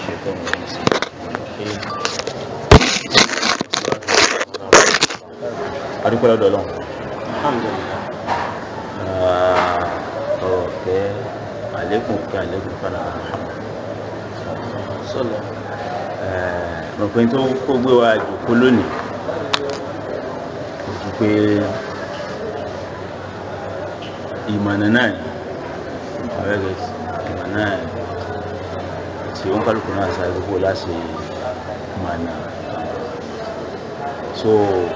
الشيطان الرجيم adúpẹ́ lọ́dọ̀ ọlọ́run alhamdulilah ọ̀rọ̀ fẹ́ àlékún kí àlékún fana Muhammad sọlọ mọ̀pẹ́ tó kó gbé wa jòkó lónìí kò ju pé ìmọ̀nà náà ni ọ̀rẹ́gẹ̀ ìmọ̀nà náà ni tí ó ń kálukú náà sáré gbogbo láti mọ̀nà so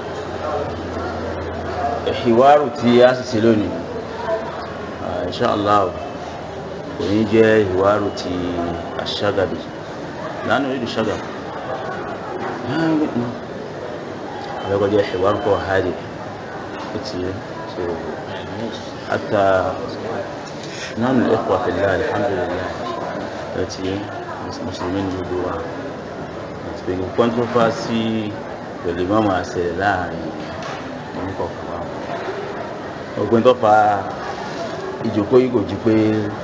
ìwárù tí a sì ṣe lónìí ah, inshallah kò ní jẹ́ ìwárù ti aṣágàbí lánàá orí ìṣágàbí abẹ́kọ̀ jẹ́ ìwárù kọ́ hádì ó ti yẹ so حتى نحن الإخوة في الله الحمد لله التي مسلمين جدوا pẹ̀lú kọ́ńtrófásì pẹ̀lú mọ́mọ́ àṣẹ láàrin oníkọ̀ọ̀kan wa ọgbẹ́ni tó fa ìjókòó yìí kò ju pé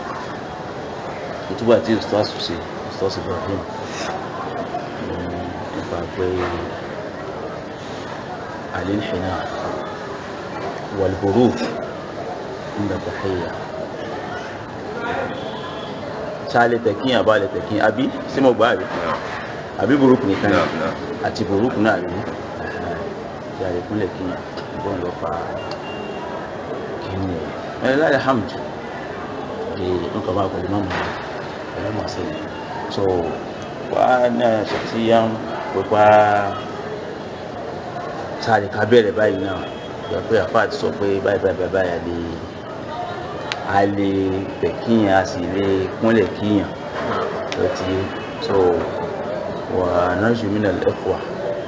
ìtúbà tí ustaz ṣe ustaz Ibrahim nípa pé alilhina walburuk inda tahiyya ṣáà lè tẹ̀kín àbá lè tẹ̀kín àbí sí mo gbá àbí àbí burúkú nìkan ni àti burúkú náà rí ìyàrá ìpínlẹ̀ kí bọ́n lọ fa kíni ẹ̀ ẹ̀ láyé hamd ẹ̀ nǹkan bá pẹ̀lú mọ́mọ́ pẹ̀lú mọ́ sí ni so wà náà ṣe tí yá ń pípa sáré ká bẹ̀rẹ̀ báyìí náà yọ pé àfa àti sọ pé báyìí báyìí báyìí a lè a lè tẹ̀ kíyàn a sì lè kúnlẹ̀ kíyàn ló ti so ونرجو من الإخوة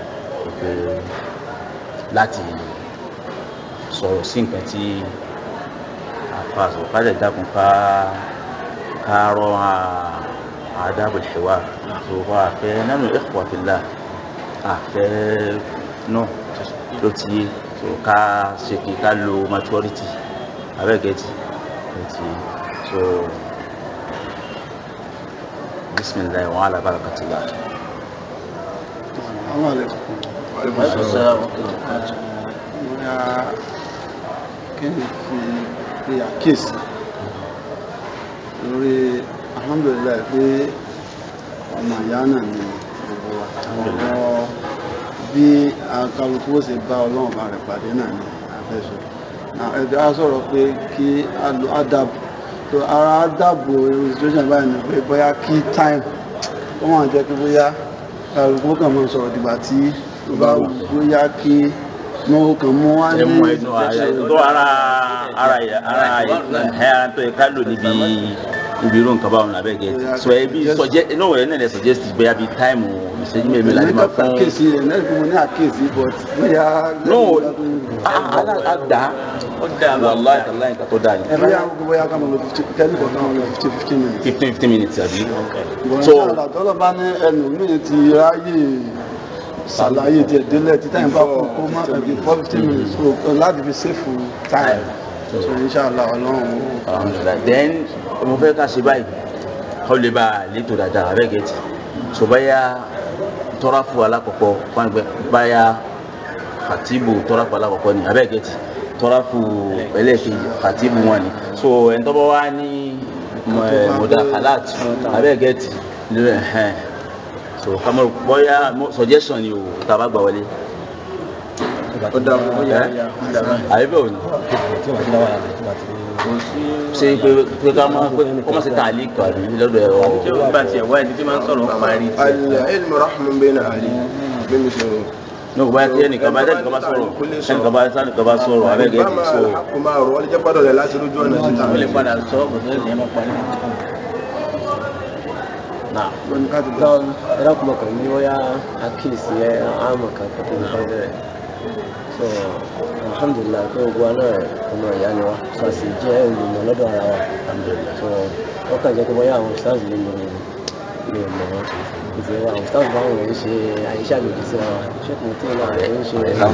láti sọ̀rọ̀ sí nǹkan tí àfàṣọ kájà dákun ká kárọ̀ àdábò ìṣèwà tó wà fẹ́ nánú ikhwa fillah àfẹ́ náà ló ti yé tó ká ṣe kí ká lo maturity abẹ́gẹ́tì ló ti yé so bisimilayi wa ala barakatillah. Àwọn àlẹ́kùn. Assalamu alaikum. Bóyá kẹ́ni fi pe àkíyèsí lórí alhamdulilayi pé ọmọ ìyá náà ni gbogbo wa. Ọ̀rọ̀ bí akálukú ó ṣe bá ọlọ́run bá rẹ̀ pàdé náà ni àfẹ́sọ. Ẹ̀dá á sọ̀rọ̀ pé kí á lo ádàbò. So ara ádàbò situation báyìí ni pé bóyá kí time ó máa jẹ́ pé bóyá kálukú kàn máa sọ̀rọ̀ dìgbà tí ó bá bóyá kí wọ́n kàn mú wá ní ẹmu ẹnu tó ara ara yẹ ara yẹ ẹ tó yẹ ká lò níbi níbi irú nǹkan báwọn abẹ́ gẹ̀ sọ ẹ bí sọjẹ inú wẹ̀rẹ̀ náà lẹ suggest bóyá bí táìmù ìṣẹ́jú mẹ́rin láti máa fún. àkíyèsí rẹ̀ náà fún mi ní àkíyèsí but bóyá. no àdá ó dà wàláì tàláì nǹkan tó dà ní. ẹ bóyá bóyá ká máa lo fifty ten for ká máa lo fifty fifteen minutes. fifteen fifteen minutes àbí. so tọ́lọ̀ bá ní ẹnu mi ti ráyè ṣàlàyé tiẹ̀ délẹ̀ tí táyìn bá kú kó má ẹbí four fifteen minutes so láti fi save time so inshallah ọlọ́run. alhamdulilah then mo fẹ́ ká ṣe báyìí ó lè bá a létò dáadáa abẹ́ gẹ̀ẹ́tì so báyà tọ́ráfù alákọ̀ọ́kọ́ fáńgbẹ́ báyà fatibu tọ́ráfù alákọ̀ọ́kọ́ ni abẹ́ gẹ̀ẹ́tì tọ́ráfù ẹlẹ́ẹ̀kejì fatibu wọn ni so ẹni tọ́ bá wá ní mọ̀dàkàlát abẹ́ gẹ̀ẹ́tì lórí ẹ̀hẹ́n so kàmọ́ bọ́yá suggestion ni o tá a bá gbà wọlé Ó dà fún yà yà. àyè bẹ́ẹ̀ ò ní ṣe pé pé ká má pé kó má ṣe tààlí kàrí lọ́dọ̀ ẹ̀rọ. Ṣé o bá tiẹ̀ wá ẹni tí máa ń sọ̀rọ̀ parí tí? العلم رحم بين أهله بمثل ní o bá yẹ ẹnìkan bá ẹnìkan bá sọ̀rọ̀ ẹnìkan bá ẹnìkan bá sọ̀rọ̀ abẹ́gẹ́ ti so. الحق ما هو ولا جبر ولا لا ترجو أن Ó lè padà sọ ọ́ kò tó lè má parí. náà wọn ká ti lọ ẹ̀rọ kúmọ̀ kan ní wọ́n yá àkíyèsí ẹ̀ àmọ̀ kan kó tó ní kọ́ bẹ̀rẹ̀ so alhamdulilah pé gbogbo wa náà ọmọ ìyá ni wa so a sì jẹ́ olùmọ̀ lọ́dọ̀ ara wa so wọ́n kàn jẹ́ pé bóyá àwọn stars lè mọ̀ lè mọ̀ wọn ìdí wa àwọn stars báwọn ń ṣe àyíṣẹ́ àgbègbè síra wa ṣé kò tí ì náà ń ṣe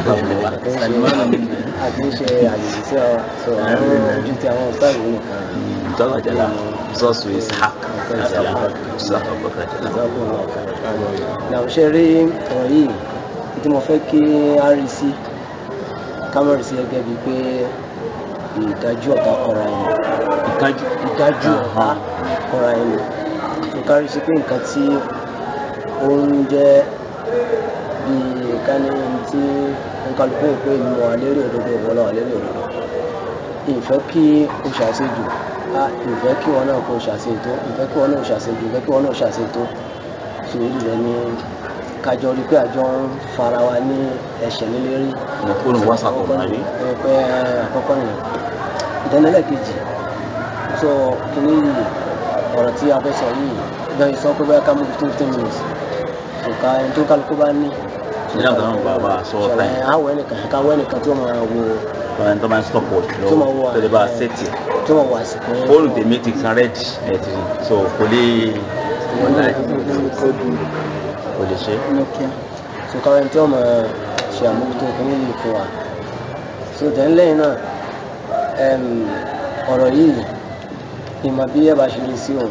àti ń ṣe àgbègbè síra wa so àwọn ojú ti àwọn stars nìkan ìjọba jẹla sọ́ọ̀sù ishaq nǹkan ìsàlẹ̀ Jazakallahu khairan. ìsàkùnrin ọ̀fẹ́ làwọn ṣe rí ọ̀rọ̀ yìí tí mo fẹ́ kí á rí sí kámẹ́rì sí gẹ́gẹ́ bíi pé ìdájú ọ̀tá kọra ẹni ìkájú ìdájú ọ̀tá kọra ẹni tó kárí sí pé nǹkan tí ó ń jẹ́ bíi kání tí nkálukú pé ìlú wà lérí òdodo ìwọlọ wà lérí òdodo ìfẹ́ kí o ṣàṣejù a ìfẹ́ kí wọn náà kó o ṣàṣejù ìfẹ́ kí wọn náà ṣàṣejù ìfẹ́ kí wọn náà ṣàṣejù sùúrù rẹ ní kájọ rí pé àjọ ń fara wa ní ẹ̀ṣẹ̀ lélẹ́rí nàkúrò wásàtò nàbí. pé àkọ́kọ́ nìyẹn ìdánilẹ̀ kejì so kìíní yìí ọ̀rọ̀ tí a fẹ́ sọ yìí bẹ́ẹ̀ sọ pé bẹ́ẹ̀ ká mú fifteen fifteen minutes so ká ẹni tó kálukú bá ní. Ìyá àgbà náà bàbá sọ ọ́ ṣẹlẹ̀ táyì. àwọ̀ ẹnìkan ká wọ ẹnìkan tí ó máa wo Báyọ̀ tó máa ń stop watch tó máa wo lọ́wọ́ tó lè bá a sẹ́tì. tí ó máa wo àsìkò yẹn. Fóònù tèmi ti kan rẹ́dì ẹ̀ ti rí. So kò lè wọlé kò lè ṣe. Nokia so káwọn ẹni tí wọ́n máa ṣe àmójútó kìíní yìí fún wa so then lẹ́yìn náà em, ọ̀rọ̀ yìí ìmọ̀ bí ẹ bá ṣe lè sí òun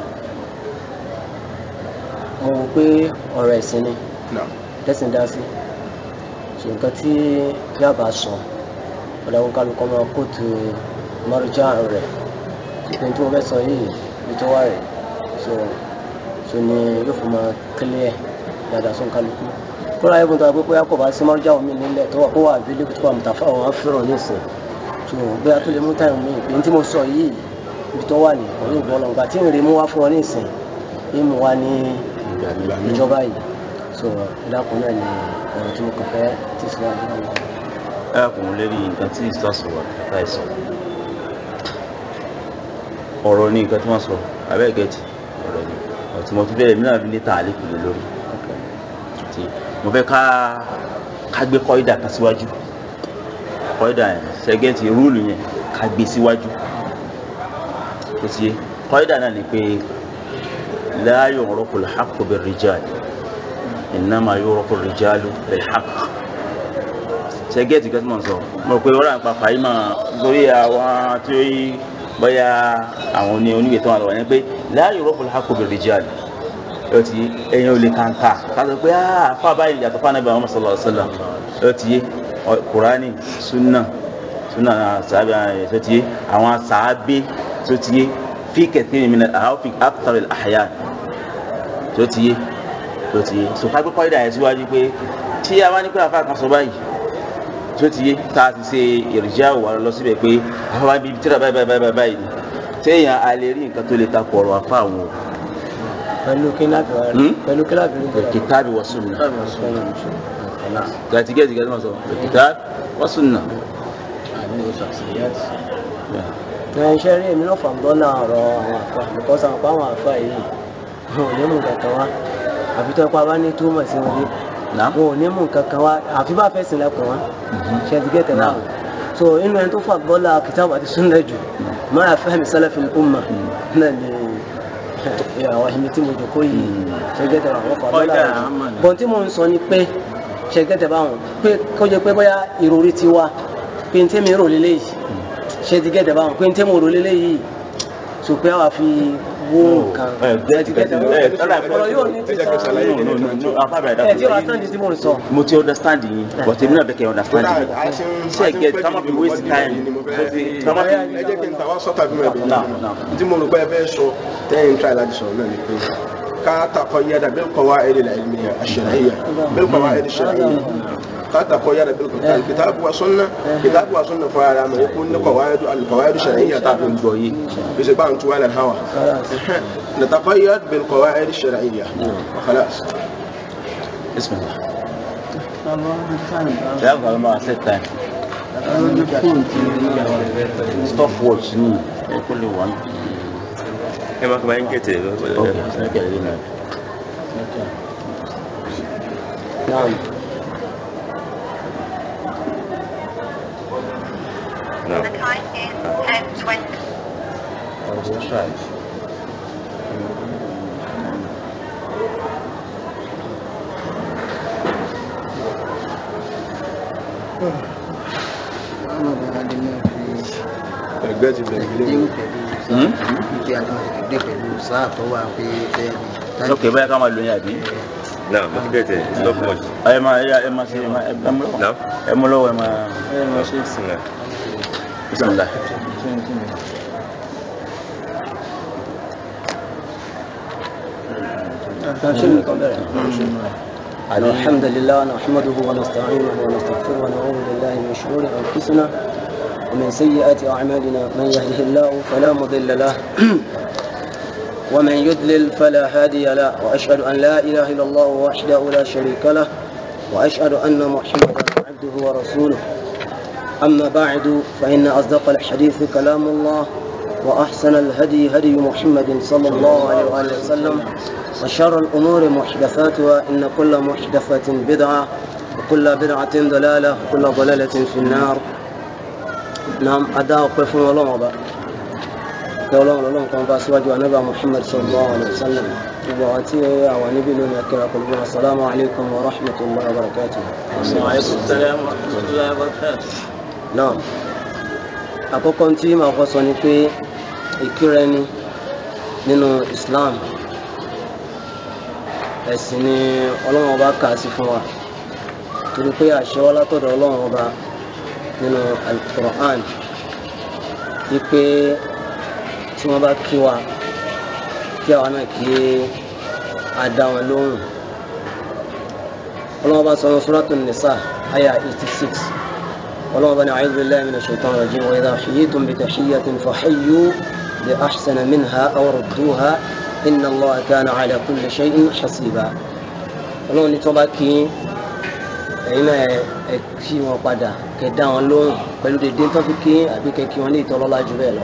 mo wò pé ọ̀rọ̀ ẹ̀sìn ni tẹ́sìn dá sí so nǹkan tí yàbá sọ ọ̀dà wọn kálukọ́ máa kóòtù mọ́rújà rẹ̀ ìpín tí wọ́n fẹ́ sọ yìí ibi tó wà rẹ̀ so so ni yóò fi máa clear dáadáa sún kálukú kóra ẹ̀bùn tó wà pé bóyá kò bá sí mọ́rújà omi nílẹ̀ tó wà kó wà abílẹ̀ tó wà mùtàfà wọn á fẹ́ràn nísìn so bóyá tó lè mú táyà mi ìpín tí mo sọ yìí ibi tó wà ní ọ̀rẹ́ ìbọn lọ́gbà tí ìrìn mú wá fún wọn nísìn ìmú wa ní ìjọba yìí so ìdákun náà ni ọ̀rọ̀ tí mo kàn fẹ́ tí síwájú náà wà. ẹ kò ń lérí nǹkan tí ìsọsọ wà ká ẹ sọ ọ̀rọ̀ ní nǹkan tí wọ́n sọ abẹ́ gẹ̀ẹ́tì ọ̀rọ̀ ni ọ̀tí mo fi bẹ̀rẹ̀ mí náà fi ní tààlí kùlé lórí tí mo fẹ́ ká ká gbé kọ́ídà kan síwájú kọ́ídà yẹn sẹ́gẹ́tì rúùlù yẹn ká gbé síwájú tó ti yé kọ́ídà náà ni pé la yu'rafu al-haqqu bir-rijal innama yu'rafu ar-rijalu bil-haqq sẹgẹẹtì kan tí mo ń sọ mo rò pé ọ̀rọ̀ àpá fàáyí máa lórí àwọn tí ó yí bóyá àwọn oní oníwèé tó wà lọ́wọ́ yẹn pé láàyè rọ́pò láàkó bèrè jẹ́ àlè ẹ ti ẹyin ò lè kàńkà káṣọ pé àfa báyìí yàtọ̀ fún anábìyàn Muhammad sallallahu alaihi wasallam ẹ ti yé ọ- Kùránì súnà súnà sàábì ẹ ti yé àwọn sàábì tó ti yé fi kẹtìrì mi náà àwọn fi akthar al-ahyan tó ti yé tó ti yé so ká gbé kọ́ ìdá yẹn síwájú pé tí a bá ní pé àfa kan sọ báyìí tó ti yé tá a ti ṣe ìrìjà wà lọ síbẹ̀ pé àfa bíi tíra báyìí báyìí báyìí báyìí ni téèyàn a lè rí nǹkan tó lè ta kọ̀ ọ̀rọ̀ àfa àwọn o pẹ̀lú kí láti wá rí Hmm? pẹ̀lú kí láti rí bẹ̀rẹ̀ kìtàbí wa sunna gàtí gẹ́tì gẹ́tì máa sọ kìtàbí wa sunna. ẹ̀ iṣẹ́ rí èmi náà fàǹdọ́nà ọ̀rọ̀ àwọn àfa because àwọn àfa àwọn àfa yìí wọn ò ní mú nǹkan kan wá àfi tó ẹ̀kọ́ abá ní túmọ̀ sí wọn yé Naam. wọn ò ní mú nǹkan kan wá àfi bá fẹ́ sìn lẹ́kùn wá ṣe ti gẹ́tẹ̀ náà so inú ẹni tó fàǹdọ́nà kìtàbù àti sunna jù máa fahmi salafil umma náà ni àwọn ẹni tí mo jòkó yìí ṣe gẹ́tẹ̀ àwọn fàǹdọ́nà Ọjà rẹ̀ àmà ni. bọ́n tí mo ń sọ ni pé ṣe gẹ́tẹ̀ báwọn pé kó jẹ́ pé bóyá ìròrí ti wá pé n tẹ́mi rò lélẹ́yìí ṣe ti gẹ́tẹ̀ báwọn pé n tẹ́mi rò lélẹ́yìí so pé àwa fi wó nǹkan ẹ gẹ́tì gẹ́tì ẹ tọ́lá ọ̀rọ̀ yóò ní ti ẹ jẹ́ kí n sọ ṣàlàyé no no no no afa bẹ̀rẹ̀ ẹ̀ tí wàá dàpọ̀ tán di tí mo ń sọ mo ti understand yín but èmi náà bẹ̀ kẹ́ understand yín ṣe get kama fi waste time kama fi ẹ jẹ́ kí n ta wá sọ́tà bí mo ẹ̀bẹ̀ Naam, naam. yìí tí mo rò pé ẹ fẹ́ sọ tẹ́yìn tíráì láti sọ̀rọ̀ náà ni pé ká takọ yáda bil qawaid al ilmiya ash-shar'iyya bil qawaid ash-shar'iyya ká takọ yáda bil kitabu wa sunna kitabu wa sunna fún ara mi kó ní qawaid al qawaid ash-shar'iyya tá a fi ń gbọ́ yìí bí ṣe bá ń tu wàlẹ̀ hawa نتقيد بالقواعد الشرعية وخلاص bismillah ṣe àwọn kan máa set time stop watch ni ẹ kó lè wà ní. ẹ máa kọ́ máa ń gẹ̀tẹ̀ ok ẹ kẹ́ ẹ rí náà. náà náà The time is 10.20. I'll just try. Ahmad Adé náà fi ẹgbẹ́ ti bẹ̀rẹ̀ ilé àdéhùn pẹ̀lú Hmm? Ìpè àjọ ìdè pẹ̀lú sáà tó wà pé bẹ́ẹ̀ ni. ok báyà ká máa lo yẹn àbí. Now, mo ti kẹ́tẹ̀, it's not much. ẹ máa ẹ ẹ máa ṣe ẹ máa ẹ mú lọ́wọ́ Now, ẹ mú lọ́wọ́ ẹ máa Bismillah. bisimilá. الحمد لله نحمده ونستعينه ونستغفره ونعوذ بالله من شرور انفسنا ومن سيئات اعمالنا من يهده الله فلا مضل له ومن يضلل فلا هادي له واشهد ان لا اله الا الله وحده لا شريك له واشهد ان محمدا عبده ورسوله اما بعد فان اصدق الحديث كلام الله وأحسن الهدي هدي محمد صلى الله عليه وآله وسلم وشر الأمور محدثاتها إن كل محدثة بدعة وكل بدعة ضلالة وكل ضلالة في النار نعم أداء قف الله وبا كولون لون كما باسواج ونبى محمد صلى الله عليه وسلم وعتي ونبي لنا كلا قلوبنا السلام عليكم ورحمة الله وبركاته وعليكم السلام ورحمة الله وبركاته náà àkọ́kọ́ tí màá kọ́ sọ ni pé ìkíra ẹni nínú Islam ẹ̀sìn ni ọlọ́run ọba kà á sí fún wa torí pé àṣẹ wá látọ̀dọ̀ ọlọ́run ọba nínú Al-Qur'an wípé tí wọ́n bá kí wa kí àwa náà kí a dá wọn lóhùn ọlọ́run ọba sọ wọn Suratul Nisa àyà eighty six. اللهم بني أعوذ بالله من الشيطان الرجيم وإذا حييتم بتحية فحيوا بأحسن منها أو ردوها إن الله كان على كل شيء حسيبا Ọlọ́run ní tí wọ́n bá kí ẹ̀yin náà ẹ kí wọn padà kẹ́ dá wọn lóhùn pẹ̀lú dédé tó fi kí àbí kẹ́ kí wọn ní ìtọ́lọ́lá jù bẹ́ẹ̀ lọ.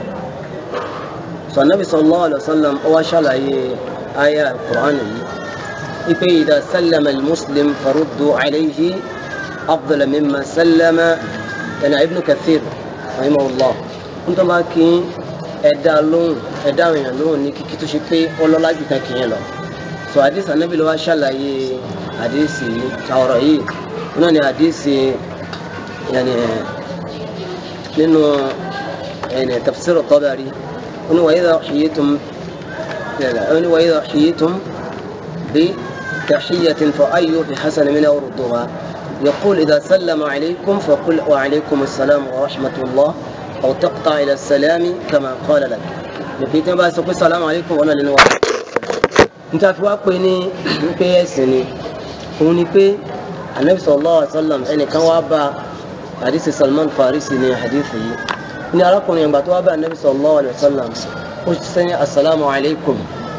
sọ̀nàbì sallallahu alaihi wasallam ó wá ṣàlàyé àyà Qur'an yìí ipe idha sallama al-muslim faruddu alayhi afdala mimma sallama ẹnna ibn kathir rahimahullah ń tó máa kí ẹ̀dá lóhùn ẹ̀dá èèyàn lóhùn ní kíkí tó ṣe pé ọlọ́lá jù kan kìí lọ so hadith anabi ló wá ṣàlàyé hadith yìí ọ̀rọ̀ yìí náà ni hadith yàní nínú ẹni tafsir Tabari ó ní wa idha huyitum ó ní wa idha huyitum bi tahiyyatin fa ayyu bi hasan minha urduha يقول إذا سلم عليكم فقل وعليكم السلام ورحمة الله أو تقطع إلى السلام كما قال لك نبي تبا سقول السلام عليكم ولا لنوا انت في وقتني في سني هوني في النبي صلى الله عليه وسلم أن كان وابا حديث سلمان فارسي ني حديثي ni arákùnrin ìgbà tó wá bá anabi sallallahu alayhi wa sallam ó ti sẹ́ni asalaamu alaykum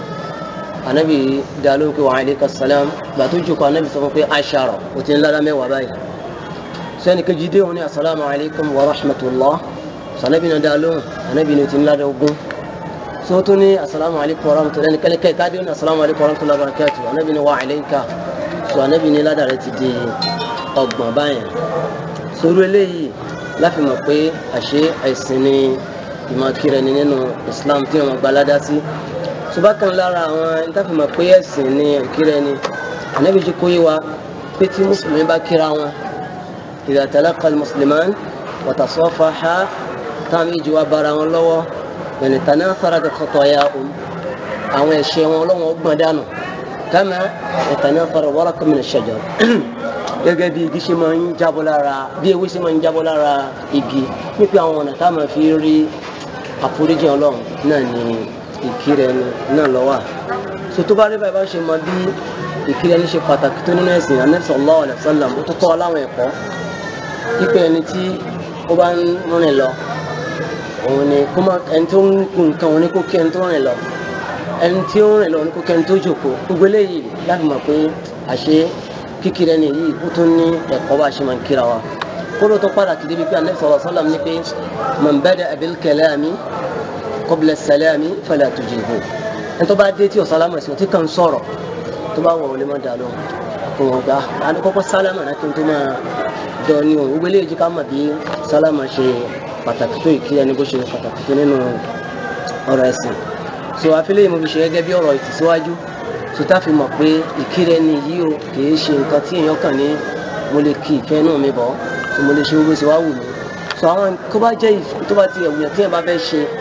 anabi dalo ko wa aleyka salam gbàtó jókòó anabi sọ fún pé aṣara o ti ń lára mẹ́wàá báyìí sẹ́ni kejì dé wọn ni asalaamu alaykum wa rahmatulah sanabi na dalo anabi ni o ti ń lára ogún sọ́tún ní asalaamu alaykum wa rahmatulah ẹni kẹ́lẹ́ kẹ́lẹ́ káàdé ní asalaamu alaykum wa rahmatulah barakatu anabi ni wa aleyka sọ anabi ni ládàá rẹ ti di ọgbọ̀n báyìí sórí eléyìí láfi mọ̀ pé àṣé ẹ̀sìn ni ìmọ̀ kiri ni nínú islam tí wọn gba ládàá sí subakan lára àwọn ìtàfimọ̀ pé ẹ̀sìn ní ìkírẹ́ ni ànábi jí kó yé wa pé tí mùsùlùmí bá kíra wọn idha talaqa al-musliman wa tasafaha táwọn méjì wá bára wọn lọ́wọ́ yẹn tanatharat khatayahum àwọn ẹ̀ṣẹ̀ wọn lọ́wọ́ gbọ̀n dànù kama yatanathara waraqu min ash-shajar gẹ́gẹ́ bí igi ṣe máa ń jábọ́ lára bí ewé ṣe máa ń jábọ́ lára igi nípa àwọn ọ̀nà táwọn máa fi rí àforíjì ọlọ́run náà ni ìkírẹ ẹni náà lọ wà so tó bá rí báyìí bá ṣe mọ bí ìkírẹ ẹni ṣe pàtàkì tó nínú ẹ̀sìn Ànábì sallallahu alaihi wasallam ó tó tọ́ aláwọn ẹ̀kọ́ pípẹ́ ẹni tí ó bá ń rìn lọ òun ni kó má ẹni tó ń kun nǹkan òun ni kó kí ẹni tó rìn lọ ẹni tí ó ń rìn lọ òun ni kó kí ẹni tó jókòó gbogbo eléyìí láti mọ̀ pé àṣé kíkírẹ ẹni yìí ó tún ní ẹ̀kọ́ bá ṣe máa ń kíra wa kó ló tó pàtàkì débi pé Ànábì sallallahu alaihi wasallam ní pé man bada'a bil kalami qabla salami fala tujibu ẹni tó bá dé tí o sálámà sí o tí kàn sọ̀rọ̀ tó bá wọ̀ wọlé má dà lọ kò wọ́n gbà á ní kọ́kọ́ sálámà náà kí n tó máa dọ̀ ní o gbogbo eléyìí ká mọ̀ bí sálámà ṣe pàtàkì tó ìkí ẹni bó ṣe pàtàkì tó nínú ọ̀rọ̀ ẹ̀sìn so àfilẹ́ yìí mo fi ṣe gẹ́gẹ́ bí ọ̀rọ̀ ìtìsíwájú so tá a fi mọ̀ pé ìkírẹ́ ni yìí o kì í ṣe nǹkan tí èèyàn kàn ní mo lè kí ìfẹ́ náà mi bọ̀ so mo lè ṣe gbogbo ṣe wá wù mí so àwọn tó bá jẹ́ tó bá ti ẹ̀wùyàn tí èèyàn bá fẹ́ ṣe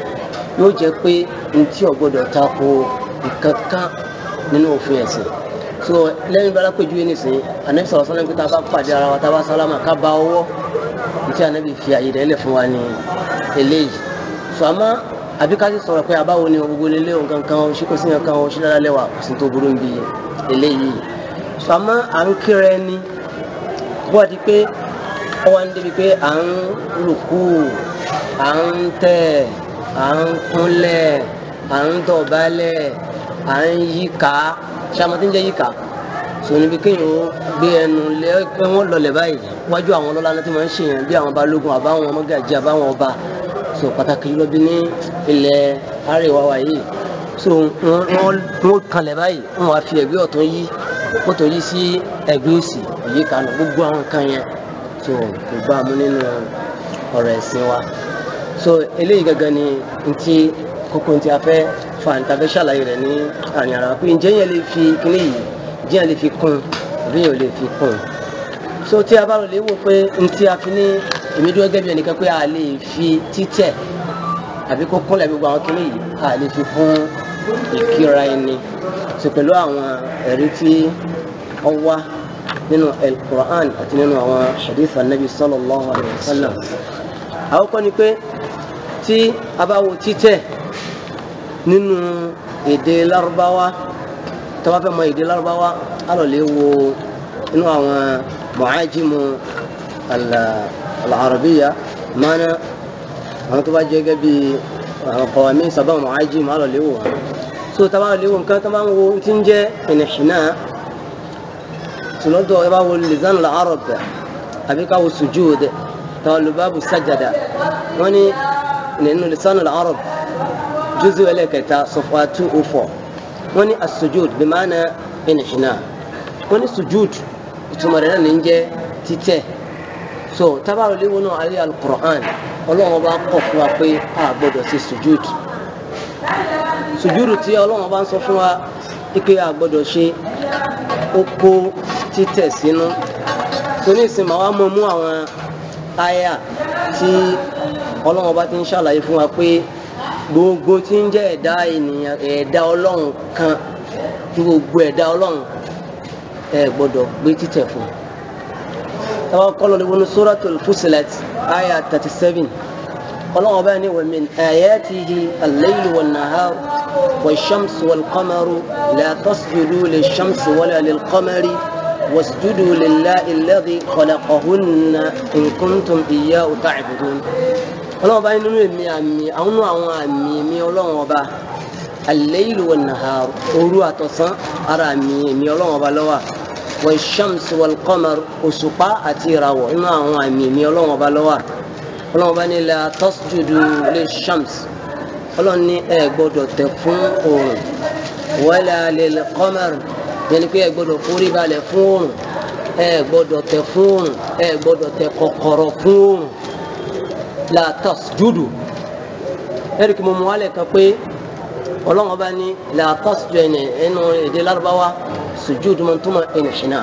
yóò jẹ́ pé ntí ò gbọ́dọ̀ tako ìkankan nínú òfin ẹ̀sìn so lẹ́yìn bá lápẹ̀jú yìí nìsín anabi sọ̀rọ̀ sọ́nà pé tá a bá pàdé ara wa tá a bá sálámà ká bá ọwọ́ ntí anabi fi àyè rẹ̀ lẹ̀ fún wa ní eléyìí so àmọ́ àbí ká sì sọ̀rọ̀ pé àbáwo ni gbogbo lélẹ́ òun kankan o ṣí kò sí kankan o ṣí dára lẹ́wà kò sí tó burú ń bi eléyìí so àmọ́ à ń kíra ẹni bọ́ọ̀ di pé ọwọ́ ń débi pé à ń rùkú à ń tẹ̀ à ń kúnlẹ̀ à ń dọ̀bálẹ̀ à ń yíká ṣàmọ́tí ń jẹ́ yíká so níbi kéèyàn ó gbé ẹnu lé pé wọ́n lọlẹ̀ báyìí wájú àwọn ọlọ́lá náà tí wọ́n ń ṣèyàn bí àwọn balógun àbáwọn ọmọgàjì àbáwọn ọba so pàtàkì jùlọ bí ní ilẹ̀ àríwá wa yìí so wọ́n wọ́n kanlẹ̀ báyìí wọ́n wá fi ẹ̀gbẹ́ ọ̀tún yí wọ́n tó yí sí ẹ̀gbẹ́ òsì èyí kan náà gbogbo àwọn kan yẹn so kò bá a mú nínú ọ̀rọ̀ ẹ̀sìn wa so eléyìí gangan ni ntí kókó ntí a fẹ́ fa ntí a fẹ́ ṣàlàyé rẹ̀ ní àárín ara pé ǹjẹ́ yẹn lè fi kíní yìí ǹjẹ́ yẹn lè fi kún àbí yẹn ò lè fi kún so tí a bá rò lè wò pé ntí a fi ní èmi dúró gẹ́gẹ́ bí ẹnìkan pé a lè fi títẹ̀ àbí kó kúnlẹ̀ gbogbo àwọn kíní yìí a lè fi kún ìkíra ẹni so pẹ̀lú àwọn ẹ̀rí tí wọ́n wá nínú al-Qur'an àti nínú àwọn hadith anabi sallallahu alayhi wa sallam àwọn kan ni pé tí a bá wo títẹ̀ nínú èdè Lárúbáwá tí a bá fẹ́ mọ èdè Lárúbáwá a lọ lè wo inú àwọn mu'ajimu al-arabiya mana àwọn tó bá jẹ́ gẹ́gẹ́ bí àwọn kọ̀wámí sábà mu'ajimu a lọ lè wo wọn so tá a bá lè wo nǹkan tó bá ń wo tí ń jẹ́ ìnìṣìnà tùlọ́dọ̀ ẹ bá wo lisan al-arab àbí ká wo sujud táwọn lò báàbù sajada wọ́n ní nínú lisan al-arab juzu ẹlẹ́kẹta sọfà two oh four wọ́n ní as-sujud bí máa na ìnìṣìnà wọ́n ní sujud ìtumọ̀ rẹ̀ náà ní jẹ́ títẹ̀ so tábàrò léwu náà ayé al-Qur'an ọlọ́run bá kọ̀ fún wa pé a gbọ́dọ̀ ṣe sujud sùjúdù tí ọlọ́run bá ń sọ fún wa ike a gbọ́dọ̀ ṣe ó kó títẹ̀ sínú tó ní ìsìn màá wá mọ mú àwọn àyà tí ọlọ́run bá ti ń ṣàlàyé fún wa pé gbogbo tí ń jẹ́ ẹ̀dá ènìyàn ẹ̀dá ọlọ́run kan tí gbogbo ẹ̀dá ọlọ́run ẹ gbọ́dọ̀ gbé títẹ̀ fún táwọn kọ́ lọ́ọ́ wọnú suratul Fussilat àyà thirty seven ọlọ́run bá ní wa min ayatihi al-laylu wan-nahar wash-shamsu wal-qamaru la tasjudu lish-shamsi wala lil-qamari wasjudu lillahi alladhi khalaqahunna in kuntum iyyahu ta'budun. ọlọ́run bá ní nínú èmi àmì àwọn àwọn àmì mi ọlọ́run ọba al-laylu wan-nahar òru àtọ̀sán ara àmì èmi ọlọ́run ọba ló wà wash-shamsu wal-qamaru òṣùpá àti ìràwọ̀ nínú àwọn àmì èmi ọlọ́run ọba ló wà ọlọ́run bá ní la tasjudu lè shams ọlọ́run ní ẹ gbọ́dọ̀ tẹ̀ fún oòrùn wala lil qamar yẹn ni pé ẹ gbọ́dọ̀ forí balẹ̀ fún oòrùn ẹ gbọ́dọ̀ tẹ̀ fún oòrùn ẹ gbọ́dọ̀ tẹ̀ kọ̀kọ̀rọ̀ fún oòrùn la tasjudu ẹ̀rí kí mo mú wálẹ̀ kan pé ọlọ́run bá ní la tasjudu ẹnu èdè lárúbáwá sùjúdù mọ́ tó mọ́ ìnìṣínà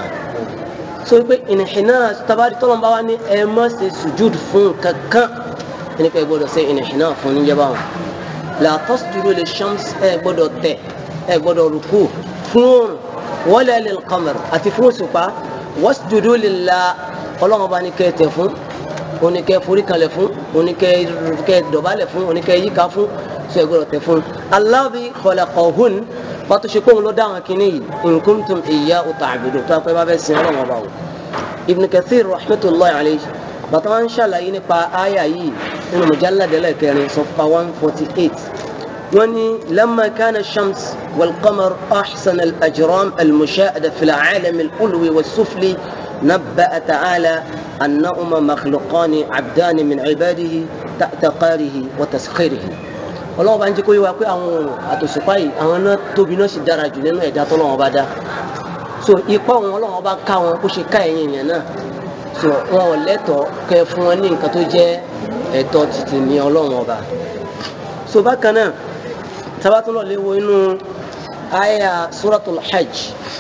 so pé ìnìhìnà tabari tọ́lọ́n bá wá ní ẹ má ṣe sujud fún kankan ẹni pé ẹ gbọ́dọ̀ ṣe ìnìhìnà fún níjẹba wọn la tasjudu li shams ẹ gbọ́dọ̀ tẹ̀ ẹ gbọ́dọ̀ rúkú fún oòrùn wala lil qamar àti fún òṣùpá wasjudu lillah ọlọ́run bá ní kẹ́ tẹ̀ fún oníkẹ́ forí kalẹ̀ fún oníkẹ́ dọ̀bálẹ̀ fún oníkẹ́ yíká fún so ẹ gbọ́dọ̀ tẹ̀ fún alladhi khalaqahun wọ́n tó ṣe pé òun ló dáhùn kínní yìí in kuntum iyyahu ta'budun tó apẹ́ bá fẹ́ sin ọlọ́run ọba o. Ibn Kathir rahmatulahi alayhi bàtà wọn ń ṣàlàyé nípa àyà yìí nínú mujallad ẹlẹ́kẹrin sọfà one forty eight wọ́n ní lamma kana shams wal qamar ahsan al ajram al mushahada fil alam al ulwi wa sufli nabba'a ta'ala annahuma makhluqani abdani min ibadihi ta'ta qarihi wa taskhirihi ọlọ́wọ́ bá ń jẹ́ kó yé wa pé àwọn òrùn àtòṣùpá yìí àwọn náà tóbi náà sì dára jù nínú ẹ̀dá tọ́lọ́wọ́ bá dá so ipa wọn ọlọ́wọ́ bá ká wọn bó ṣe ká ẹ̀yìn èèyàn náà so wọn ò lẹ́tọ̀ọ́ kẹ́ fún wọn ní nǹkan tó jẹ́ ẹ̀tọ́ títì ní ọlọ́wọ́ ọba so bákan náà tabatun lọ léwo inú aya suratul hajj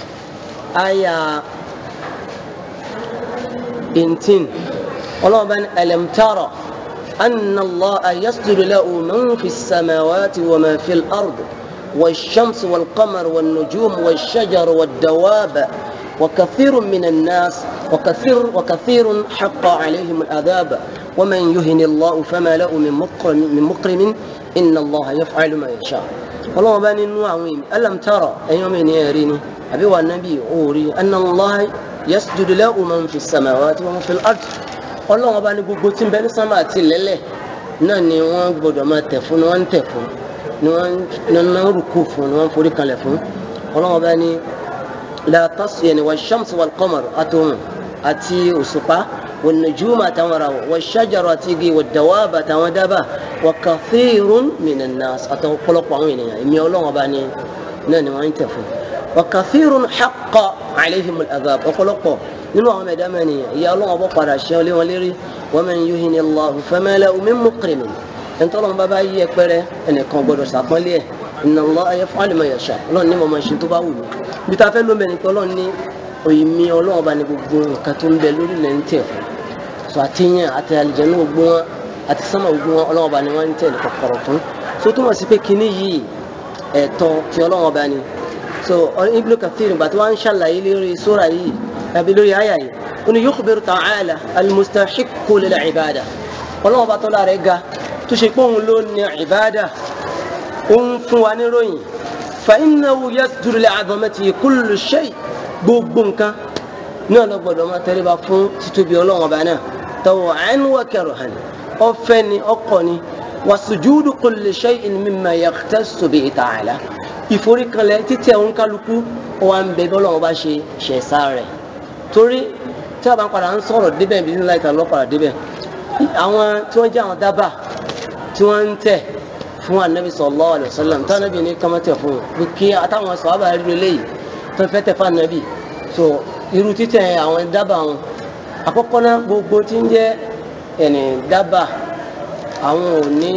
aya eighteen ọlọ́wọ́ bá ní alam tara أن الله يسجد له من في السماوات وما في الأرض والشمس والقمر والنجوم والشجر والدواب وكثير من الناس وكثير وكثير حق عليهم العذاب ومن يهن الله فما له من مكرم من مكرم إن الله يفعل ما يشاء ọlọ́wọ́n bá nínú àwọn èèyàn alam tara ẹ̀yin ọmọ ènìyàn rí ni àbí wà nábì òòrí anna Allah yasjudu lahu man fi samawati wa man fil ard ọlọ́wọ́n bá ní gbogbo tí ń bẹ ní sánmà àti lẹ́lẹ̀ náà ni wọ́n gbọ́dọ̀ máa tẹ̀ fún ni wọ́n ń tẹ̀ fún ni wọ́n ń rúkú fún ni wọ́n ń forí kalẹ̀ fún ọlọ́wọ́n bá ní la tasiyani wa shamsi wal qamar àtòhùn àti òṣùpá والنجوم أتمرا والشجرة تيجي والدواب أتمدبا وكثير من الناس أتوقلق وعيني إمي الله وباني ناني ما ينتفوا وكثير حق عليهم العذاب أقلق nínú àwọn ẹ̀dá mẹ́rin ìyá ọlọ́run bọ́ padà ṣe ọlé wọn lérí wa man yuhini Allahu fama lahu min mukrimin ẹni tọ́lọ́run bá bá yí ẹpẹrẹ ẹnìkan gbọdọ̀ sàpọ́nlé ẹ̀ inna Allaha yaf'alu ma yasha ọlọ́run ní mo máa ṣe tó bá wù mí bí ta fẹ́ lómi ẹni pé ọlọ́run ní òyìnbí ọlọ́run bá ní gbogbo nǹkan tó ń bẹ lórí ilẹ̀ ń tẹ̀ fún so àtìyàn àti àlìjẹ̀nú gbogbo wọn àti sánmà gbogbo wọn ọlọ́run bá ní wọ́n ń tẹ̀ ní kọ̀kọ̀rọ̀ fún so túmọ̀ sí pé kinní yìí ẹ̀tọ́ ti ọlọ́run bá ní so Ibn Kathir ìgbà tí wọ́n ń ṣàlàyé lórí sóra yìí àbí lórí àyà yìí ó ní yukhbiru ta'ala al-mustahiqqu lil-ibada ọlọ́run bá tọ́lá rẹ̀ ga tó ṣe pé òun ló ní ìbádà ó ń fún wa níròyìn fa innahu yasjudu li'azamatihi kullu shay gbogbo nǹkan náà lọ gbọ́dọ̀ máa tẹríba fún títóbi Ọlọ́run ọba náà taw'an wa karhan ọfẹ ni ọkọ ni wa sujudu kulli shay'in mimma yakhtassu bihi ta'ala ìforíkanlẹ̀ títẹ̀ òun kálukú wa ń bẹ bí Ọlọ́run bá ṣe ṣẹ̀ṣá rẹ̀ torí tí a bá ń padà ń sọ̀rọ̀ débẹ̀ bí nílá ìta lọ́pàá débẹ̀ àwọn tí wọ́n jẹ́ àwọn dábà tí wọ́n ń tẹ̀ fún anabi sallallahu alaihi wasallam tí anabi ní kọ́mọ́tẹ̀ fún un kí àtàwọn sọ̀rọ̀ bá rí eléyìí tó fẹ́ tẹ̀ fún anabi so irú títẹ̀ àwọn dábàá wọn àkọ́kọ́ náà gbogbo tí ń jẹ́ ẹni dábàá àwọn ò ní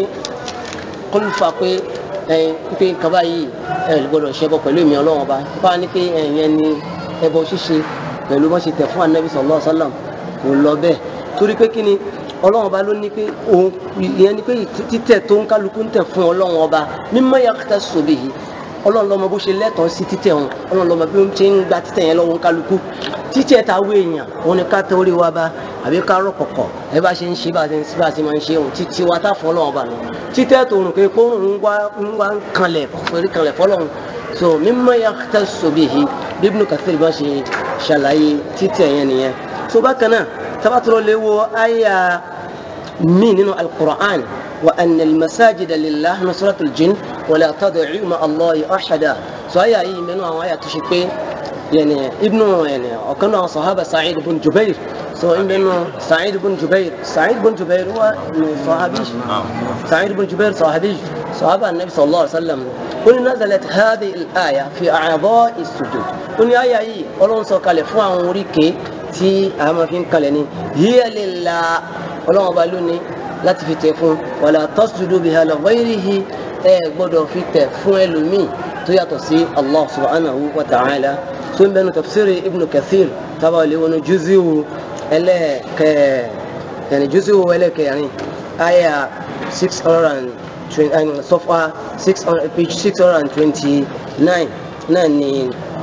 kọlùfà pé ẹyin pé kaba yìí ẹ gbọ́dọ̀ ṣẹbọ pẹ̀lú ìmì Ọlọ́run ọba bá ní pé ẹyìn ní ẹbọ ṣíṣe pẹ̀lú bọ́n ṣe tẹ̀ fún anabi sallallahu alaihi wasallam kò lọ bẹ́ẹ̀ torí pé kí ni Ọlọ́run ọba ló ní pé òun ìyẹn ni pé títẹ̀ tó ń kálukú ń tẹ̀ fún Ọlọ́run ọba mimma yaqtasu bihi ọlọ́run lọ́mọ bó ṣe lẹ́tọ̀ọ́ sí títẹ̀ wọn ọlọ́run lọ́mọ bí ó ṣe ń gba títẹ̀ yẹn lọ́wọ́ kálukú títẹ̀ ta wé èèyàn òun ni ká tẹ orí wa bá àbí ká rọ̀ kọ̀kọ̀ ẹ bá ṣe ń ṣe bá ṣe ń bá ṣe máa ń ṣe òun títí wa tá fún ọlọ́run bá lọ títẹ̀ tó rùn pé kó ń wá ń wá ń kanlẹ̀ forí kanlẹ̀ fọlọ́run so mimma yaqtasu bihi bí Ibn Kathir bá ṣe ṣàlàyé títẹ̀ yẹn nìyẹn so bákan náà tabatulọ̀ lè wo àyà míì nínú al-Qur'an وأن المساجد لله نصرة الجن ولا تدعوا مع الله أحدا سواء أي من وآية تشكي يعني ابن يعني وكان صحابة سعيد بن جبير سواء ابن سعيد بن جبير سعيد بن جبير هو صحابي سعيد بن جبير صحابي صحابة النبي صلى الله عليه وسلم قل نزلت هذه الآية في أعضاء السجود قل آية أي قلون سو كالفوا وريكي تي أما فين كالني هي لله قلون بالوني láti fi tẹ̀ fún wàlá tasjudu biha li ghayrihi ẹ gbọ́dọ̀ fi tẹ̀ fún ẹlòmíì tó yàtọ̀ sí allah subhanahu wa ta'ala tó ń bẹnu tafsiri ibnu kathir tábà lè wọnú juziu ẹlẹ́ẹ̀kẹ́ yẹn juziu ẹlẹ́ẹ̀kẹrin aya six hundred and twenty sọfà six hundred page six hundred and twenty nine náà ni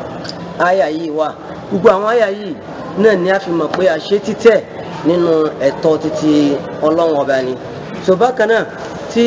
aya yìí wà gbogbo àwọn aya yìí náà ni a fi mọ̀ pé àṣẹ títẹ̀ nínú ẹ̀tọ́ títí ọlọ́run ọba ni so bákan náà tí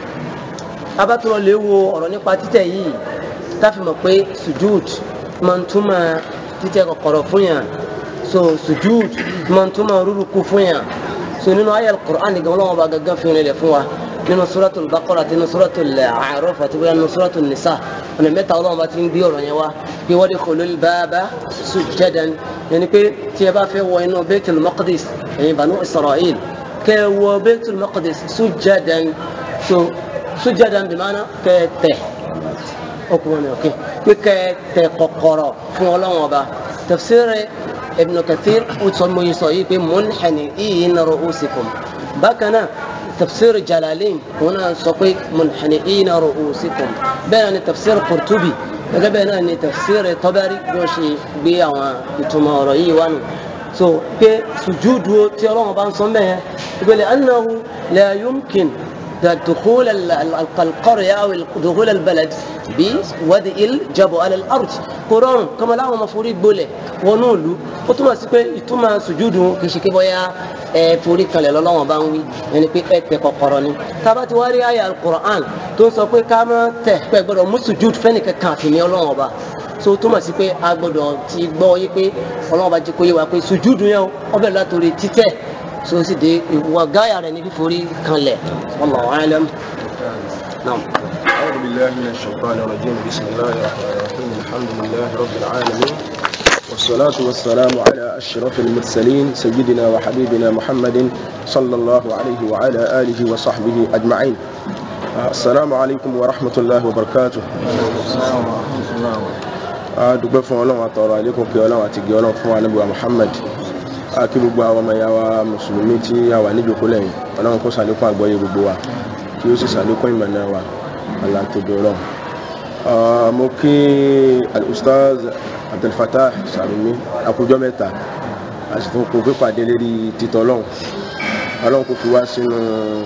abátúrọ̀ lè wo ọ̀rọ̀ nípa títẹ̀ yìí táfi mọ̀ pé sujud máa ń túmọ̀ títẹ̀ kọ̀kọ̀rọ̀ fún yàn so sujud máa ń túmọ̀ rúrukú fún yàn so nínú ayé al-Qur'an nìkan ọlọ́run ọba gangan fi rìnlẹ̀ fún wa nínú suratul Baqara àti nínú suratul A'raf àti bóyá nínú suratul Nisa ọ̀nà mẹ́ta ọlọ́run ọba ti ń gbé ọ̀rọ̀ yẹn wá pé wadkhulul baba sujjadan yẹni pé tí ẹ bá fẹ́ wọ inú Baitul Maqdis ẹ̀yin Banu Isra'il kẹ́ ẹ wọ Baitul Maqdis sujjadan so sujjadan bí maana kẹ́ ẹ tẹ̀ ọkùnrin mi ọ̀kẹ́ pé kẹ́ ẹ tẹ̀ kọ̀kọ̀rọ̀ fún ọlọ́run ọba tafsir Ibn Kathir ó sọ mo yìí sọ yìí pé munhani'ina ru'usikum bákan náà tafsir Jalalain òun náà sọ pé munhani'ina ru'usikum bẹ́ẹ̀ ni tafsir Qurtubi gẹ́gẹ́ bẹ́ẹ̀ náà ni tafsir Tabari bí wọ́n ṣe gbé àwọn ìtumọ̀ ọ̀rọ̀ yìí wá nù so pé sùjúdù tí ọlọ́run bá ń sọ mẹ́ẹ̀ يقول لأنه لا يمكن دخول ال- ال- القرية أو دخول البلد بوضع الجبل على الأرض قرآن كما لا مفروض بوله ونولو وتما سيكون يتما سجود كشكي بويا forí kalẹ̀ lọ́lọ́wọ́n bá ń wí ẹni pé ẹ tẹ kọ̀kọ̀rọ̀ ni tába ti wá rí àyà alukur'an tó ń sọ pé ká má tẹ̀ pé gbọ́dọ̀ mú sùjúd fẹ́ni kankan àfi ní ọlọ́wọ́n bá so túmọ̀ sí pé a gbọ́dọ̀ ti gbọ́ yé pé ọlọ́wọ́n bá jẹ́ kó yé wa pé sùjúd yẹn ọbẹ̀ látòrí títẹ̀ so sì dé ìwà gáyà rẹ̀ ní fíforí kanlẹ̀ wallahu alam naam. أعوذ بالله من الشيطان الرجيم بسم الله الرحمن الرحيم الحمد لله رب العالمين والصلاة والسلام على أشرف المرسلين سيدنا وحبيبنا محمد صلى الله عليه وعلى آله وصحبه أجمعين آه، السلام عليكم ورحمة الله وبركاته dúpẹ́ fún ọlọ́run àtọ̀rọ̀ àlékún kí ọlọ́run àti gẹ̀ ọlọ́run fún wa níbi wa muhammad kí gbogbo àwọn ọmọ ìyá wa mùsùlùmí tí a wà níjòkó lẹ́yìn ọlọ́run kó sàlékún àgbọ́yé gbogbo wa kí ó sì sàlékún ìmọ̀nà wa aláǹtẹ̀dọ̀ ọlọ́run. Ah, mo kí al-ustaz abdulfatah salumi akujọ mẹ́ta àsìkò kò pípàdé lérí títọ́ ọlọ́run ọlọ́run kò fi wá sínú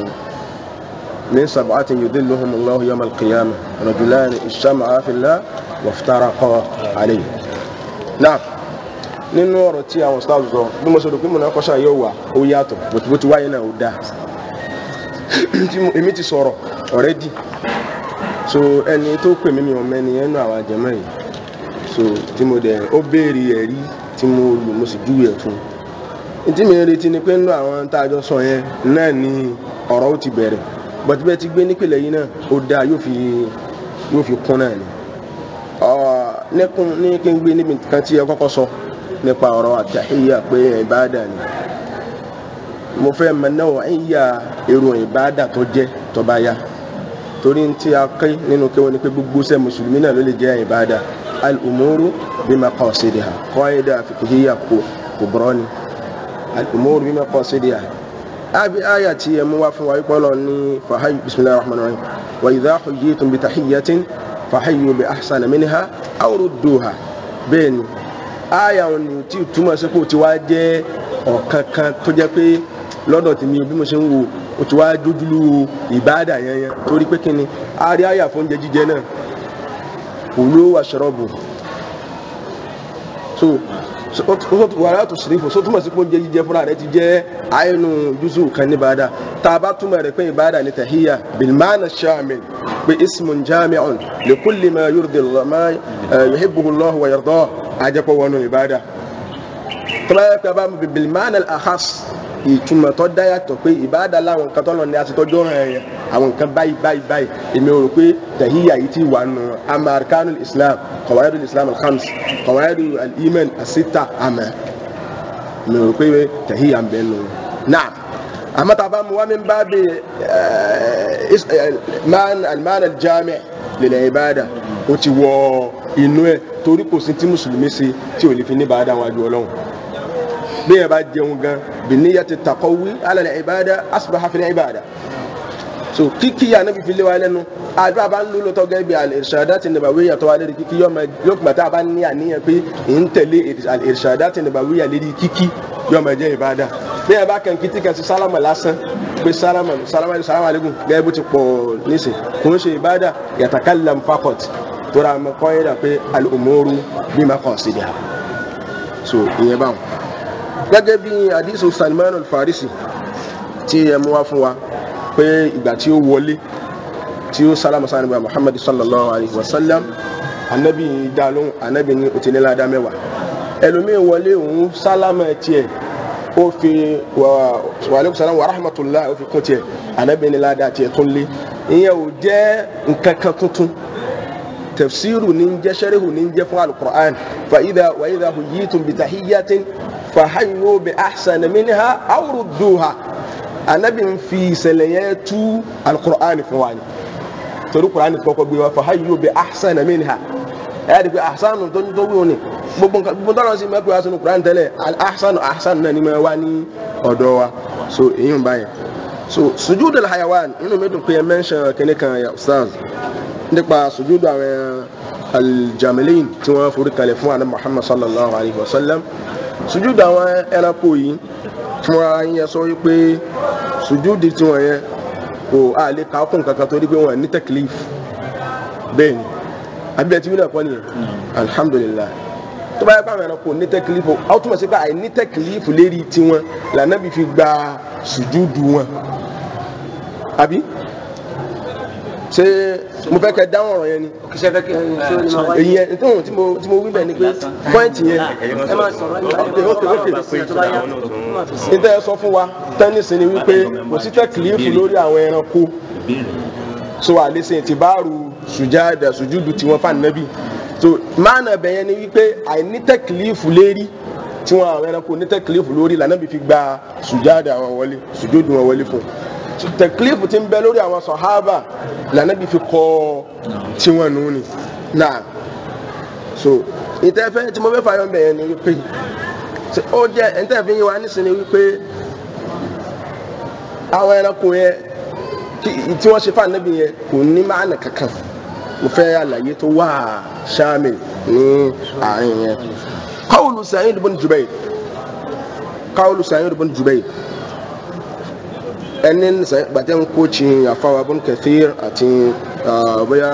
من سبعة يذلهم الله يوم القيامة رجلان اجتمعا في الله وافترقا عليه نعم nínú ọ̀rọ̀ tí àwọn staff sọ bí mo sọ pé mo náà kọ́ṣà yóò wà ó yàtọ̀ bó ti wáyé náà ó dáa tí mo- èmi ti sọ̀rọ̀ already so ẹni tó pè mí mi ò mẹ́ni ẹnu àwọn àjẹmọ́ yìí so tí mo dẹ̀ ó béèrè ẹ̀rí tí mo lò mo sì júwe ẹ̀ fún un tí mi ń retí ni pé nínú àwọn tá a jọ sọ yẹn náà ni ọ̀rọ̀ ó ti bẹ̀rẹ̀ bọ̀tí bẹ́ẹ̀ ti gbé nípìnlẹ̀ yìí náà ó dáa yóò fi yóò fi kún náà ni Ọ̀, nẹ́kùn ní kí n gbé níbi kan tí ẹ kọ́kọ́ sọ nípa ọ̀rọ̀ àtàhíyà pé ìbáàdà ni mo fẹ́ mọ náà ìyá èrò ìbáàdà tó jẹ́ tó bá yá torí tí a ké nínú kéwọn ni pé gbogbo sẹ́ mùsùlùmí náà ló lè jẹ́ ìbáàdà al-umuru bi maqasidiha qaida fiqhiyya kò kò bọ́rọ́ ni al-umuru bi maqasidiha abi aya tí ẹ mú wá fún wa wípé Ọlọ́run ní fàáyì bismillahir rahmanir rahim wa idha huyyitum bi tahiyyatin fàáyì bi ahsana minha aw rudduha bẹ́ẹ̀ ni aya wọn ni tí túmọ̀ sí pé o ti wá jẹ́ ọ̀kan kan tó jẹ́ pé lọ́dọ̀ tèmi bí mo ṣe ń wo o ti wá dójúlú ìbáàdà yẹn yẹn torí pé kí ni a rí aya fún oúnjẹ jíjẹ náà kulu washrabu so so- so- wàrà tó sìrìfò so túmọ̀ sí pé oúnjẹ jíjẹ fúnra rẹ ti jẹ́ àyẹnu jùsù kan ní ìbáàdà tá a bá túmọ̀ rẹ̀ pé ìbáàdà ní tahiyya bilmana shamil pé ismun jami'un li kulli ma yurdi Allah ma eh, yuhibbuhu Allah wa yardah àjẹpọ̀ wọnú ìbáàdà tọ́lá yẹ pé a bá mú bi bilmana al-akhas ìtumọ̀ tó dá yàtọ̀ pé ìbáàdà láwọn nǹkan tọ́lọ̀ ní àti tọ́jú ọ̀ràn yẹn àwọn nǹkan báyìí báyìí báyìí èmi ò rò pé tahiyya yìí ti wà nù ama arkanul islam qawaidul islam al-khams qawaidul al-iman as-sitta ama èmi ò rò pé tahiyya ń bẹ nù. naam àmọ́ tá a bá mú wá min babi eh, is- eh, man al-man al-jami' lil ibada ó ti wọ inú ẹ̀ torí kò sí tí mùsùlùmí ṣe tí ò lè fi ní bàádà wájú ọlọ́run bẹ́ẹ̀ bá jẹun gan bìníyà ti taqawwi ala al-ibada asbaha fi al-ibada so kíkí yà níbi fi lé wa lẹ́nu àdúrà bá ń lò lọ́tọ́ gẹ́gẹ́ bí al-irshadat an-nabawiyya tó wà lérí kíkí yóò tá a bá ní àníyàn pé ń tẹ̀lé al-irshadat an-nabawiyya lérí kíkí yóò máa jẹ́ ìbáda bẹ́ẹ̀ bá kàn kí tí kan sí sálámà lásán pé sálámà sálámà sálámà alaikum gẹ́gẹ́ bó ti pọ̀ nísìn kò ń ṣe ìbáda yatakallam faqat tó ra mọ́ kọ́ yẹ́dà pé al-umuru bi maqasidiha so ìyẹn báwọn gẹ́gẹ́ bí hadisu Salman al-Farisi tí ẹ mú wá fún wa pé ìgbà tí ó wọlé tí ó sálámà sáà nígbà Muhammad sallallahu alayhi wa sallam anabi dalóhùn anabi ní o ti ní ládàá mẹ́wàá ẹlòmíín wọlé òun sálámà tiẹ̀ ó fi wà wàlẹ́kùn sálámà wa rahmatullah ó fi kún tiẹ̀ anabi ní ládàá tiẹ̀ tún lé ìyẹn ò jẹ́ nǹkan kan tuntun tafsiru ní jẹ́ sẹ́ríhù ní jẹ́ fún alukur'an fa idha wa idha huyitum bi tahiyyatin fa hayyu bi ahsana minha aw rudduha anabi ń fi ìṣẹ̀lẹ̀ yẹn tú alukur'an fún wa ni torí kur'an kọ́kọ́ gbé wa fa hayyu bi ahsana minha ẹ̀ ẹ́ di pé ahsanu tó ń tó wíwọ́n ni gbogbo nǹkan gbogbo tọ́lọ́ sí mẹ́kọ̀ọ́ yà sínú kur'an tẹ́lẹ̀ al ahsanu ahsanu náà ni máa wá ní ọ̀dọ̀ wa so èyí ń báyẹn so sujudul hayawan inú mi dùn pé ẹ mẹ́ńṣẹ̀ kínní kan ya ustaz nípa sùjúdù àwọn aljamilin tí wọ́n forí kalẹ̀ fún àná muhammad sallallahu alayhi wa sallam sùjúdù àwọn ẹranko yìí fúnra yín yẹ sọ wípé sùjúdì tiwọn yẹn kò a lè kà á fún kankan torí pé wọn ní tẹkílíf bẹ́ẹ̀ ni abiyẹ tí mi náà kọ́ nìyẹn alhamdulilayi tó bá yẹ kó àwọn ẹranko ní tẹkílífù àwọn túmọ̀ sí pé àìní tẹkílífù lérí tiwọn lànà bí fi gba sùjúdù wọn àbí ṣé mo fẹ́ kẹ́ dáhùn ọ̀rọ̀ yẹn ni kìsẹ́ fẹ́ kí ẹ ṣe ó ní máa wáyé. èyí yẹn nítorí tí mo tí mo wí bẹ́ẹ̀ ni pé pọ́ìntì yẹn ẹ máa sọ̀rọ̀ nípa ok ok ok tó bá yá máa fi sí. níta ẹ sọ fún wa tẹ́nísì ni wípé kò sí tẹkílífù lórí àwọn ẹranko so àlesè ti báàrù sùjáàdà sùjúdù tí wọ́n fà nẹ́bí so máàna bẹ̀yẹn ni wípé àìní tẹkílífù lérí tí wọn àwọn ẹranko ní tẹkílífù lórí lànà bí fi gba sùjáàdà wọn wọlé sùjúdù wọn wọlé fún So, tẹkílífù ti ń bẹ lórí àwọn sọ̀hábà lànà bí fi kọ́ tí wọn nù ni náà so ìtẹ́fẹ́ tí mo fẹ́ fàyọ̀ bẹ̀yẹn ni wípé so, ó jẹ́ ìtẹ́fẹ́ yìí wá nísìnyí wípé àwọn ẹranko yẹn tí- tí wọ́n ṣe fún ànábì yẹn kò ní máàna kankan mo fẹ́ àlàyé tó wà ṣáàmì ní àárín yẹn. qawlu Sa'id ibn Jubayr qawlu Sa'id ibn Jubayr ẹni gbàtẹ́ ń kó tsi àfàwà ibn Kathir àti ah, bóyá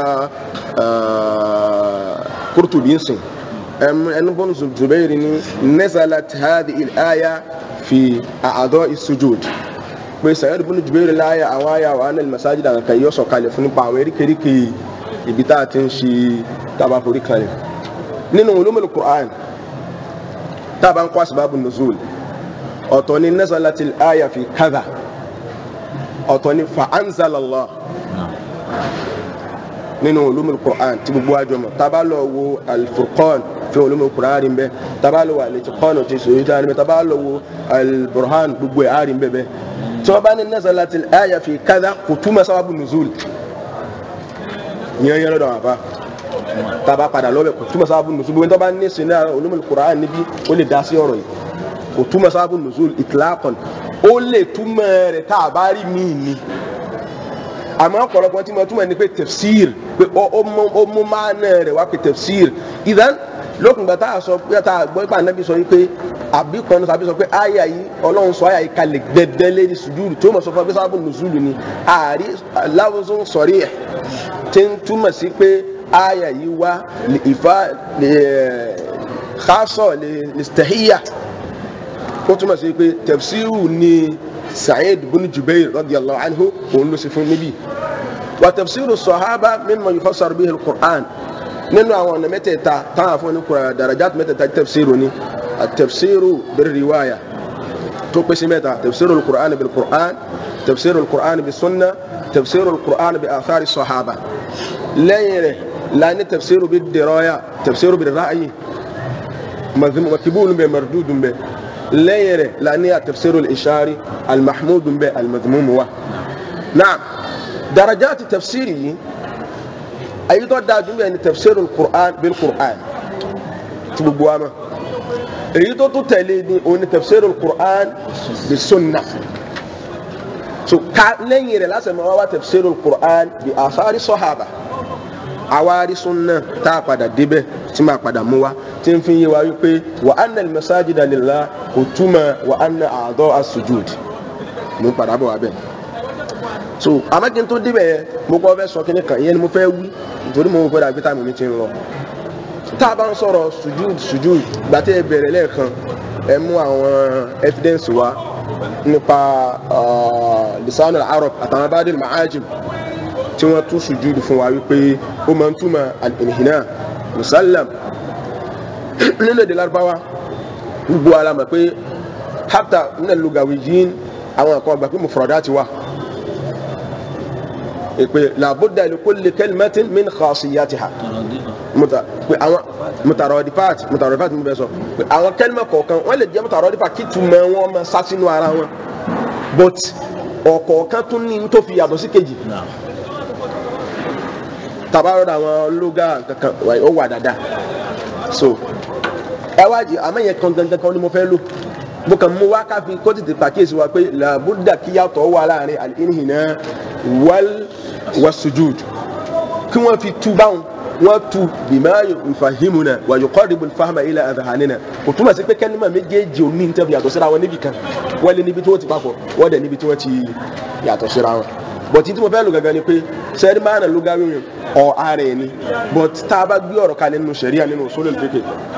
ah, Qurtubi ń sìn ẹni ibn Jubayr ni nazalat hadhihi al-aya fi a'dha'i as-sujud pé Sa'id ibn Jubayr láyà àwọn àyà wà ní masajid àwọn kan yóò sọ̀kalẹ̀ fún nípa àwọn eríkèéríkè ibi tá a ti ń ṣe tábà forí kalẹ̀ nínú ulumul Qur'an tábà ń kọ́ asbabun nuzul ọ̀tọ̀ ni nazalatil aya fi kadha ọ̀tọ̀ ni fa anzalallah nínú ulumul Qur'an tí gbogbo àjọ mọ̀ tábà lọ wo al-Furqan fi ulumul Qur'an rí mbẹ́ tábà lọ wo al-Itqan ti sòrí tá a rí mbẹ́ tábà lọ wo al-Burhan gbogbo ẹ̀ á rí mbẹ́ bẹ́ẹ̀ tí wọ́n bá ní nazalatil aya fi kadha kò túmọ̀ sábàbù nuzul yẹn yẹn lọ́dọ̀ wà fà taba padà lọ́bẹ̀ kò túmọ̀ sábàbù nuzul gbogbo tó bá ní sinna ulumul Qur'an níbi ó lè dá sí ọ̀rọ̀ yìí kò túmọ̀ sábàbù nuzul itlaqan ó lè túmọ̀ rẹ̀ tá a bá rí míì ni àmọ́ ọ̀pọ̀lọpọ̀ tí mo túmọ̀ ní pé tafsir pé ó ó mú ó mú máàna rẹ̀ wá pé tafsir ìdán lókùngbà tá a sọ pé tá a gbọ́ pé ànábì sọ yìí pé àbí kan tàbí sọ pé àyà yìí ọlọ́run sọ àyà yìí kalẹ̀ gbẹdẹ lérí sùjúdù tó mọ̀ sọ fún wa pé sábà nùzúlù ni àárí láwùzún sọ̀rí ẹ̀ tí ń túmọ̀ sí pé àyà yìí wá lè ìfà lè xaasọ̀ lè lè stahiyya ó túmọ̀ sí pé tafsiru ni Sa'id bin Jubayr radiyallahu anhu òun ló sì fún níbí wa tafsiru sahaba mimma yufassar bihi al-Qur'an nínú àwọn ọ̀nà mẹ́tẹ̀ẹ̀ta táwọn afọ́ ní kura darajat mẹ́tẹ̀ẹ̀ta tafsiru ni at-tafsiru bir-riwaya tó pèsè mẹ́ta tafsiru al-Qur'an bil-Qur'an tafsiru al-Qur'an bis-sunnah tafsiru al-Qur'an bi athari sahaba lẹ́yìn rẹ̀ laani tafsiru bid-diraya tafsiru bir-ra'yi makibulu bẹ mardudun bẹ lẹ́yìn rẹ̀ laani a tafsiru al-ishari al-mahmudun bẹ al-madhmumu wa naam darajati tafsiri yìí ayi tó dáa jùlọ ni tafsiru al-Qur'an bil-Qur'an tí gbogbo wa ma èyí tó tún tẹ̀lé ni o ni tafsiru al-Qur'an bis-sunnah so ka lẹ́yìn rẹ̀ lásìkò máa wá tafsiru al-Qur'an bi athari sahaba àwárí sunna tá a padà débẹ̀ tí máa padà mú wa tí n fi yé wa wípé wa anna al-masajida lillah kò túmọ̀ wa anna a'dha as-sujud mo ń padà bọ̀ wá bẹ́ẹ̀. so àmọ́ kí n tó débẹ̀ yẹn mo kọ́ fẹ́ sọ kí ni kan ìyẹn ni mo fẹ́ wí nítorí mo fẹ́ dàgbé táàmù mi ti ń lọ. tá a bá ń sọ̀rọ̀ sujud sujud gbàtẹ́ ẹ bẹ̀rẹ̀ lẹ́ẹ̀kan ẹ mú àwọn evidence wa nípa lisanul arab àtàwọn abadil ma'ajim tí wọ́n tún sùjúdù fún wa wípé ó máa ń túmọ̀ al-inhina musallam nínú èdè Lárúbáwá gbogbo ara mọ̀ pé hatta nínú lugawiyin àwọn kan gbà pé mufradati wà èpè làbúdà li kulli kalimatin min khasiyatiha muta pé àwọn mutaradifat mutaradifat mi bẹ sọ pé àwọn kẹlímà kọ̀ọ̀kan wọ́n lè jẹ́ mutaradifat kí túmọ̀ wọn máa sá sínú ara wọn but ọ̀kọ̀ọ̀kan tún ní tó fi yàtọ̀ sí kejì tabarọ àwọn lóga kankan ó wà dáadáa so ẹ wá jẹ àmọ́ yẹn kan gangan kan ni mo fẹ́ lò mo kàn mú wá káfí kó tètè pàkíyèsí wa pé làbúdà kíyàtọ̀ wà láàrin al-inhina wal wasujud kí wọ́n fi tú báwọn wọ́n tu bima yufahimuna wa yuqarribu al-fahma ila adhanina kò túmọ̀ sí pé kẹ́límà méjèèjì ò ní nítorí yàtọ̀ síra wọn níbì kan wọ́n lé níbi tí wọ́n ti papọ̀ wọ́n dẹ̀ níbi tí wọ́n ti yàtọ̀ síra wọn bọ̀tí tí mo fẹ́ lò gangan ni pé sẹ́rí máa nà lógáwé mi ọ̀ ara ẹ̀ ni bọ̀t tá a bá gbé ọ̀rọ̀ kalẹ̀ nínú sẹ̀ríà nínú usulul fiqh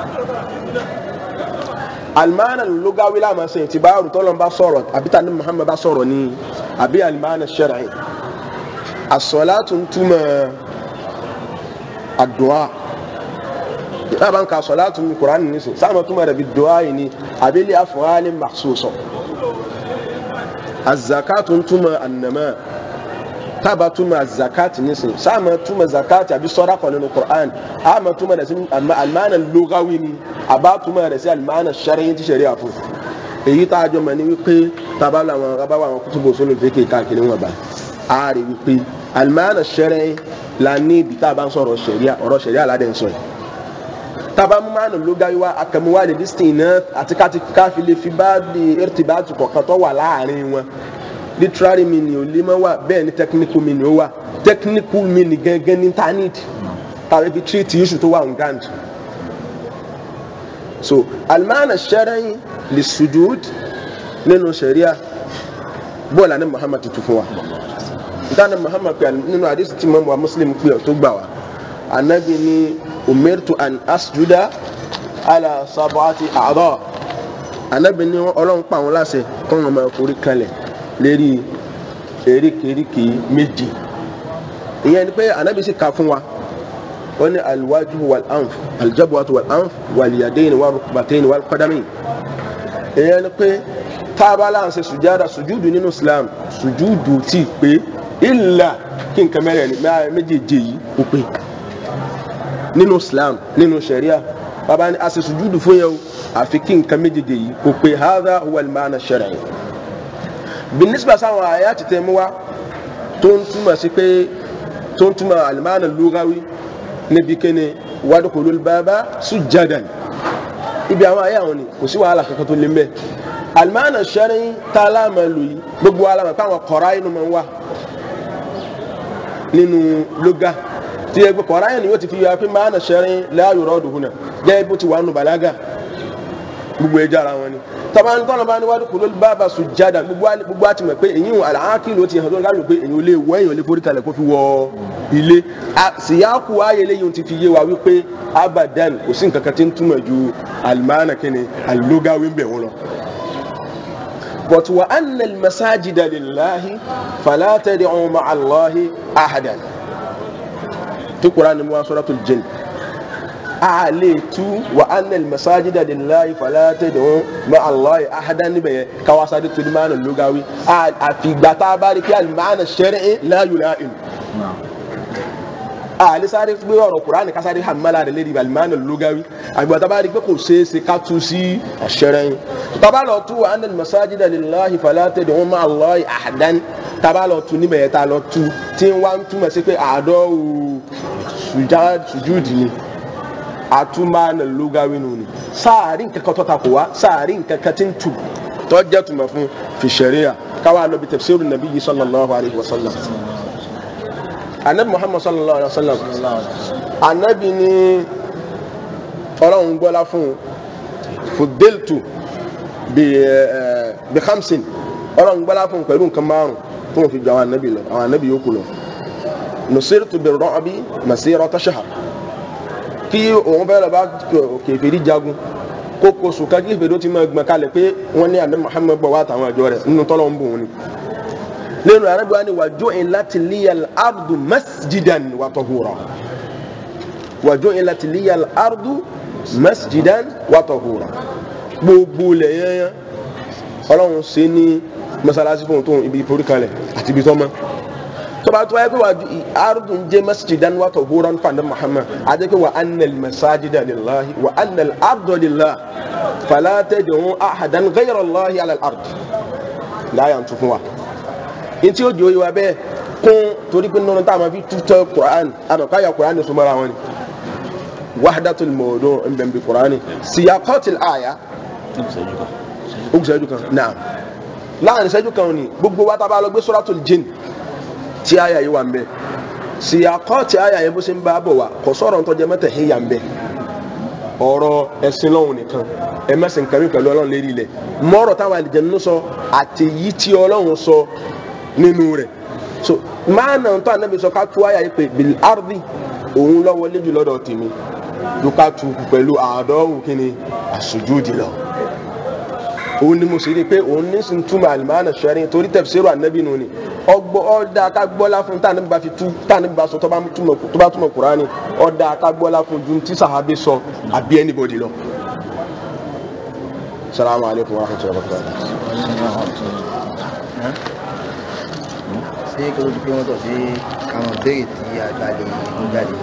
alimana lógáwé láàmú sẹ́yìn tí báyọ̀ tọ́lọ́ bá sọ̀rọ̀ àbí tani Muhammad bá sọ̀rọ̀ ni àbí alimana shar'i as-salatu túmọ̀ àdúà lábàá ń ka as-salatu mi Kùránì nísìn sáàmù túmọ̀ rẹ̀ bí dùá yìí ni àbí li af'alin makhsusa az-zakatu túmọ̀ an-nama tába túmọ̀ zakati nísìn sáàmà túmọ̀ zakati àbí sọ́dákọ̀ nínú Qur'an àmà túmọ̀ rẹ̀ sí alimánà lógáwí ni àbá túmọ̀ rẹ̀ sí alimánà sẹ́rẹ́yìn tí sẹ́rẹ́ àfọ̀ èyí tá a jọ mọ̀ ní wípé tábà làwọn abáwọ̀ àwọn kútùbù sólò fèké káàkiri wọn bá a rí wípé alimánà sẹ́rẹ́yìn la ní ibi tá a bá ń sọ̀rọ̀ sẹ̀ríà ọ̀rọ̀ sẹ̀ríà aládé ń sọ yìí tábà mú mánà lógáwí wa akẹ́muwá lè dísìn náà àti káfí lè fi bá di irtibatu kọ̀ọ̀kan tó wà láàrin wọn literary meaning ò lè mọ wá bẹ́ẹ̀ ni technical meaning ó wà technical meaning gangan ní ta need tàbí fi treat issue tó wà on ground so alimana sẹ́rẹ́yìn lè sujud nínú sẹ̀ríà bọ́ọ̀lù àná Muhammad tuntun fún wa dáná Muhammad pé nínú àdìsí tí mọ́mú wa Muslim pé ọ̀ tó gbà wá anabi ni umirtu an asjuda ala sab'ati a'dha anabi ni ọlọ́run pa àwọn láṣẹ kọ́ wọn máa forí kalẹ̀ lérí eríkèéríkèé méjì ìyẹn ni pé anabi sì ka fún wa wọ́n ní alwaju wal anf aljabuwatu wal anf wal yadayn wal rukbatayn wal qadamayn ìyẹn ni pé tábàlà ń ṣe sùjádà sùjúdù nínú islam sùjúdù tí pé ìlà kí nǹkan mẹ́rẹ̀ ní méjèèjì yìí ó pé nínú islam nínú sharia bàbá ni a ṣe sùjúdù fún yẹn o àfi kí nǹkan méjèèjì yìí ó pé hadha huwa al-ma'na ash-shar'i binisba sáwọn àyà ti tẹ̀ mú wa tó ń túmọ̀ sí pé tó ń túmọ̀ al-ma'na al-lughawi níbi kéne wadkhulul baba sujjadan ibi àwọn àyà wọn ni kò sí wàhálà kankan tó lé mbẹ al-ma'na ash-shar'i tá a láàmà lò yìí gbogbo alámà pé àwọn kọ̀ọ̀rọ̀ inú máa ń wà nínú lóga tí ẹgbẹ́ kọ̀ọ̀rọ̀ ayé ni yóò ti fi yọ pé ma'na ash-shar'i la yuradu huna gẹ́gẹ́ bó ti wà nù bàlágà gbogbo ẹja ara wọn ni tọ́ba ní tọ́lọ́ bá ní wádìí kò ló bá bá sùjádà gbogbo àti mọ̀ pé èyí wọn àlàákì ló ti hàn tó ń kárí pé èyí ò lè wọ èyí ò lè forí kalẹ̀ kó fi wọ ilé síyáàkù ayé lẹ́yìn ti fi yé wa wípé abadan kò sí nǹkan kan tí ń túmọ̀ ju alimana kini alilogawi ń bẹ̀ wọn lọ. but wa anna al-masajida lillahi fala tad'u ma'a Allahi ahadan tó Qur'an ni mo wá suratul jinn a lè tú wa anna masajida lillahi fala tad'u ma'a Allahi ahadan níbẹ̀ yẹn káwá sáré tó ní máa nà lógawi àfìgbà tá a bá rí kí al-ma'na shar'i la yula'in a lè sáré gbé ọ̀rọ̀ Kùránì ká sáré hàmàlà rẹ̀ lédi al-ma'na lógawi àgbà tá a bá rí pé kò ṣeé ṣe ká tú sí ash-shar'i tábà lọ tú wa anna masajida lillahi fala tad'u ma'a Allahi ahadan tábà lọ tú níbẹ̀ yẹn tá a lọ tú tí wọ́n túmọ̀ sí pé àádọ́ sùjúdì ni atuma na lugawi nuni saarin kankan tó ta kò wá saarin kankan tí ń tu tó jẹ́ tuma fún fi sharia káwa lọ bi tafsiru nabiyyi sallallahu alayhi wa sallam anabi muhammad sallallahu alayhi wa sallam anabi ni ọlọ́run gbọ́lá fún fudiltu bi bi khamsin ọlọ́run gbọ́lá fún pẹ̀lú nǹkan márùn tó wọn fi jọ àwọn anabi lọ àwọn anabi yòókù lọ nusirtu bi rọ́ọ̀bì masirata shahr kí òun fẹ́ lọ bá kèfèrí jagun kókó sùkà kí kèfèrí ó ti máa gbọ̀n kalẹ̀ pé wọ́n ní àná Muhammad bọ̀ wá àtàwọn àjọ rẹ̀ nínú tọ́lọ̀ ń bò wọn ni. lẹ́nu arábíwá ni wàjọ́ in láti líyà ardu masjidan wa tahura wàjọ́ in láti líyà ardu masjidan wa tahura gbogbo lẹ́yìn ọlọ́run ṣe ní masalasi fún tóun ibi ìforíkalẹ̀ àti ibi tọ́mọ tọba tó wáyé pé wà arúgbó jẹ masjidan wa tahuran fanda muhammad adé pé wà annal masajida lillahi wà annal ardo lillahi fala tad'u ahadan ghayra allahi ala al-ard láyà tó fún wa ntí ó jòyè wa bẹ́ẹ̀ kún torí pé nínú táwọn fi tutọ́ quran àmọ́ káyà quran tó mara wọn ni wahdatul mawdu' nbẹ̀n bi quran siyaqatil aya ó kù sẹ́jú kan naam láàrin sẹ́jú kan ni gbogbo wa tá a bá lọ gbé suratul jinn tí àyà yìí wà ń bẹ síyàkọ́ọ̀tì àyà yẹn bó ṣe ń bá bọ̀ wá kò sọ̀rọ̀ tó jẹ mẹ́tẹ̀ híyà ń bẹ̀ ọ̀rọ̀ ẹ̀sìn lọ́hùn nìkan ẹ mẹ́sìn kàmí pẹ̀lú ọlọ́run lérí ilẹ̀ mọ́rọ̀ táwọn àlìjẹ̀nú sọ àtẹ̀yí tí ọlọ́run sọ nínú rẹ̀ so máa nà tó ànábì sọ ká tú àyà yìí pé bil ardi òun lọ́wọ́ léjù lọ́dọ̀ tèmi ló ká tu pẹ̀lú àádọ́rùn kíni àsùjúdì lọ òun ni mo sì rí i pé òun ní sin túmọ̀ àlìmáàna sẹ́rin torí tafsiru ànábì nù ni ọgbọ́ ọ̀dà ká gbọ́lá fún tá ànábì bá fi tú tá ànábì bá sọ tó bá túmọ̀ tó bá túmọ̀ kúránì ọ̀dà ká gbọ́lá fún ju tí sàhábì sọ àbí anybody lọ. salamu alaykum wa rahmatulahi wa barakatuh. ṣé kí ló di pé wọ́n tọ̀ sí àwọn béèrè tí àgbà lè mú jáde.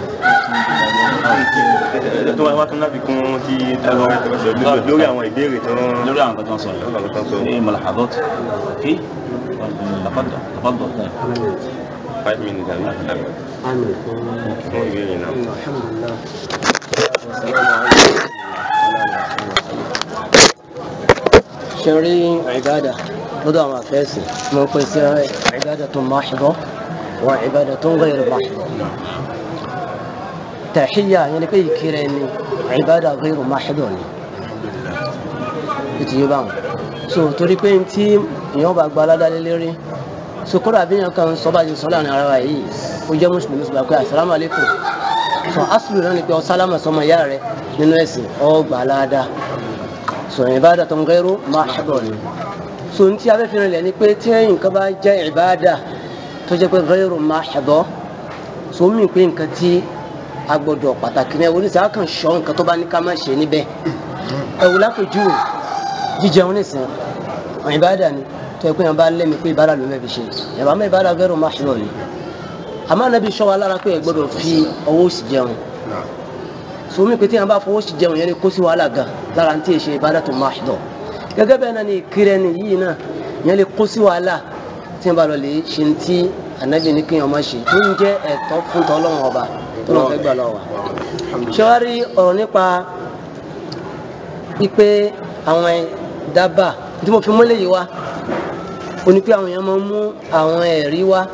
tó wá wá tún láti kún tí lórí àwọn ìbéèrè tó lórí àwọn kan tó ń sọ lórí àwọn kan tó ní malahadot kí lafadọ lafadọ five minutes àbí àbí àmì fún fún ìbéèrè náà. alhamdulilah ṣe rí ìbádà lọ́dọ̀ àwọn àfẹ́sì mo ń pè sí ìbádà tó máṣùbọ́ wà ìbádà tó ń gbẹ̀rẹ̀ máṣùbọ́ tàhíyà yẹn ni pé ìkírẹ ni ìbádà gbẹ̀rẹ̀ máṣùbọ́ ni ètò yìí báwọn so torí pé tí èèyàn bá gba aládàá lérí so kódà bí èèyàn kan sọ bá ti sọ láàrin ara wa yìí ó jẹ́ mùsùlùmí sọ pé assalamu alaikum so asùlù náà ni pé ọ sálámà sọmọ ìyá rẹ nínú ẹ̀sìn ọ gbà aládàá so ìbádà tó ń gẹ́rù máṣùbọ́ ni so ntí abẹ́fẹ́rẹ́ lẹ̀ ni pé tí nǹkan bá jẹ́ ìbáàdà tó jẹ́ pé ghayru mahdo so mí pé nǹkan tí a gbọ́dọ̀ pàtàkì ní ẹ̀wọ̀n ní sáà kan ṣọ́ nǹkan tó bá ní ká má ṣe níbẹ̀ ẹ̀wù lápèjú jíjẹun nìsín ìbáàdà ni tó yẹ pé yẹn bá lẹ́mi pé ìbáàdà ló mẹ́bi ṣe yàrá mẹ́ ìbáàdà ghayru mahdo ni àmọ́ Ànábì ṣọ́ wa lára pé ẹ gbọ́dọ̀ fi ọwọ́ sí jẹun so mí pé tí yẹn bá fọwọ́ sí jẹun yẹn ni kó sí wàhálà gan lára ní tí ì ṣe ìbáàdà tó mahdo gẹ́gẹ́ bẹ́ẹ̀ náà ni ìkírẹ́ ni yìí náà yẹn lè kó sí wàhálà tí wọ́n bá lọ lè ṣe ní tí ànábì ní kí wọ́n má ṣe tó ń jẹ́ ẹ̀tọ́ fún tọ́lọ́wọ́n ọba tó lọ́n fẹ́ gbà lọ́wọ́ wa. ṣé wàá rí ọ̀rọ̀ nípa ipe àwọn dábàá tí mo fi múlẹ̀ yìí wá ó ní pé àwọn èèyàn máa ń mú àwọn ẹ̀rí wá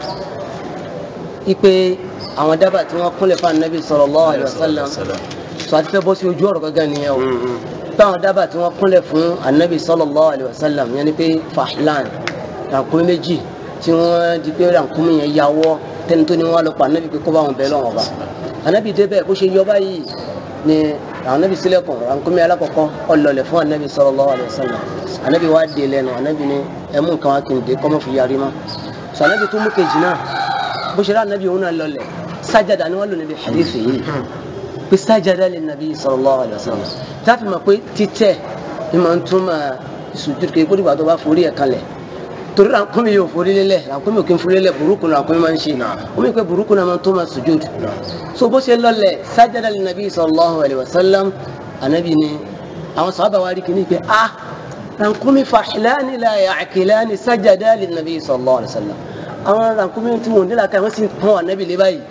ipe àwọn dábàá tí wọ́n kúnlẹ̀ fún ànábì sallallahu alaihi wasallam sọ àti fẹ́ bọ́ sí ojú ọ̀rọ̀ gángan nìyẹn o báwọn dábàá tí wọ́n kúnlẹ̀ fún anabi sallallahu alayhi wa sallam yẹn ni pé fahlan rànkúnmí méjì tí wọ́n di pé rànkúnmí yẹn yàwọ́ tẹni tó ní wọn lọ pa anabi pé kó bá wọn bẹ̀ lọ́wọ́ bá anabi débẹ̀ bó ṣe yọ báyìí ni anabi sílẹ̀kùn rànkúnmí alákọ̀ọ́kọ́ ọlọ́lẹ̀ fún anabi sallallahu alayhi wa sallam anabi wá dé lẹ́nu anabi ni ẹmú nǹkan wá kí n dé kọ́mọ́ fi yarí mọ́ sọ anabi tó mú kejì náà bó ṣe rá anabi òun náà lọlẹ̀ sájàdá ni wọ́n lò níbi hadith yìí pé sájàdá lè nàbí sallallahu alayhi wa sallam táfi mọ̀ pé títẹ̀ ni máa ń túmọ̀ ìsùjúdù kí kódìgbà tó bá forí ẹ̀ kalẹ̀ torí rànkúnmí yóò forí lélẹ̀ rànkúnmí ò kí ń forí lélẹ̀ burúkú ni rànkúnmí máa ń ṣe ó mi pé burúkú náà máa ń túmọ̀ sùjúdù so bó ṣe lọlẹ̀ sájàdá lè nàbí sallallahu alayhi wa sallam ànábì ni àwọn sàhábà wa rí kìíní pé ah rànkúnmí fàḥìláni la ya'qilani sájàdá lè nàbí sallallahu alayhi wa sallam àwọn rànkúnmí tí wọn ò nílà ká wọn sì pọn ànábì lé báyìí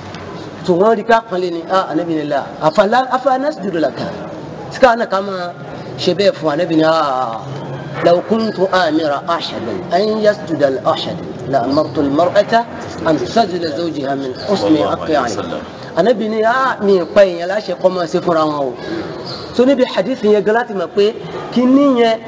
tó wọn rí ká pọn lé ni ah ànábì ni la afa nasjudu laka sika ana kama shebe fu anabi ni ah law kuntu amira ahadan an yasjuda al ahad la amartu al mar'ata an tasjuda zawjiha min husni aqyani anabi ni ah mi pa yin la ṣe ko ma ṣe fúnra wọn o so níbi hadith yẹn galati ma pé kíní yẹn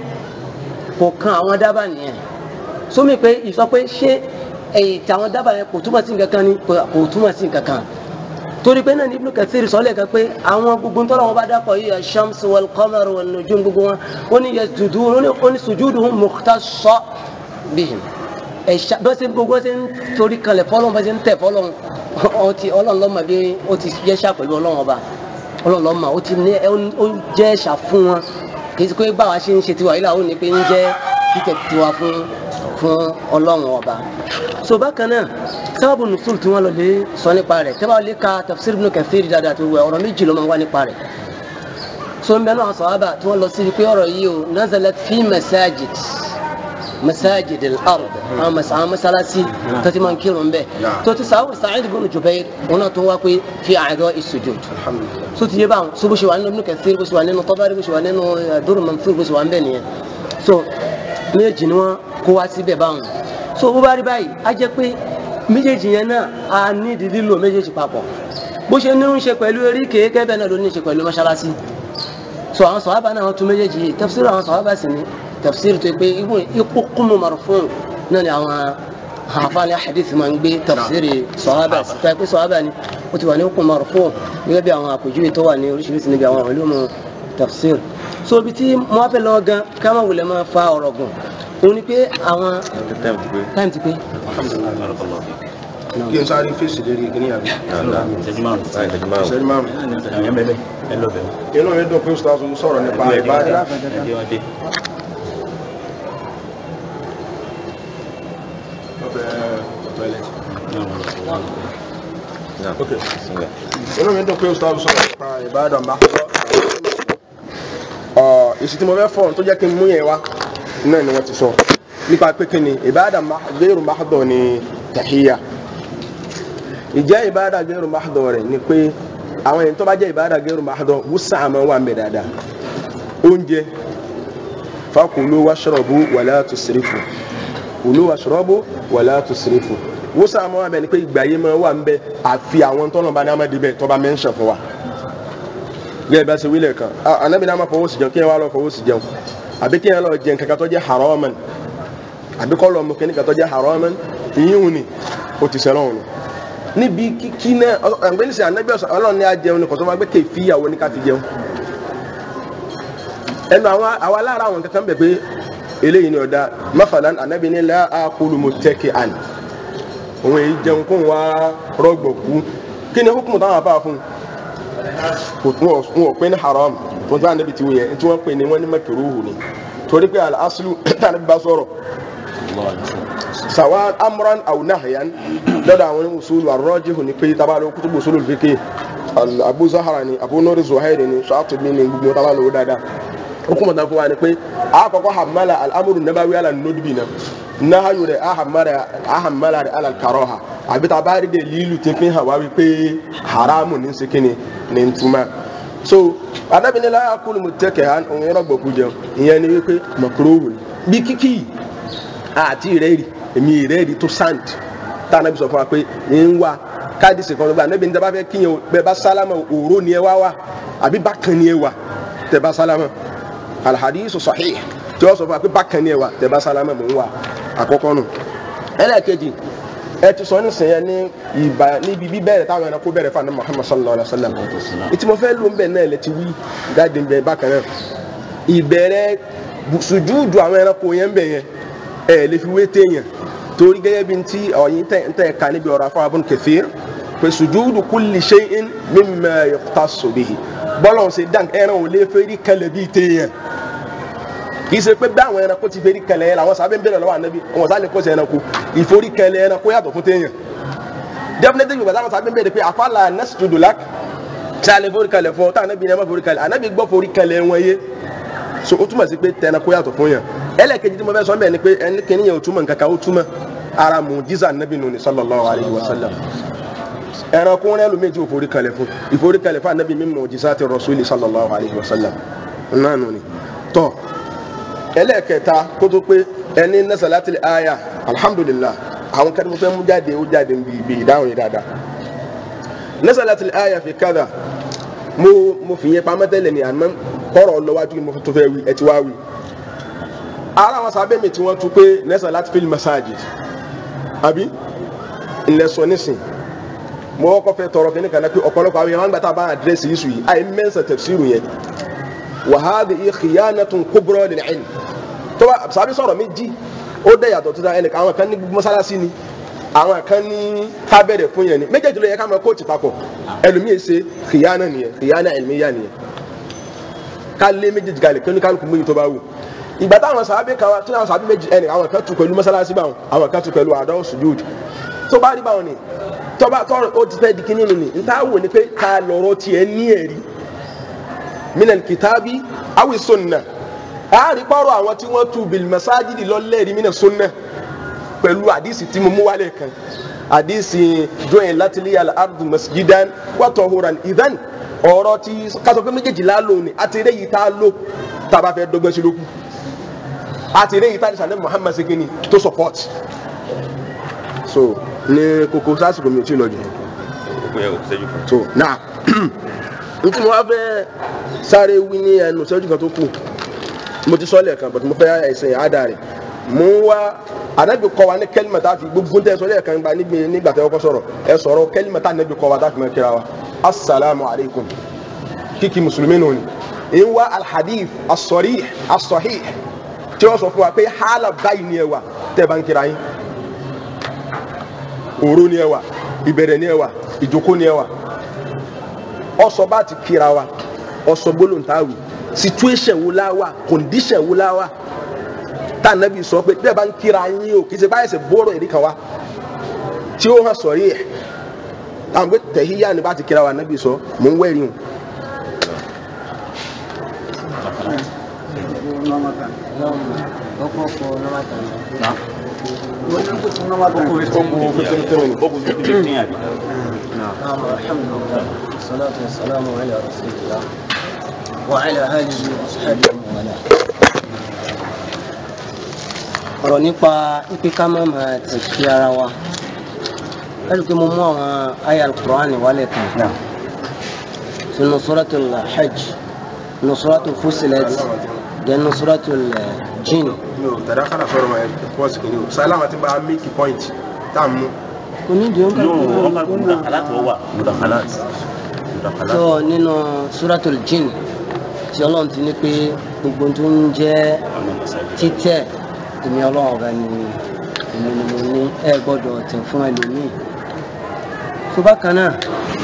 kò kan àwọn dábàá nìyẹn so mi pé ìsọ pé ṣé èyí tí àwọn dábàá yẹn kò túmọ̀ sí nǹkan kan ni kò túmọ̀ sí nǹkan kan torí pé náà ní Ibn Kathir sọ́lẹ̀ kan pé àwọn gbogbo tọ́lọ̀ wọn bá dápọ̀ yìí ash-shams wal-qamar wan-nujum gbogbo wọn ó ní yasjudun ó ní sujuduhum mukhtassun bihim ẹ̀ṣà bá ṣe gbogbo ṣe ń torí kalẹ̀ fọlọ́n bá ṣe ń tẹ̀ fọlọ́n ọtí ọlọ́run lọ́mọ bí ó ti jẹ́ ṣà pẹ̀lú ọlọ́run ọba ọlọ́run lọ́mọ ó ti ní ó jẹ́ ṣà fún wọn kì í ṣe pé báwa ṣe ń ṣe tiwa yìí làwọn ò ní pé ń jẹ́ títẹ̀ tiwa fún fún ọlọ́run ọba so bákan náà sábàbù nùsùl tí wọ́n lọ lè sọ nípa rẹ̀ tẹ́ bá lè ka tafsir Ibn Kathir dáadáa tó wẹ̀ ọ̀rọ̀ méjì ló máa ń wá nípa rẹ̀ so ń bẹ náà sọ̀hábà tí wọ́n lọ sí pé ọ̀rọ̀ yìí o nazalat fi masajid masajid al-ard àwọn masalasi tó ti máa ń kírun bẹ́ẹ̀ tó ti sàwọn Sa'id ibn Jubair wọn náà tó wá pé fi a'dha'i as-sujud so ti yé báwọn so bó ṣe wà nínú Ibn Kathir bó ṣe wà nínú Tabari bó ṣe wà nínú Durr Mansur bó ṣe wà ń bẹ̀ nìyẹn so méjì ni wọ́n kó wá síbẹ̀ báwọn so bó bá rí báyìí á jẹ́ pé méjèèjì yẹn náà a ní ìdí lílo méjèèjì papọ̀ bó ṣe ní ń ṣe pẹ̀lú eríkèé kẹ́bẹ̀ náà ló ní ṣe pẹ̀lú mọ́ṣáláṣí so àwọn sọ̀hábà náà wọ́n tún méjèèjì yìí tafsir àwọn sọ̀hábà sì ní tafsir tó pé ikú kúnnù marfu' náà ni àwọn àfáàní hadith máa ń gbé tafsir sọ̀hábà sí tó pé sọ̀hábà ni ó ti wà ní ikú marfu' gẹ́gẹ́ bí àwọn àpèjúwe tó wà ní oríṣiríṣi níbi àwọn ulum tafsir so ibi tí mo wá fẹ́ lọ gan ká má wulẹ̀ máa fa ọ̀rọ̀ gùn òun ni pé àwọn time ti pé kí n sáré fèsì lérí kí ní àbí ìṣẹ́jú márùn-ún ìṣẹ́jú márùn-ún ìṣẹ́jú márùn ẹ̀yàn bẹ́ẹ̀ ẹ lọ bẹ̀rẹ̀ inú mi dùn pé ustaz ń sọ̀rọ̀ nípa ìbádà ẹ̀dí wọn dé Okay. inú mi dùn pé ustaz sọ̀rọ̀ nípa ìbádà máa ọ èsì tí mo fẹ́ fọ́ tó jẹ́ kí n mú yẹn wá náà ni wọ́n ti sọ nípa pé kí ni ìbádà gẹ́rù máàdọ̀ ni tàhíyà ìjẹ́ ìbádà gẹ́rù máàdọ̀ rẹ̀ ni pé àwọn èyí tó bá jẹ́ ìbádà gẹ́rù máàdọ̀ wúsà àmọ́ wà ń bẹ dáadáa oúnjẹ fakulu washrabu wala tusrifu kulu washrabu wala tusrifu wúsà àmọ́ wà ń bẹ ni pé ìgbà yìí máa wà ń bẹ àfi àwọn tọ́nà bá ní àmọ́ dibẹ̀ tó bá mẹ́ńṣẹ̀ fún wa gẹ́gẹ́ bá ṣe wílẹ̀ kan anabi náà ma fọwọ́ sí jẹun kí ẹ wá lọ fọwọ́ sí jẹun àbí kí ẹ lọ jẹun kankan tó jẹ́ haraman àbí kọ́ lọ mú kí ní kankan tó jẹ́ haraman ìyíhun ni o ti sẹ́lọ̀ wọn. níbi kíkí náà àgbẹ̀ni sẹ́ anabi ọ̀sán ọlọ́run ní a jẹun ni kò tó máa gbé kéfì ìyàwó ní ká fi jẹun. ẹnu àwọn àwa lára àwọn kankan bẹ̀ pé eléyìí ni ọ̀dà mafalan anabi ní la akulu muttaki'an òun èyí jẹun kó wá rọgbọ̀kú kí ni hukumu táwọn afá fún un wọn ò pè ní haram wọn tí wọn níbi tí wọn yẹ tí wọn pè ní wọn ní makiruhu ni torí pé al-aslu tí wọn bá sọ̀rọ̀ sawa amran aw nahyan lọ́dọ̀ àwọn usulu ar-rajihu ni pé tabalo kutubu usulu al-fiqh abu zahara ni abu nuri zuhairi ni shatubi ni gbogbo tabalo dáadáa hukumu ta fún wa ni pé àkọ́kọ́ hamala al-amru nabawi ala nudbi na nahayu rẹ̀ ahamala rẹ̀ ala al-karaha àbí ta bá rí de lílu tí fi hàn wá wípé haramu ní sikini ní ntuma so adabini la yakulu mutake han òun yọrọ gbọkú jẹun ìyẹn ni wípé makurowu ni bí kíkì àti ìrẹ́rì èmi ìrẹ́rì tó sand tá a nàbí sọ fún wa pé ń wá káàdì sèkọ́ ló gbà níbi ní dábàá fẹ́ kíyàn bẹ́ẹ̀ bá sálámà òró ni ẹ wá wá àbí bákan ni ẹ wà tẹ bá sálámà alhadisu sahih tí wọ́n sọ fún wa pé bákan ni ẹ wà tẹ bá sálámà mò ń wà àkọ́kọ́ nù ẹlẹ́ẹ̀kejì ẹ ti sọ nísìnyẹ ní ìbá níbi bíbẹ̀rẹ̀ táwọn ẹranko bẹ̀rẹ̀ fún àná Muhammad sallallahu alayhi wa sallam ìtì mo fẹ́ ló ń bẹ̀ náà lẹ ti wí jáde ń bẹ bákan náà ìbẹ̀rẹ̀ sùjúùdù àwọn ẹranko yẹn ń bẹ̀ yẹn ẹ lè fi wé téèyàn torí gẹ́gẹ́ bí ti ọ̀yin tẹ̀ ẹ̀ka níbi ọ̀rọ̀ afọ Ibn Kathir pé sùjúùdù kulli shay'in mimma yukhtassu bihi bọ́lọ̀ ṣe dán ẹran ò lè fẹ́rí kalẹ̀ bíi téèyàn kì í ṣe pé bí àwọn ẹranko ti fẹ́rí kalẹ̀ yẹn làwọn sábẹ́ ń bẹ̀rẹ̀ lọ́wọ́ ànábì wọn sáré kó ṣe ẹranko ìforí kalẹ̀ ẹranko yàtọ̀ fún téèyàn definitely yorùbá táwọn sábẹ́ ń bẹ̀rẹ̀ pé àfàlà nasjudu lak ṣe àlè forí kalẹ̀ fún ọ táwọn ànábì ní ẹ má forí kalẹ̀ ànábì gbọ́ forí kalẹ̀ wọn yé so ó túmọ̀ sí pé tẹranko yàtọ̀ fún yàn ẹlẹ́ẹ̀kejì tí mo fẹ́ sọ bẹ́ẹ̀ ni pé ẹni kìíní yẹn ò túmọ̀ nǹkan kan ó túmọ̀ ara mujiza ànábì nù ní sallallahu alayhi wa sallam ẹranko rẹ ló méjì òforí kalẹ̀ fún ìforí kalẹ̀ fún ànábì min mujizati rasuli sallallahu alayhi wa sallam náà nù ni tọ́ ẹlẹ́ẹ̀kẹta kó tó pé ẹni nasalatil aya alhamdulillah àwọn kan tó fẹ́ mú jáde ó jáde bí bí ìdáhùn yìí dáadáa nasalatil aya fi kada mo mo fi yẹn pamọ́ tẹ́lẹ̀ ní àná kọ́rọ̀ lọ́wájú ni mo tó fẹ́ wí ẹ ti wá wí. ara àwọn sábẹ́ mi tí wọ́n tún pé nasalatil fil masajid àbí ńlẹ̀ sọ nísìn mo kọ́ fẹ́ tọrọ kí ní kan náà pé ọ̀pọ̀lọpọ̀ àwọn yẹn wọ́n gbà tá a bá àdírẹ́sì yìí sùn yìí àyè mẹ́sàn tafsiru yẹn wàhálì khiyanatun kubra lil ilm tó bá sábẹ́ sọ̀rọ̀ méjì ó dẹ̀ yàtọ̀ tó dá ẹnìkan àwọn kan ní mọ́sálásí ni àwọn kan ní kábẹ̀rẹ̀ fún yẹn ni méjèèjì ló yẹ ká máa kóòtù papọ̀ ẹlòmíì ṣe khiyana nìyẹn khiyana ilmiya nìyẹn ká lé méjèèjì kalẹ̀ kí oníkálukú mú yìí tó bá wù ìgbà táwọn sábẹ́ kan tí àwọn sábẹ́ méjì ẹnì àwọn kan tù pẹ̀lú mọ́sálásí báwọn àwọn kan tù pẹ̀lú àdáwọ̀ sujud tó bá rí báwọn ni tó bá tọrọ ó ti fẹ́ di kíní nù ni nta wò ni pé ká lọ́rọ́ tiẹ̀ ní ẹ̀rí minal kitabi awi sunna àárí pọ́rọ̀ àwọn tí wọ́n tu bil masajidi lọ́lẹ́rìí mina sunna pẹ̀lú àdìsí tí mo mú wálé kan àdìsí join latili al ardu masjidan wa tahuran idan ọ̀rọ̀ tí kátó pé méjèèjì la lò ní àti eré yìí tá a lò tá a bá fẹ́ dọ́gbẹ́ sí lókù àti eré yìí tá a sàlẹ̀ muhammad segin tó support so ní kókó sásìkò mi ò tí ì lọ jù Ó yẹ kó ṣẹ́jú kan. so now n tí mo wá fẹ́ sáré wí ní ẹnu ìṣẹ́jú kan tó kù mo ti sọ lẹ́ẹ̀kan but mo fẹ́ ẹ̀sìn àádá rẹ̀ mo ń wá anabi kọ́ wa ní kẹ́límà tá a fi gbogbo tẹ́ sọ lẹ́ẹ̀kan gba níbi nígbà tẹ́ kọ́kọ́ sọ̀rọ̀ ẹ sọ̀rọ̀ kẹ́límà tá anabi kọ́ wa tá a fi máa kíra wa asalaamu alaykum kíkí mùsùlùmí nù ni ń wá alhadif asọ̀rí asọ̀hí tí wọ́n sọ fún wa pé hálà báyìí ni ẹ wà tẹ́ bá ń kíra yín òru ni ẹ wà ìbẹ̀rẹ̀ ni ẹ wà ìjókòó ni ẹ wà ọsọ bá ti kíra wa ọsọ gbólóǹtàwì situation wo la wà condition wo la wà tá ànábì sọ pé bẹ́ẹ̀ bá ń kíra yín o kì í ṣe báyìí ṣe bọ́ọ̀rọ̀ èdè kan wa tí ó hàn sọ̀rí ẹ̀ àwọn pé tẹ̀híyá ni bá ti kíra wa ànábì sọ mò ń wẹ̀rí o. ó kù sí fifteen àbí. نعم الحمد لله والصلاة والسلام على رسول الله وعلى آله وصحبه ومن ọ̀rọ̀ nípa ipe ká má máa ti fi ara wa ẹ̀rù pé mo mú àwọn aya alukur'ani wálẹ̀ kan sínú suratul hajj nínú suratul fusilat dẹ̀ nínú suratul jinn mi ò tẹ̀lé kára sọ̀rọ̀ ma ẹ̀ pọ́sì kìíní o sálámà ti bá a make point tá a mú. kò ní ìdí no oúnjẹ wọn kà mudakhalat wọ́n wà mudakhalat mudakhalat. tó nínú suratul jinn tí ọlọ́run ti ní pé gbogbo tó ń jẹ́ títẹ̀ èmi ọlọ́run ọba ni èmi ni mo ní ẹ gbọ́dọ̀ tẹ̀ fún ẹlòmíì tó bákan náà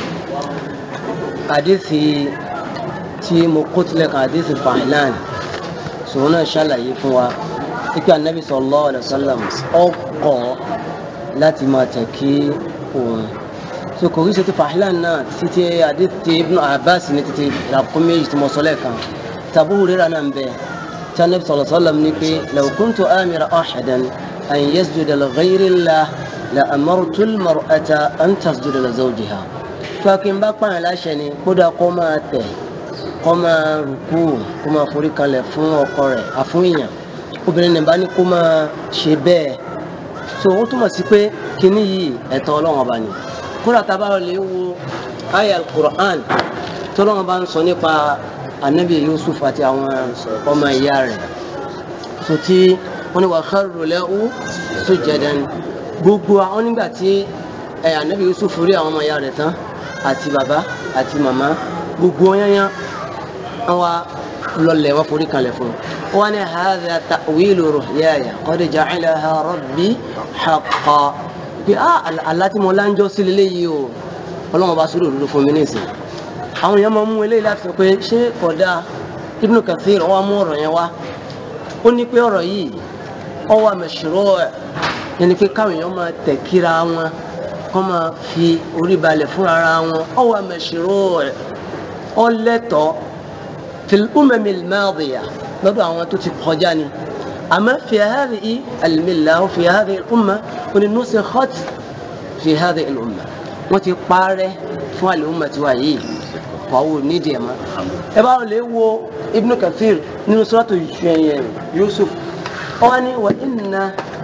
àdéhì tí mo kó tilẹ̀ kan àdéhì fàìlàn sòwò náà ṣàlàyé fún wa pípẹ́ anabi sallallahu alaihi wasallam ọkọ̀ láti máa tẹ̀ kí òun so kò rí ṣe ti fàìlàn náà títí àdéhì tí ibn abbas ní títí ràkúnmí méjì tí mo sọ lẹ́ẹ̀kan tàbí rírà náà ń bẹ́ẹ̀. كان النبي صلى الله عليه وسلم نقول لو كنت آمر أحدا أن يسجد لغير الله لأمرت المرأة أن تسجد لزوجها فكن بقى لا شيء كودا كما تي كما ركوع كما فريق لفون وقرة أفويا obìnrin nìbá ní kó máa ṣe bẹ́ẹ̀ so ó túmọ̀ sí pé kínní yìí ẹ̀tọ́ ọlọ́run ọba ni kódà tá a bá lè wo aya al-Qur'an tí ọlọ́run bá ń sọ nípa anabi yusuf àti àwọn ọmọ ìyá rẹ̀ so tí wọ́n ní wà kharru lahu sujadan gbogbo àwọn nígbà tí ẹ anabi yusuf rí àwọn ọmọ ìyá rẹ̀ tán àti bàbá àti màmá gbogbo yányán wọ́n wá lọlẹ̀ wọ́n forí kalẹ̀ fún un wọ́n ní hadha ta'wilu ru'yaya qad ja'alaha rabbi haqqan pé ah aláti mo láńjọ́ sí lélẹ́yìí o ọlọ́run bá sórí òdodo fún mi nísìnyí àwọn èèyàn máa mú eléyìí láti sọ pé ṣé kódà Ibn Kathir wọ́n mú ọ̀rọ̀ yẹn wá ó ní pé ọ̀rọ̀ yìí ó wà mashru' ẹ̀ yẹn ni pé káwọn èèyàn máa tẹ̀ kíra wọn kọ́ máa fi orí balẹ̀ fúnra ara wọn ó wà mashru' ẹ̀ ó lẹ́tọ̀ọ́ fil umamil madiyah lọ́dọ̀ àwọn tó ti kọjá ni àmọ́ fi hadhihi al-millah wa fi hadhihi al-umma ó ní nusikhat fi hadhihi al-umma wọ́n ti parẹ́ fún al-umma tiwa yìí fọwọ́ nídìí ẹ̀ mọ́. ẹ bá lè wo Ibn Kathir nínú suratu Yusuf wọ́n ní wà inna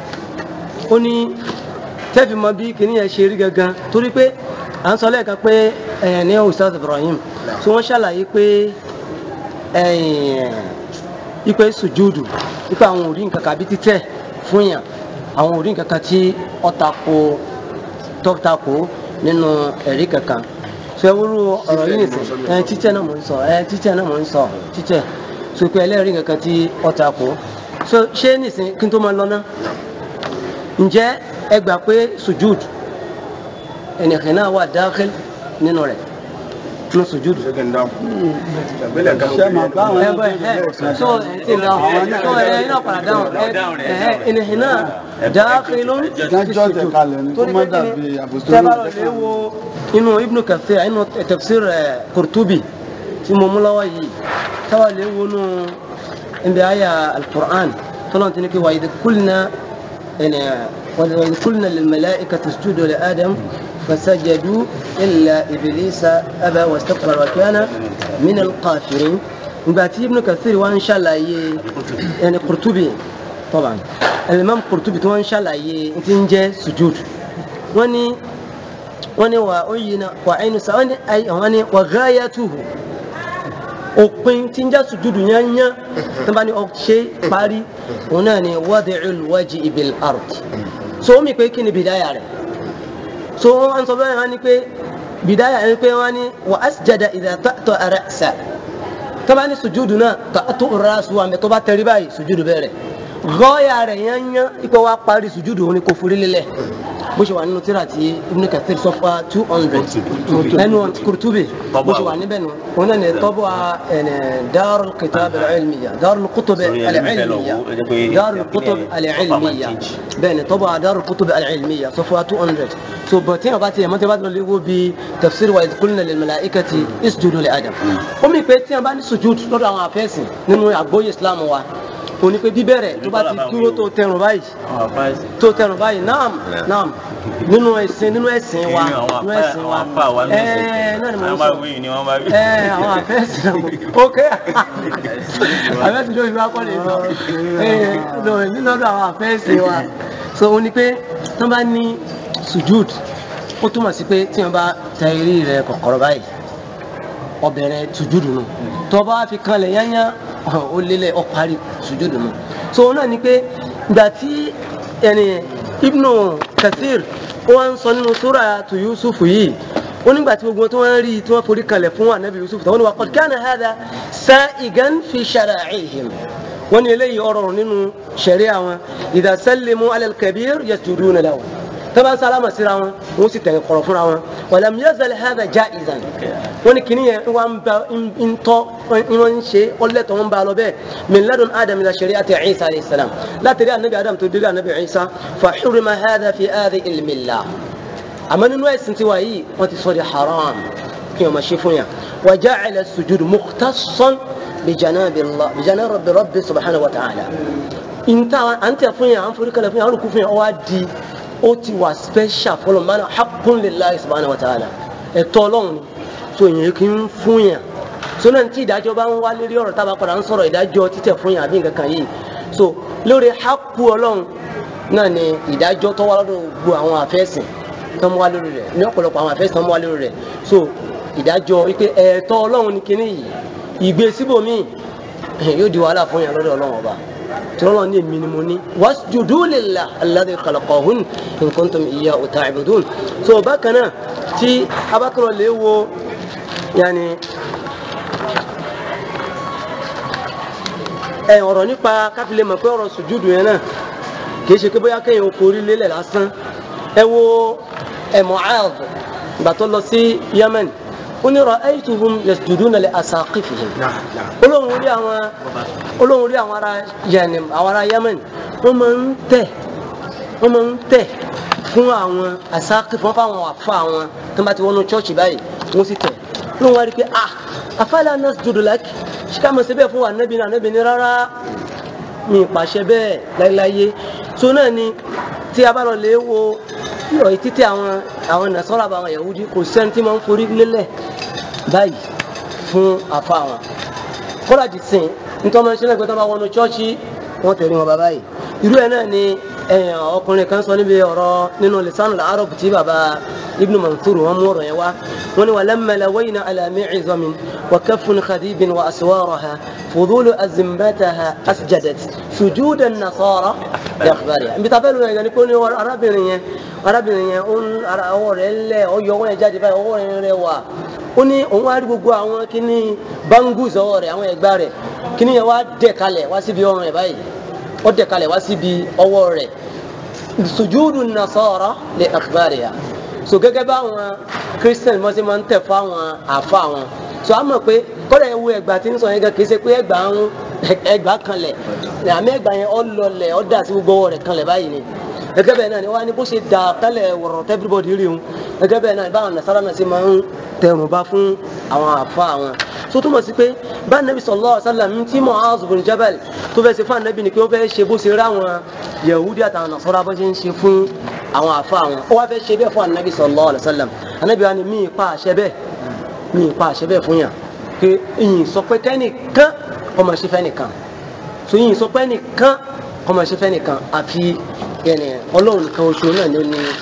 ó ní tẹ́fì mọ bí kìnìún yẹn ṣe rí gangan torí pé à ń sọ lẹ́ẹ̀kan pé ẹ̀yàn ní Ustaz Ibrahim tí wọ́n ṣàlàyé pé ipe sùjúdù ipe àwọn òrí nǹkan kan àbí títẹ̀ fún yàn àwọn òrí nǹkan kan tí ó tako tó tako nínú ẹ̀rí kankan fẹwúrú ọ̀rọ̀ yìí nìsín ẹ títẹ náà mò ń sọ ẹ títẹ náà mò ń sọ títẹ so pé ẹlẹ́rìí kankan tí ọ̀tà kù so ṣé nìsín kí n tó máa lọ ná ǹjẹ́ ẹ gbà pé sujud ẹnìkan náà wà dákẹ́l nínú rẹ̀ nínú sujud. ṣé màá bá àwọn ẹ ẹni bọ ẹ so ẹ ti dáhùn so ẹ iná padà dáhùn ẹ ẹ ẹnìkan náà dákẹ́l ló ń ìdájọ́ tẹ̀ kalẹ̀ ní kó torí má pé kí dàbí ni àbòsí tẹ́bàrọ̀ lè wo inú ibnu kathir inú tafsir ẹ̀ kurtubi tí mo mú lọ́wọ́ yìí tẹ́bàrọ̀ lè wo inú ibi àyà al-Qur'an tọ́lọ́n ti ní kí wa idh qulna ẹnì wa idh qulna lil mala'ikati isjudu li Adam fasajadu illa iblisa aba wastakbara wa kana min al-kafirin ìgbà tí ibnu kathir wá ń ṣàlàyé ẹni kurtubi tọ́ba al-imam kurtubi tí wọ́n ń ṣàlàyé ti ń jẹ́ sujud wọ́n ní wọ́n ní wà ó yìí náà wà ẹnu sá wọ́n ní ayé wọ́n ní wà gáyà tuhu òpin tí ń já sùjúdù yányán tó bá ní ọ ṣe parí òun náà ni wadi'ul wajhi bil ard so ó mi pé kí ni bìdáyà rẹ̀ so wọ́n sọ bẹ́ẹ̀ wọ́n ní pé bìdáyà rẹ̀ pé wọ́n ní wà asjada idha ta'ta ra'sa tó bá ní sùjúdù náà ta'tu ra'su àmì tó bá tẹrí báyìí sùjúdù bẹ̀rẹ̀ gọ́ọ̀yà rẹ̀ yányán ipò wa parí sùjúdù òun ni kò forí lélẹ̀ bó ṣe wà nínú tíra tí Ibn Kathir sọfà two hundred ẹnu Kurtubi bó ṣe wà níbẹ̀ nù òun náà ní tọ́bọ̀ ẹ̀nẹ̀ Darul Kitab al-Ilmiyya Darul Kutub al-Ilmiyya Darul Kutub al-Ilmiyya bẹ́ẹ̀ ni tọ́bọ̀ Darul Kutub al-Ilmiyya sọfà two hundred so bọ̀ tí a bá tiẹ̀ mọ́tẹ́ bá lọ léwo bí tafsir wa idh qulna lil malaikati isjudu li Adam ó mi pé tí a bá ní sujud lọ́dọ̀ àwọn afẹ́sìn nínú àgbóyè Islam wa òní pé bíbẹ̀rẹ̀ tó bá ti dúró tó tẹrùn báyìí tó tẹrùn báyìí naam naam nínú ẹ̀sìn nínú ẹ̀sìn wa nínú ẹ̀sìn wa ẹ̀ẹ́ náà ni mo ń sọ ẹ̀ẹ́ àwọn àfẹ́sìn náà ok àfẹ́sìn ló fi wá kọ́ lè sọ ẹ̀ẹ́ nínú ọdún àwọn àfẹ́sìn wa so òní pé tó bá ní sujud ó túmọ̀ sí pé tí wọ́n bá tẹ eré rẹ̀ kọ̀kọ̀rọ̀ báyìí ọbẹ̀rẹ̀ sujud nù tó bá fi kanlẹ̀ yányá ó lélẹ̀ ó parí sùjúdù nù so náà ni pé ìgbà tí ẹni Ibnu Kathir ó wá ń sọ nínú sura tu Yusuf yìí ó nígbà tí gbogbo tí wọ́n rí tí wọ́n forí kalẹ̀ fún anabi Yusuf tàwọn ni wà qad kana hadha sa'igan fi shara'ihim wọ́n ní eléyìí ọ̀rọ̀ nínú sharia wọn idha sallimu ala al-kabir yasjuduna lahu tọ́ba sálámà síra wọn wọ́n sì tẹ̀yìn kọ̀rọ̀ fúnra wọn walam yazal hadha jaizan wọ́n ní kìíní yẹn wọ́n ń ba ń tọ́ wọ́n ń ṣe ọlẹ́tọ̀ wọ́n ń ba lọ bẹ́ẹ̀ min ladun adam ila shari'ati isa alayhi salam látàrí anabi adam tó délé anabi isa fa hurima hadha fi hadhihi al-millah àmọ́ nínú ẹ̀sìn tiwa yìí wọ́n ti sọ di haram kí wọ́n máa ṣe fún yà wa ja'ala as-sujud mukhtassan bi janabi Allah bi janabi rabbi subhanahu wa ta'ala ìntà à ń tẹ̀ fún yà à ń forí kalẹ̀ fún yà à ń rúkú fún yà ọ wá di ó ti wà special fọlọ mana haqqun lillahi subhanahu wa ta'ala ẹ̀tọ́ Ọlọ́run ni so yẹn kì í fún yàn so náà tí ìdájọ́ bá ń wá lérí ọ̀rọ̀ tábà padà ń sọ̀rọ̀ ìdájọ́ títẹ̀ fún yàn àbí nǹkan kan yìí so lórí haqqu Ọlọ́run náà ni ìdájọ́ tó wá lọ́dọ̀ gbogbo àwọn àfẹ́sìn tó ń wá lórí rẹ̀ ní ọ̀pọ̀lọpọ̀ àwọn àfẹ́sìn tó ń wá lórí rẹ̀ so ìdájọ́ wípé ẹ̀tọ́ Ọlọ́run ni kíní yìí ìgbé síbòmíì yóò di wàhálà fún yàn lọ́dọ̀ Ọlọ́run ọba tọ́lọ́ ní èmi ni mo ní wasjudu lillah alladhi khalaqahun in kuntum iyyahu ta'budun so bákan náà tí abákan lè wo yanni ẹ ọ̀rọ̀ nípa káfílẹ̀ mọ̀ pé ọ̀rọ̀ sùjúdù yẹn náà kì í ṣe pé bóyá kéèyàn forí lélẹ̀ lásán ẹ wo ẹ Mu'adh ìgbà tó lọ sí Yemen ó ní ra'aytuhum yasjuduna li asaqifihim olóhùn rí àwọn olóhùn rí àwọn ará yẹnì àwọn ará Yemen wọ́n máa ń tẹ̀ wọ́n máa ń tẹ̀ fún àwọn asaqif wọ́n fáwọn àfa àwọn tó bá ti wọnú chọ́ọ̀chì báyìí wọ́n sì tẹ̀ olóhùn wá rí pé ah afala nasjudu lak ṣíkà mọ̀ sí bẹ́ẹ̀ fún wa nẹ́bi náà nẹ́bi ní rárá mi pàṣẹ bẹ́ẹ̀ láéláyé so náà ni tí a bá lọ lè wo ìrọ̀ títí àwọn àwọn nàṣọ́ra bá àwọn Yahudi kò sẹ́ni tí máa ń forí lélẹ̀ báyìí fún àfa wọn kọ́lá ti sìn nítorí wọn ṣe lẹ́gbẹ̀ẹ́ tó bá wọnú chọ́ọ̀chì wọn tẹ̀lé wọn bàbá yìí irú ẹ̀ náà ni ọkùnrin kan sọ níbi ọ̀rọ̀ nínú lisanul arab tí bàbá ibnu mansur wọn mú ọ̀rọ̀ yẹn wá wọn ni walamma lawayna ala mi'zamin wa kaffun khadibin wa aswaraha fudulu azimbataha asjadat sujudan nasara yakhbariha nbí tafẹ́ lóyún ẹ̀gẹ́ ni kò ní arábìnrin yẹn arábìnrin yẹn ọwọ́ rẹ̀ lẹ̀ ọyọ ọwọ́ yẹn jáde báyìí ọwọ́ rẹ̀ wà ó ní òun wá rí gbogbo àwọn kíní bangus ọwọ́ rẹ̀ àwọn ẹ̀gbá rẹ̀ kíní yẹn wá dẹ̀ kalẹ̀ wá síbi ọrùn ẹ̀ báyìí ó dẹ̀ kalẹ̀ wá síbi ọwọ́ rẹ̀ sujudu nasara li akhbariha so gẹ́gẹ́ bá àwọn christian mọ́sí máa ń tẹ̀ fún àwọn àfa wọn so a mọ̀ pé kọ́dà ewu ẹgbà tí ń sọ yẹn gan kì í ṣe pé ẹgbà ń ẹgbà kanlẹ̀ àmì ẹgbà yẹn ọ lọlẹ̀ ọ dà sí gbogbo ọwọ́ rẹ̀ kanlẹ̀ báyìí ni gẹ́gẹ́ bẹ́ẹ̀ náà ni wọ́n á ní bó ṣe dà kálẹ̀ wọ̀rọ̀ everybody rí un gẹ́gẹ́ bẹ́ẹ̀ náà ni báwọn nasara náà ṣe máa ń tẹrùn bá fún àwọn àfa àwọn so túmọ̀ sí pé bá nàbí sallallahu alaihi wasallam tí Mu'adh bin Jabal tó fẹ́ ṣe fún ànábì ni pé ó fẹ́ ṣe bó ṣe rí àwọn Yahudi àtàwọn nasara bó ṣe ń ṣe fún àwọn àfa àwọn ó wá fẹ́ ṣe bẹ́ẹ̀ fún ànábì sallallahu alaihi wasallam ànábì wa ni mí pa àṣẹ bẹ́ẹ̀ mí pa àṣẹ bẹ́ẹ̀ fún yàn pé ìyìn sọ pé kẹ́nìkan ọmọ ṣe fẹ́ nìkan so ìyìn sọ pé nìkan ọmọ ṣe fẹ́ nìkan àfi yẹnì ọlọ́run nìkan oṣù náà ló ní ẹ̀tọ́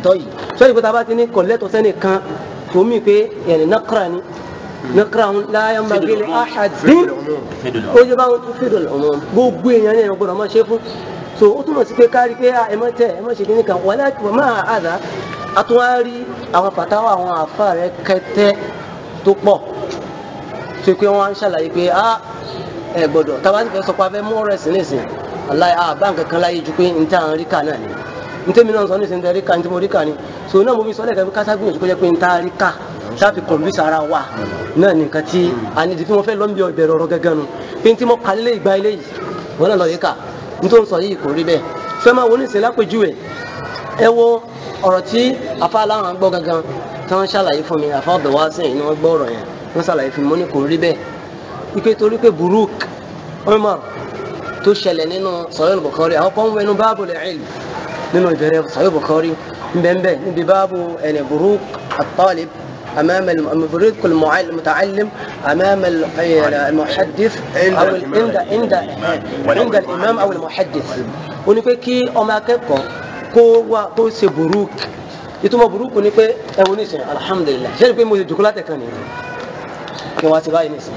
tọ́yì sọ́yìn pé tábà ti ní kọ̀lẹ́tọ̀ sẹ́nìkan tó mì pé yẹn nakra ni nakra ń láyà máa gbélé ahadin ó yẹ báwọn tó fèdò ọmọ gbogbo èèyàn ní ẹ̀yàn gbọ́dọ̀ máa ṣe fún so ó túmọ̀ sí pé kárí pé ẹ má tẹ ẹ má ṣe kíní kan wọlé máa àdá àtúwárí àwọn pàtàwọ̀ àwọn àfa rẹ kẹtẹ tó pọ̀ ṣe pé wọ́n á ń ṣàlàyé pé a ẹ gbọ́dọ̀ tábà ti fẹ́ sọ pé a fẹ́ mú ọ̀rọ̀ ẹ̀sìn nísìn aláì a bá nǹkan kan láyé ju pé n ta rí kà náà ni n tẹ́mi náà sọ nísìn tẹ́ rí kà n tí mo rí kà ni so náà mo fi sọ lẹ́ẹ̀kan pé kásá gbìyànjú kó jẹ́ pé n ta rí kà sáfi kọ̀m̀pútà ara wa náà ní nǹkan tí a ní ìdí tí mo fẹ́ lọ́nbi ìbẹ̀rẹ̀ ọ̀rọ̀ gẹ́gẹ́ nu pé n tí mo kà lé ìgbà ilé yìí wọ́n náà lọ yìí kà n tó ń sọ yìí kò rí bẹ́ẹ̀ fẹ́ máa wo ní ìsìn lápèjúwe ẹ wo ọ̀rọ̀ tí afa aláwọn gbọ́ gangan tí wọ́n ṣàlàyé fún mi afa ọ̀dọ̀ wá sí ẹ̀yìn ni wọ́n gbọ́ ọ̀rọ̀ yẹn wọ́n ṣàlàyé fún mi mo ní kò rí bẹ́ẹ̀ ike torí pé burúk Umar tó ṣẹlẹ̀ nínú Sahih Bukhari àwọn kan wẹnu báàbù al-ilm nínú ìbẹ̀rẹ̀ Sahih Bukhari nbẹ̀nbẹ̀ níbi báàbù ẹni burúk at-talib أمام المبرد المتعلم أمام المحدث أو عند عند عند الإمام أو المحدث ونقول كي أما كيكو kó wá kó ṣe burúk ìtumọ̀ burúkú ni pé ẹ̀wọ̀n nísìn alhamdulilah ṣé ni pé mo ṣe jòkó látẹ̀kan nìyẹn kí wọ́n ti báyìí nísìn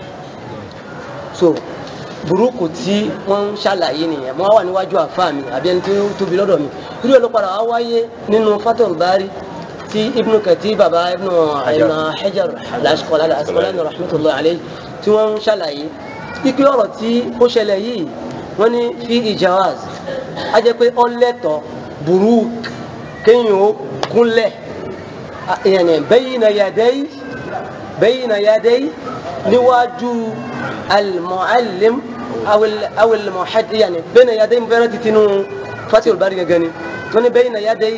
so burúkú tí wọ́n ń ṣàlàyé nìyẹn mo wà níwájú àfa mi àbí ẹni tí ó tóbi lọ́dọ̀ mi irú ẹ̀ ló padà wá wáyé nínú Fathul Bari tí Ibn Kathir baba Ibn Ibn Hajar al-Asqalani al-Asqalani rahmatullahi alayhi tí wọ́n ń ṣàlàyé ipe ọ̀rọ̀ tí ó ṣẹlẹ̀ yìí wọ́n ní fi ijawaz a jẹ́ pé ọ̀lẹ́tọ̀ burúk kéèyàn ó kúnlẹ̀ yẹnì bayna yaday bayna yaday níwájú al-muallim aw al-muhaddith yẹnì bayna yaday bẹ́rẹ̀ títí nù Fathul Bari gẹ́gẹ́ ni wọ́n ní bayna yaday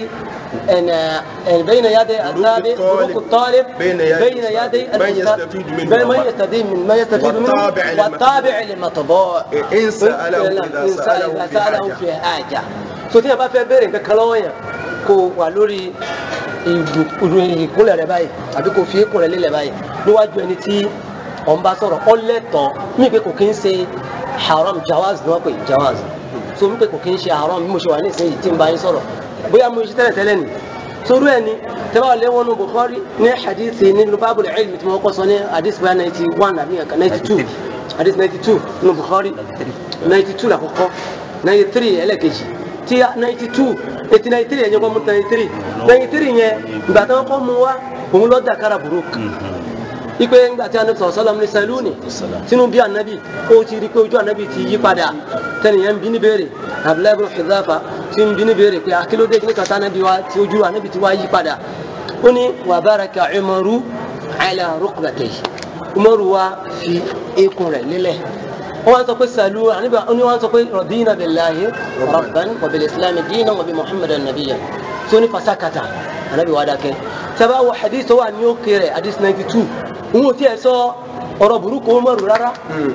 بين يدي التابع بروك الطالب بين يدي من يستفيد منه من يستفيد من ما يستفيد منه والطابع للمطبوع. والطابع للمطبوع إن سأله إذا سأله في سأله حاجة. في حاجة so tí a bá fẹ́ béèrè nǹkan kan lọ́wọ́ yẹn kó wà lórí ìkúnlẹ̀ rẹ báyìí àbí kó fi ìkúnlẹ̀ lélẹ̀ báyìí níwájú ẹni tí ọ̀n bá sọ̀rọ̀ ọlẹ́tọ̀ mí pé kò kí ń ṣe haram jawaz ni wọ́n pè jawaz so mí pé kò kí ń ṣe haram bí mo ṣe wà ní ìsinyìí tí ń bá yín sọ̀rọ̀ bóyá mo ṣe tẹ́lẹ̀ tẹ́lẹ̀ ni torí ẹ ni tẹ́lẹ̀ lé wọnú Bukhari ní hadithi nínú bábùlù ilmi tí wọ́n kọ́ sọ ní hadith bóyá ninety one àbí nǹkan ninety two hadith ninety two nínú Bukhari ninety two làkọ́kọ́ ninety three ẹlẹ́kejì tí ninety two eighty ninety three yẹn kọ́ mú ninety three ninety three yẹn ìgbà tí wọ́n kọ́ mú wa òun lọ́ọ́ dàkárà burúkú ipe ńgbà tí anabi sọ̀rọ̀ sọ́lọ́mù ní sẹ́lúùnì sínú bí anabi ó ti rí pé ojú anabi ti yí padà tẹnìyẹn ń bí ní béèrè abdullahi ibn Hudhafa ti ń bí ní béèrè pé akílódé kí ní kàtà anabi wa ti ojú anabi ti wá yí padà ó ní wa baraka umaru ala rukbatayhi umaru wa fi eékún rẹ̀ lélẹ̀ wọ́n wá sọ pé sàlú anabi ó ní wọ́n sọ pé radina billahi rabban wa bil islam dinan wa bi muhammadan nabiyyan tó ní fasakata anabi wa dákẹ́ sábà wọ hadith tó wà ní òkè rẹ̀ hadith ninety two òun ò tiẹ̀ sọ ọ̀rọ̀ burúkú Umaru rárá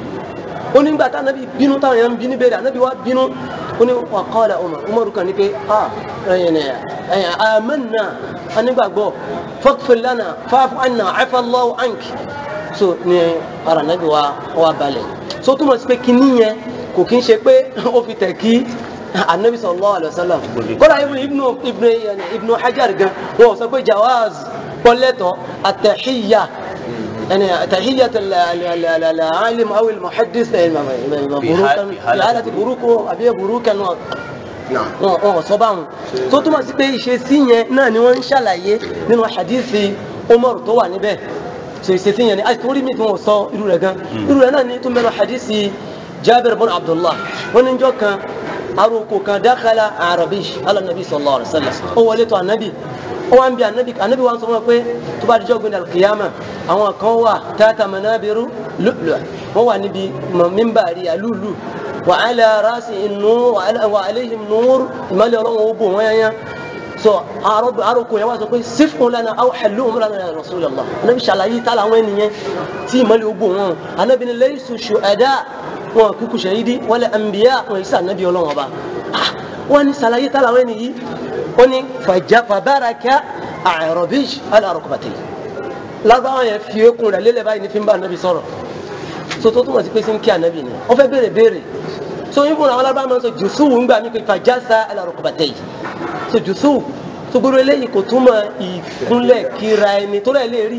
ó ní gbàtà anabi bínú táwọn èèyàn ń bínú bẹ́ẹ̀ anabi wa bínú ó ní wa qala Umar Umaru kan ní pé a ẹ̀yìn ẹ̀yìn amanna anígbàgbọ́ faghfir lana fa'fu anna afa Allahu anki so ní ara anabi wa wa balẹ̀ so túmọ̀ sí pé kíní yẹn kò kí ń ṣe pé ó fi tẹ̀ kí anabi sallallahu alayhi wa sallam kódà ibnu ibnu ibnu ibnu hajar gan wọn sọ pé jawaz pọlẹtọ atahiyya يعني تحية ال- ال- ال- العالم أو المحدث بروكا في حالة بروك أبي بروكا نعم wọn wọn sọ báwọn tó túmọ̀ sí pé ìṣesí yẹn náà ni wọ́n ń ṣàlàyé nínú hadithi Umar tó wà níbẹ̀ so ìṣesí yẹn ni a torí mi tí wọ́n sọ irú rẹ̀ gan irú rẹ̀ náà ni tó mẹ́nu hadithi Jabir bin Abdullah wọ́n ní jọ́ kan arúgbó kan dákàlà arabish ala nabi sallallahu alaihi wa sallam ó wọlé tó anabi ó wá ń bi anabi anabi wa sọ wọn pé tó bá dijọ́ gbẹ̀dẹ̀ alkiyama àwọn kan wà tata manabiru lu'lu' wọ́n wà níbi mímbàrí alúlù وعلى راسه النور وعلى وعليهم نور ما له ابو ويا so arọbu arọkùn yẹn wá sọ pé sífún lana aw xẹlúhùn lana ya Rasulullah anabi ṣàlàyé tá làwọn ènìyàn tí ìmọ̀lẹ̀ ogbó wọn anabi ni laysu ṣùẹ̀dá wọn kúkú ṣahidi wala anbiya wọn yìí sọ anabi ọlọ́wọ́n ba ah wọn ni ṣàlàyé tá làwọn ènìyàn wọn ni fàjà fàbáraka àrọ̀bíj alárọ̀kọ̀bàtẹ̀ lágbàwọn yẹn fi ekun rẹ̀ lélẹ̀ báyìí ní fi ń bá anabi sọ̀rọ̀ so tó túmọ̀ sí pé sí ń kí anabi ni wọ́n fẹ́ béèrè béèrè so yín fún àwọn alábàá máa ń sọ jùsù ń gbà mí pé fàjásá alárọ̀kọ̀bàtẹ̀ yìí so jùsù tó gbọ́dọ̀ eléyìí kò túmọ̀ ìkúnlẹ̀ kíra ẹni tó rẹ̀ lè rí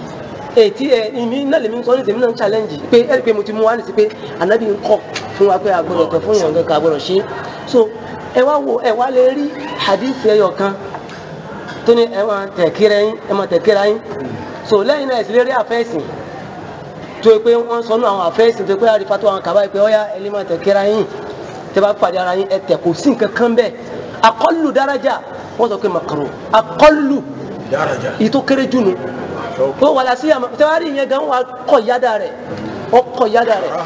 ètí ẹ ìmí náà lèmi sọ ní tèmi náà ń challenge pé ẹ rí i pé mo ti mú wá ní sí pé anabi ń kọ fún wa pé agbọ́dọ̀ tẹ fún yàn kankan agbọ́dọ̀ ṣe so ẹ wá wo ẹ wá lè rí hadith ẹyọ kan tó ní ẹ máa tẹ̀ kíra yín ẹ máa tẹ̀ kíra yín so lẹ́yìn náà ẹ sì lè rí àfẹ́sìn tó yẹ pé wọ́n sọ nù àwọn àfẹ́sìn tó yẹ pé àrífà tó àwọn kaba yẹ pé ọ̀yà ẹ lè máa tẹ̀ kíra yín tẹ bá pàdé ara yín ẹ tẹ̀ kò sí nǹkan kan bẹ́ẹ̀ akọlù daraja wọ́n sọ pé makaro akọlù ìtò kéré jù nù ó wà lásì àmọ́ tẹwárí yẹn gan wà kọ yáda rẹ ó kọ yáda rẹ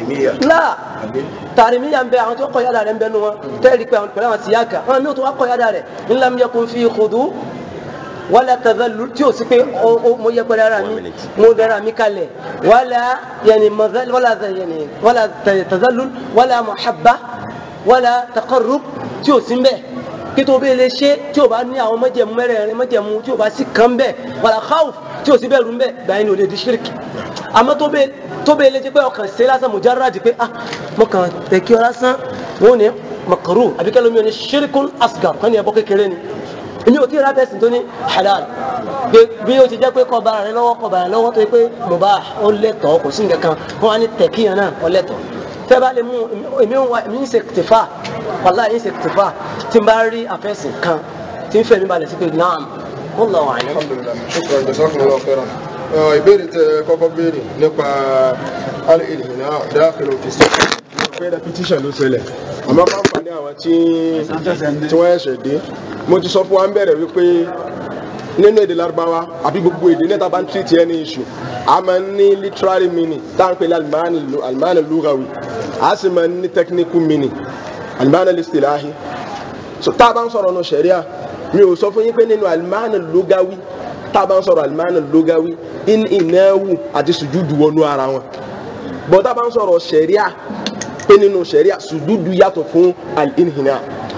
la tàrímíyà ń bẹ àwọn tó kọ yáda rẹ ń bẹ nu wọn tẹ́lẹ̀ pé àwọn pẹ̀lú àwọn síyáka àwọn mi ò tó wà kọ yáda rẹ ńlá mi yẹ kó fi khudu wala tazallu tí o sì pé mo yẹ pẹ̀lú ara mi mo dara mi kalẹ̀ wala yẹni mazal wala yẹni wala tazallu wala muhabba wala taqarrub tí o sì ń bẹ kí tó bẹ́ẹ̀ lè ṣe tí o bá ní àwọn mọ́jẹ̀mú mẹ́rẹ̀ẹ̀rin mọ́jẹ̀mú tí o bá sì kàn bẹ́ẹ̀ wàlá khawf tí o sì bẹ́ẹ̀ rú bẹ́ẹ̀ gbàyìn ní o lè di ṣírìkì àmọ́ tó bẹ́ẹ̀ tó bẹ́ẹ̀ lè jẹ́ pé ọkàn ṣe lásán mujarrad pé ah mo kàn tẹ̀ kí ọ lásán wọn ò ní makaru àbí kẹ́lẹ́ mi ò ní ṣírìkún asgar kan ní ẹ̀bọ kékeré ni èmi ò tí ì rábẹ́sì tó ní halal bí o ti jẹ́ pé kọ́ bara rẹ lọ́wọ́ kọ́ bara rẹ lọ́wọ́ tó yẹ pé mubah ó lẹ́tọ̀ọ́ kò sí nǹkan kan wọ́n á ní tẹ̀kíyàn náà ó lẹ́tọ̀ọ́ fẹ́ bá lè mú èmi ń wa èmi ń ṣe tìfà wàlá yìí ń ṣe tìfà tí n bá rí àfẹ́sìn kan tí ń fẹ́ mi balẹ̀ sí pé naam ó lọ wà ní. Shukran, jazakumullahu khairan. Ọ̀, ìbéèrè tẹ kọ́kọ́ béèrè nípa al-ilhina dákìlù fi sí. Pé repetition ló ṣẹlẹ̀. Àmọ́ máa ń fa ní àwọn tí tí wọ́n ẹ̀ṣẹ̀ dé. Mo ti sọ fún wa ń bẹ̀rẹ̀ wípé nínú èdè Lárúbáwá àbí gbogbo èdè níta bá ń tírìtì ẹni iṣu a máa ń ní literary meaning tá à ń pè ní alimani lugawi a sì máa ń ní technical meaning alimani listilahi so tá a bá ń sọ̀rọ̀ nù sẹ̀ríà mi ò sọ fún yín pé nínú alimani lugawi tá a bá ń sọ̀rọ̀ alimani lugawi in ìnáwó àti sùjúdù wọnú ara wọn bọ́ tá a bá ń sọ̀rọ̀ sẹ̀ríà pé nínú sẹ̀ríà sùjúdù yàtọ̀ fún al-inhina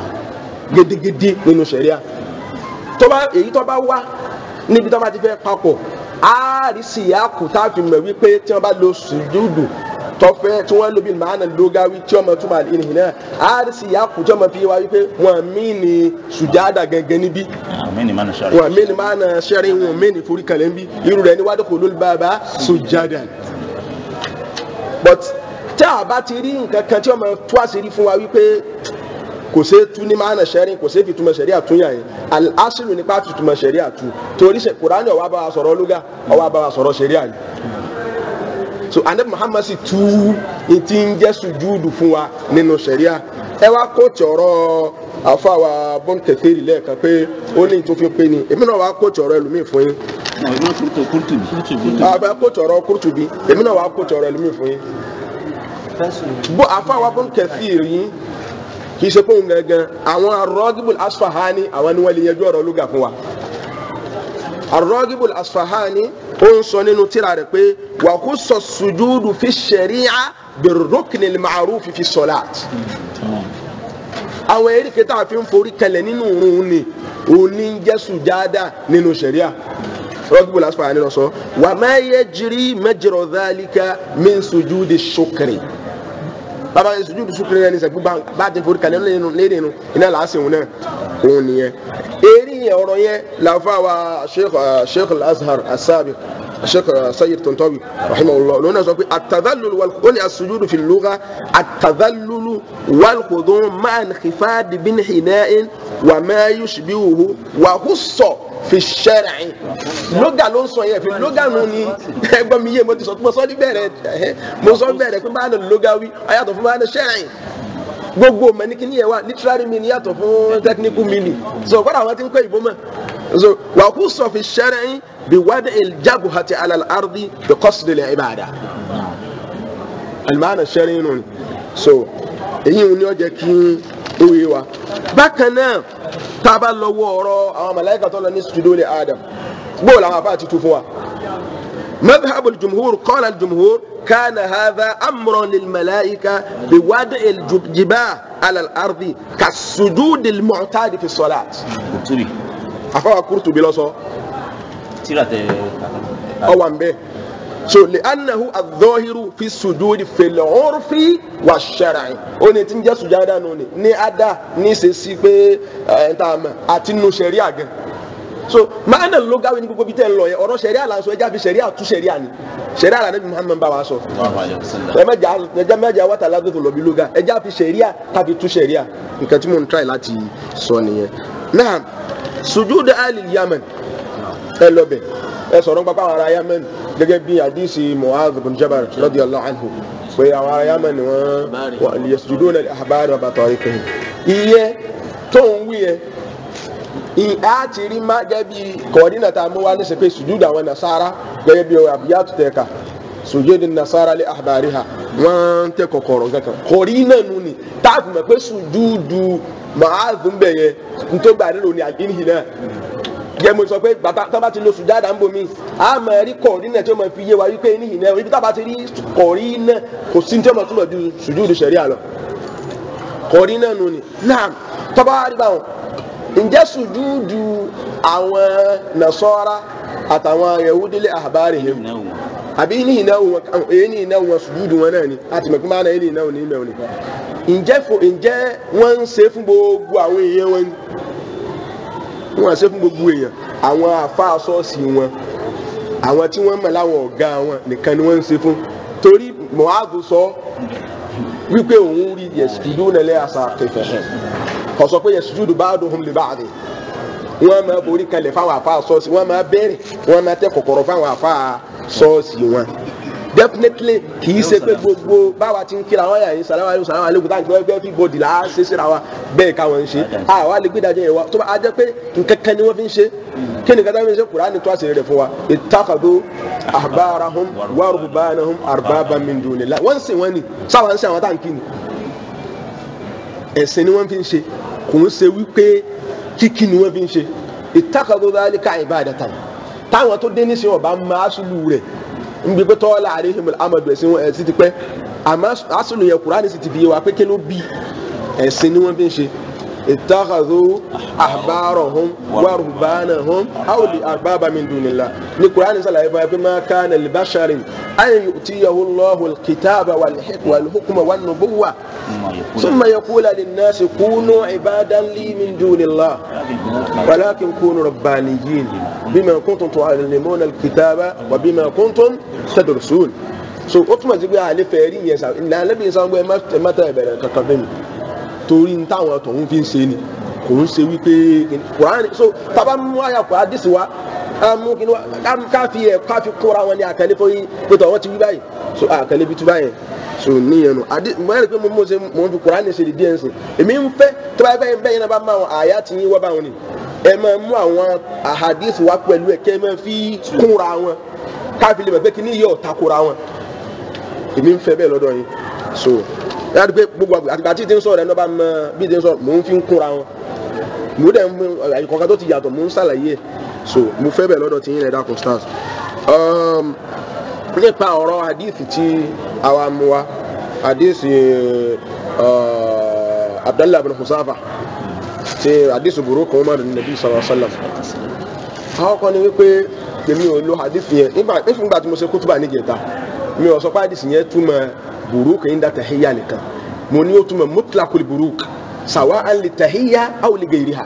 gédégédé nínú sẹ̀ríà tó bá èyí tó bá wá níbi tó bá ti fẹ́ papọ̀ àárísì yàkù tá a fi mọ̀ wípé tí wọ́n bá lo sùjúdù tọ́fẹ́ tí wọ́n lo bí màánà lógáwí tí wọ́n mọ̀ túmọ̀ àlìhìn náà àárísì yàkù tí wọ́n mọ̀ fi wá wípé wọ́n mí ni sùjádà gẹ́gẹ́ níbí àmín ni mánu sáré. wọ́n mí ni màánà sẹ́rin wọ́n mí ni forí kalẹ̀ níbí irú rẹ̀ ni wádìí kò lórí bàbá sùjádà but tí a bá ti rí nǹkan kan tí wọ́n mọ̀ tú àṣírí fún wa wípé kò ṣe é tú ní maana sẹ́rin kò ṣe é fi túmọ̀ sẹ́rí àtúnyà yẹn al-asilu nípa fi túmọ̀ sẹ́rí àtú torí ṣe kùránì ó wá bá wa sọ̀rọ̀ lúgà ó wá bá wa sọ̀rọ̀ sẹ́rí àyè so anabi muhammad sì tú etí ń jẹ́ sùjúdù fún wa nínú sẹ́rí à ẹ wá kó tọ̀rọ̀ àfàwà bọ́n kẹfẹ́rì lẹ́ẹ̀kan pé ó ní tó fi pé ni èmi náà wá kó tọ̀rọ̀ ẹlòmíì fún yín àbẹ kó tọ̀rọ̀ kúrútùbí èmi náà wá kó tọ̀rọ̀ ẹlòmíì fún yín bó àfàwà bọ́n kẹfẹ́rì yín kì í ṣe fóun gangan àwọn arọ́gíbùl asfahani àwọn ni wọ́n lè yanjú ọ̀rọ̀ lóga fún wa arọ́gíbùl asfahani ó ń sọ nínú tírà rẹ̀ pé wà kó sọ sùjúdù fi ṣẹ̀ríà bẹ̀rùrùkìnì màrúfi fi sọ̀láàt àwọn eréke tá a fi ń forí kalẹ̀ nínú òun ni òní ń jẹ́ sùjádà nínú ṣẹ̀ríà rọ́gíbùl asfahani lọ sọ wà má yẹ jírí mẹjọrọ dálíkà min sùjúdì ṣukri bàbá yẹn sùjúdù sùkúrẹ́ yẹn ní sẹ́gbẹ́ bá ti forí kalẹ̀ lẹ́nu lẹ́nu iná làásì òun náà òun nìyẹn. eré yẹn ọ̀rọ̀ yẹn làáfà wa sheikh sheikh al-azhar asabi sheikh sayyid tontobi rahimahullah lóun náà sọ pé atadalulu wal asùjúdù fi lugha atadalulu wal khudun ma'an khifadi bin hina'in wa ma yushbihuhu wa husso fi sẹ́rìn lóga ló ń sọ yẹn fi lóga nù ni ẹgbọ́n mi yé mo ti sọ mo sọ ní bẹ̀rẹ̀ mo sọ bẹ̀rẹ̀ pé báyìí lóga wí ayàtọ̀ fún báyìí sẹ́rìn gbogbo mẹ́nìkì ni yẹn wà literary meaning yàtọ̀ fún technical meaning so kọ́dà àwọn ti ń kọ́ ìbò mọ́ so wà kú sọ fi sẹ́rìn bí wádìí ìjábù àti alal ardi bí kọ́sìdì lè ibàdà alimana sẹ́rìn nù ni so èyí ni ó jẹ́ kí ó yé wa bákan náà tába lọ́wọ́ ọ̀rọ̀ àwọn màláíkà tó lọ ní sùjúdù lé Adam bó làwọn afá ti tu fún wa. مذهب الجمهور قال الجمهور كان هذا أمر للملائكة بوضع الجباه على الأرض كالسجود المعتاد في الصلاة kùtùbí أفا قرطبي لو سو tíra tẹ أو أمبي so le anahu adọ́hiru fi sùdúdì fèlè ọ̀rùfì wà ṣẹ̀rẹ̀ ó ní tí ń jẹ́ sùjádà nù ní ní ada ní sèṣì pé ẹ̀ ń tà mọ̀ àti nù sẹ̀ríà gan so máa nà ló gáwé ní gbogbo bí tẹ́ ń lọ yẹn ọ̀rọ̀ sẹ̀ríà là ń sọ ẹja fi sẹ̀ríà tú sẹ̀ríà ni sẹ̀ríà là níbi muhammed bá wa sọ ẹ mẹjà ẹja mẹjà wàtà lágbègbè lọ bí lóga ẹja fi sẹ̀ríà tàbí tú sẹ̀ríà nǹkan tí mo ń try láti sọ nìyẹn náà sùjúdù alì yamen ẹ lọ bẹ ẹ sọ̀rọ̀ nípa àwọn ará yamen gẹ́gẹ́ bí àdìsí mu'adh bin jabal radiyallahu anhu pé àwọn ará yamen ni wọ́n yasjuduna li ahbari wa batarikihim iye tó ń wí yẹn a ti rí má gẹ́gẹ́ bí kọ́ọ̀dínàtà mú wá ní sèpé sùjúdù àwọn nasara gẹ́gẹ́ bí àbíyàtú tẹ̀ ká sùjúdù nasara lé ahbariha wọ́n tẹ kọ̀kọ̀rọ̀ kankan kọ̀rí náà nù ni táàfù mọ̀ pé sùjúdù Mu'adh ń bẹ̀ yẹn ntọ́gbà nílò ní àgbínihì náà yẹ mo sọ pé bàbá tó bá ti lo sùjádà ń bomi a máa rí kọ̀rí náà tí ó máa fi yé wa wípé níhìn náà ibi tó bá ti rí kọ̀rí náà kò sí ní tí ó máa túbọ̀ ju sùjúdù ṣẹ̀ríà lọ kọ̀rí náà nù ni náà tọ́ba rí báwọn ǹjẹ́ sùjúdù àwọn nasọ́ra àtàwọn yahudile ahbarihim àbí ní ìnáwó wọn èyí ní ìnáwó wọn sùjúdù wọn náà ni àti mẹ̀kún máa náà ní ìnáwó ní ìmẹ̀wò ni ǹjẹ́ fo ǹjẹ́ wọ́n ń ṣe fún gbogbo àwọn èèyàn wọn ni wọ́n ń ṣe fún gbogbo èèyàn àwọn àfáà ṣọ́ọ̀ṣì wọn àwọn tí wọ́n mọ̀ láwọn ọ̀gá wọn nìkan ni wọ́n ń ṣe fún torí Mu'adh sọ wípé òun rí yẹ̀sùdù nílẹ̀ àṣà kẹfẹ́ hàn kò sọ pé yẹ̀sùdù ba'duhum li ba'd wọ́n máa borí kalẹ̀ fáwọn àfáà ṣọ́ọ̀ṣì wọ́n máa bẹ̀rẹ̀ wọ́n máa tẹ́ kọ̀kọ̀rọ̀ fáwọn àfáà ṣọ́ọ̀ṣì wọn definitely kì í ṣe pé gbogbo báwa ti ń kíra wọn yà yín sàlámà aleykum sàlámà aleykum táwọn gbọ́ ẹgbẹ́ fíbọ̀dì là á ṣe síra wa bẹ́ẹ̀ káwọn ń ṣe àwa lè gbé ìdájọ́ yẹn wa tó bá a jẹ́ pé nǹkan kan ni wọ́n fi ń ṣe kí ni kátà fi ń ṣe Kùránì tó àṣírí rẹ̀ fún wa ittakhadhu ahbarahum wa ruhbanahum arbaban min dunillah wọ́n ń sìn wọ́n ni sáwọn ń sìn àwọn táǹkì ni ẹ̀sìn ni wọ́n fi ń ṣe kò ń ṣe wípé kíkí ni wọ́n fi ń ṣe ittakhadhu dhalika ibadatan táwọn tó dé níṣẹ́ ọba máa ṣùlù rẹ̀ nbi pé tọ́lá àríhìm amadu ẹ̀sìn wọn ẹ̀sìn ti pẹ́ àmọ́ asùnù yẹ kúránì sì ti fi yé wa pé kí ló bí ẹ̀sìn ni wọ́n fi ń ṣe ittakhadhu ahbarahum wa ruhbanahum awli arbaba min dunillah ní kúránì sàlàyé fún wa pé ma kana li basharin an yu'tiyahu Allahu al-kitaba wal-hukma wan-nubuwwa thumma yaqula lin-nasi kunu ibadan li min dunillah walakin kunu rabbaniyyin bima kuntum tu'allimuna al-kitaba wa bima kuntum tadrusun so ó túmọ̀ sí pé àlè fẹ́ rí yẹn sáà ìlànà lẹ́bi sáà ń gbé ẹ má tẹ̀ ẹ̀bẹ̀rẹ̀ kankan fẹ́ mi torí ní táwọn tọ̀hún fi ń ṣe ni kò ń ṣe wípé kùránì so tábà mú àyà kò á dìsí wa ká mú kí ni wa ká fi ẹ̀ ká fi kóra wọn ní àkàlẹ́ fún yín pé tọ̀ wọ́n ti wí báyìí so àkàlẹ́ bí tú báyìí so níyẹn nu adi mo yẹrẹ pé mo mọ̀ ṣe mo fi kùránì ṣe di díẹ̀ nsìn èmi ń fẹ́ tó bá yẹ bẹ́ẹ̀ bẹ́ẹ̀ yẹn náà bá máa wọn àyà ti yín wá bá wọn ni ẹ máa mú àwọn àhàdíìsì wá pẹ̀lú ẹ̀ kẹ́ ẹ máa fi kúnra wọn káfí lè mọ̀ pé kí ni yóò takora wọn èmi ń fẹ́ bẹ́ẹ̀ lọ́dọ̀ yín so yàrá pé gbogbo àtìgbà tí ti ń sọ̀rọ̀ ẹ̀ náà bá mọ bí ti ń sọ̀rọ̀ mò ń fi ń kúnra wọn mo dẹ̀ ń àyíkọ̀ọ́ká tó ti yàtọ̀ mò ń ṣàlàyé ẹ̀ so mo fẹ́ bẹ́ẹ̀ lọ́dọ̀ tí yín rẹ̀ dákun stars nípa ọ̀rọ̀ àdìsí tí àwa mú wa àdìsí abdallah bin husafa ti àdìsí burúkú umar nabi sallallahu alaihi wasallam àwọn kan ní wípé èmi ò lo àdìsí yẹn nígbà tí mo ṣe kútùbà níjẹta mi ò sọ pé àdìsí yẹn túmọ̀ burúkú yín dá tahiyya nìkan mo ní ó túmọ̀ mutlaqul burúkú sawa'an li tahiyya aw li ghayriha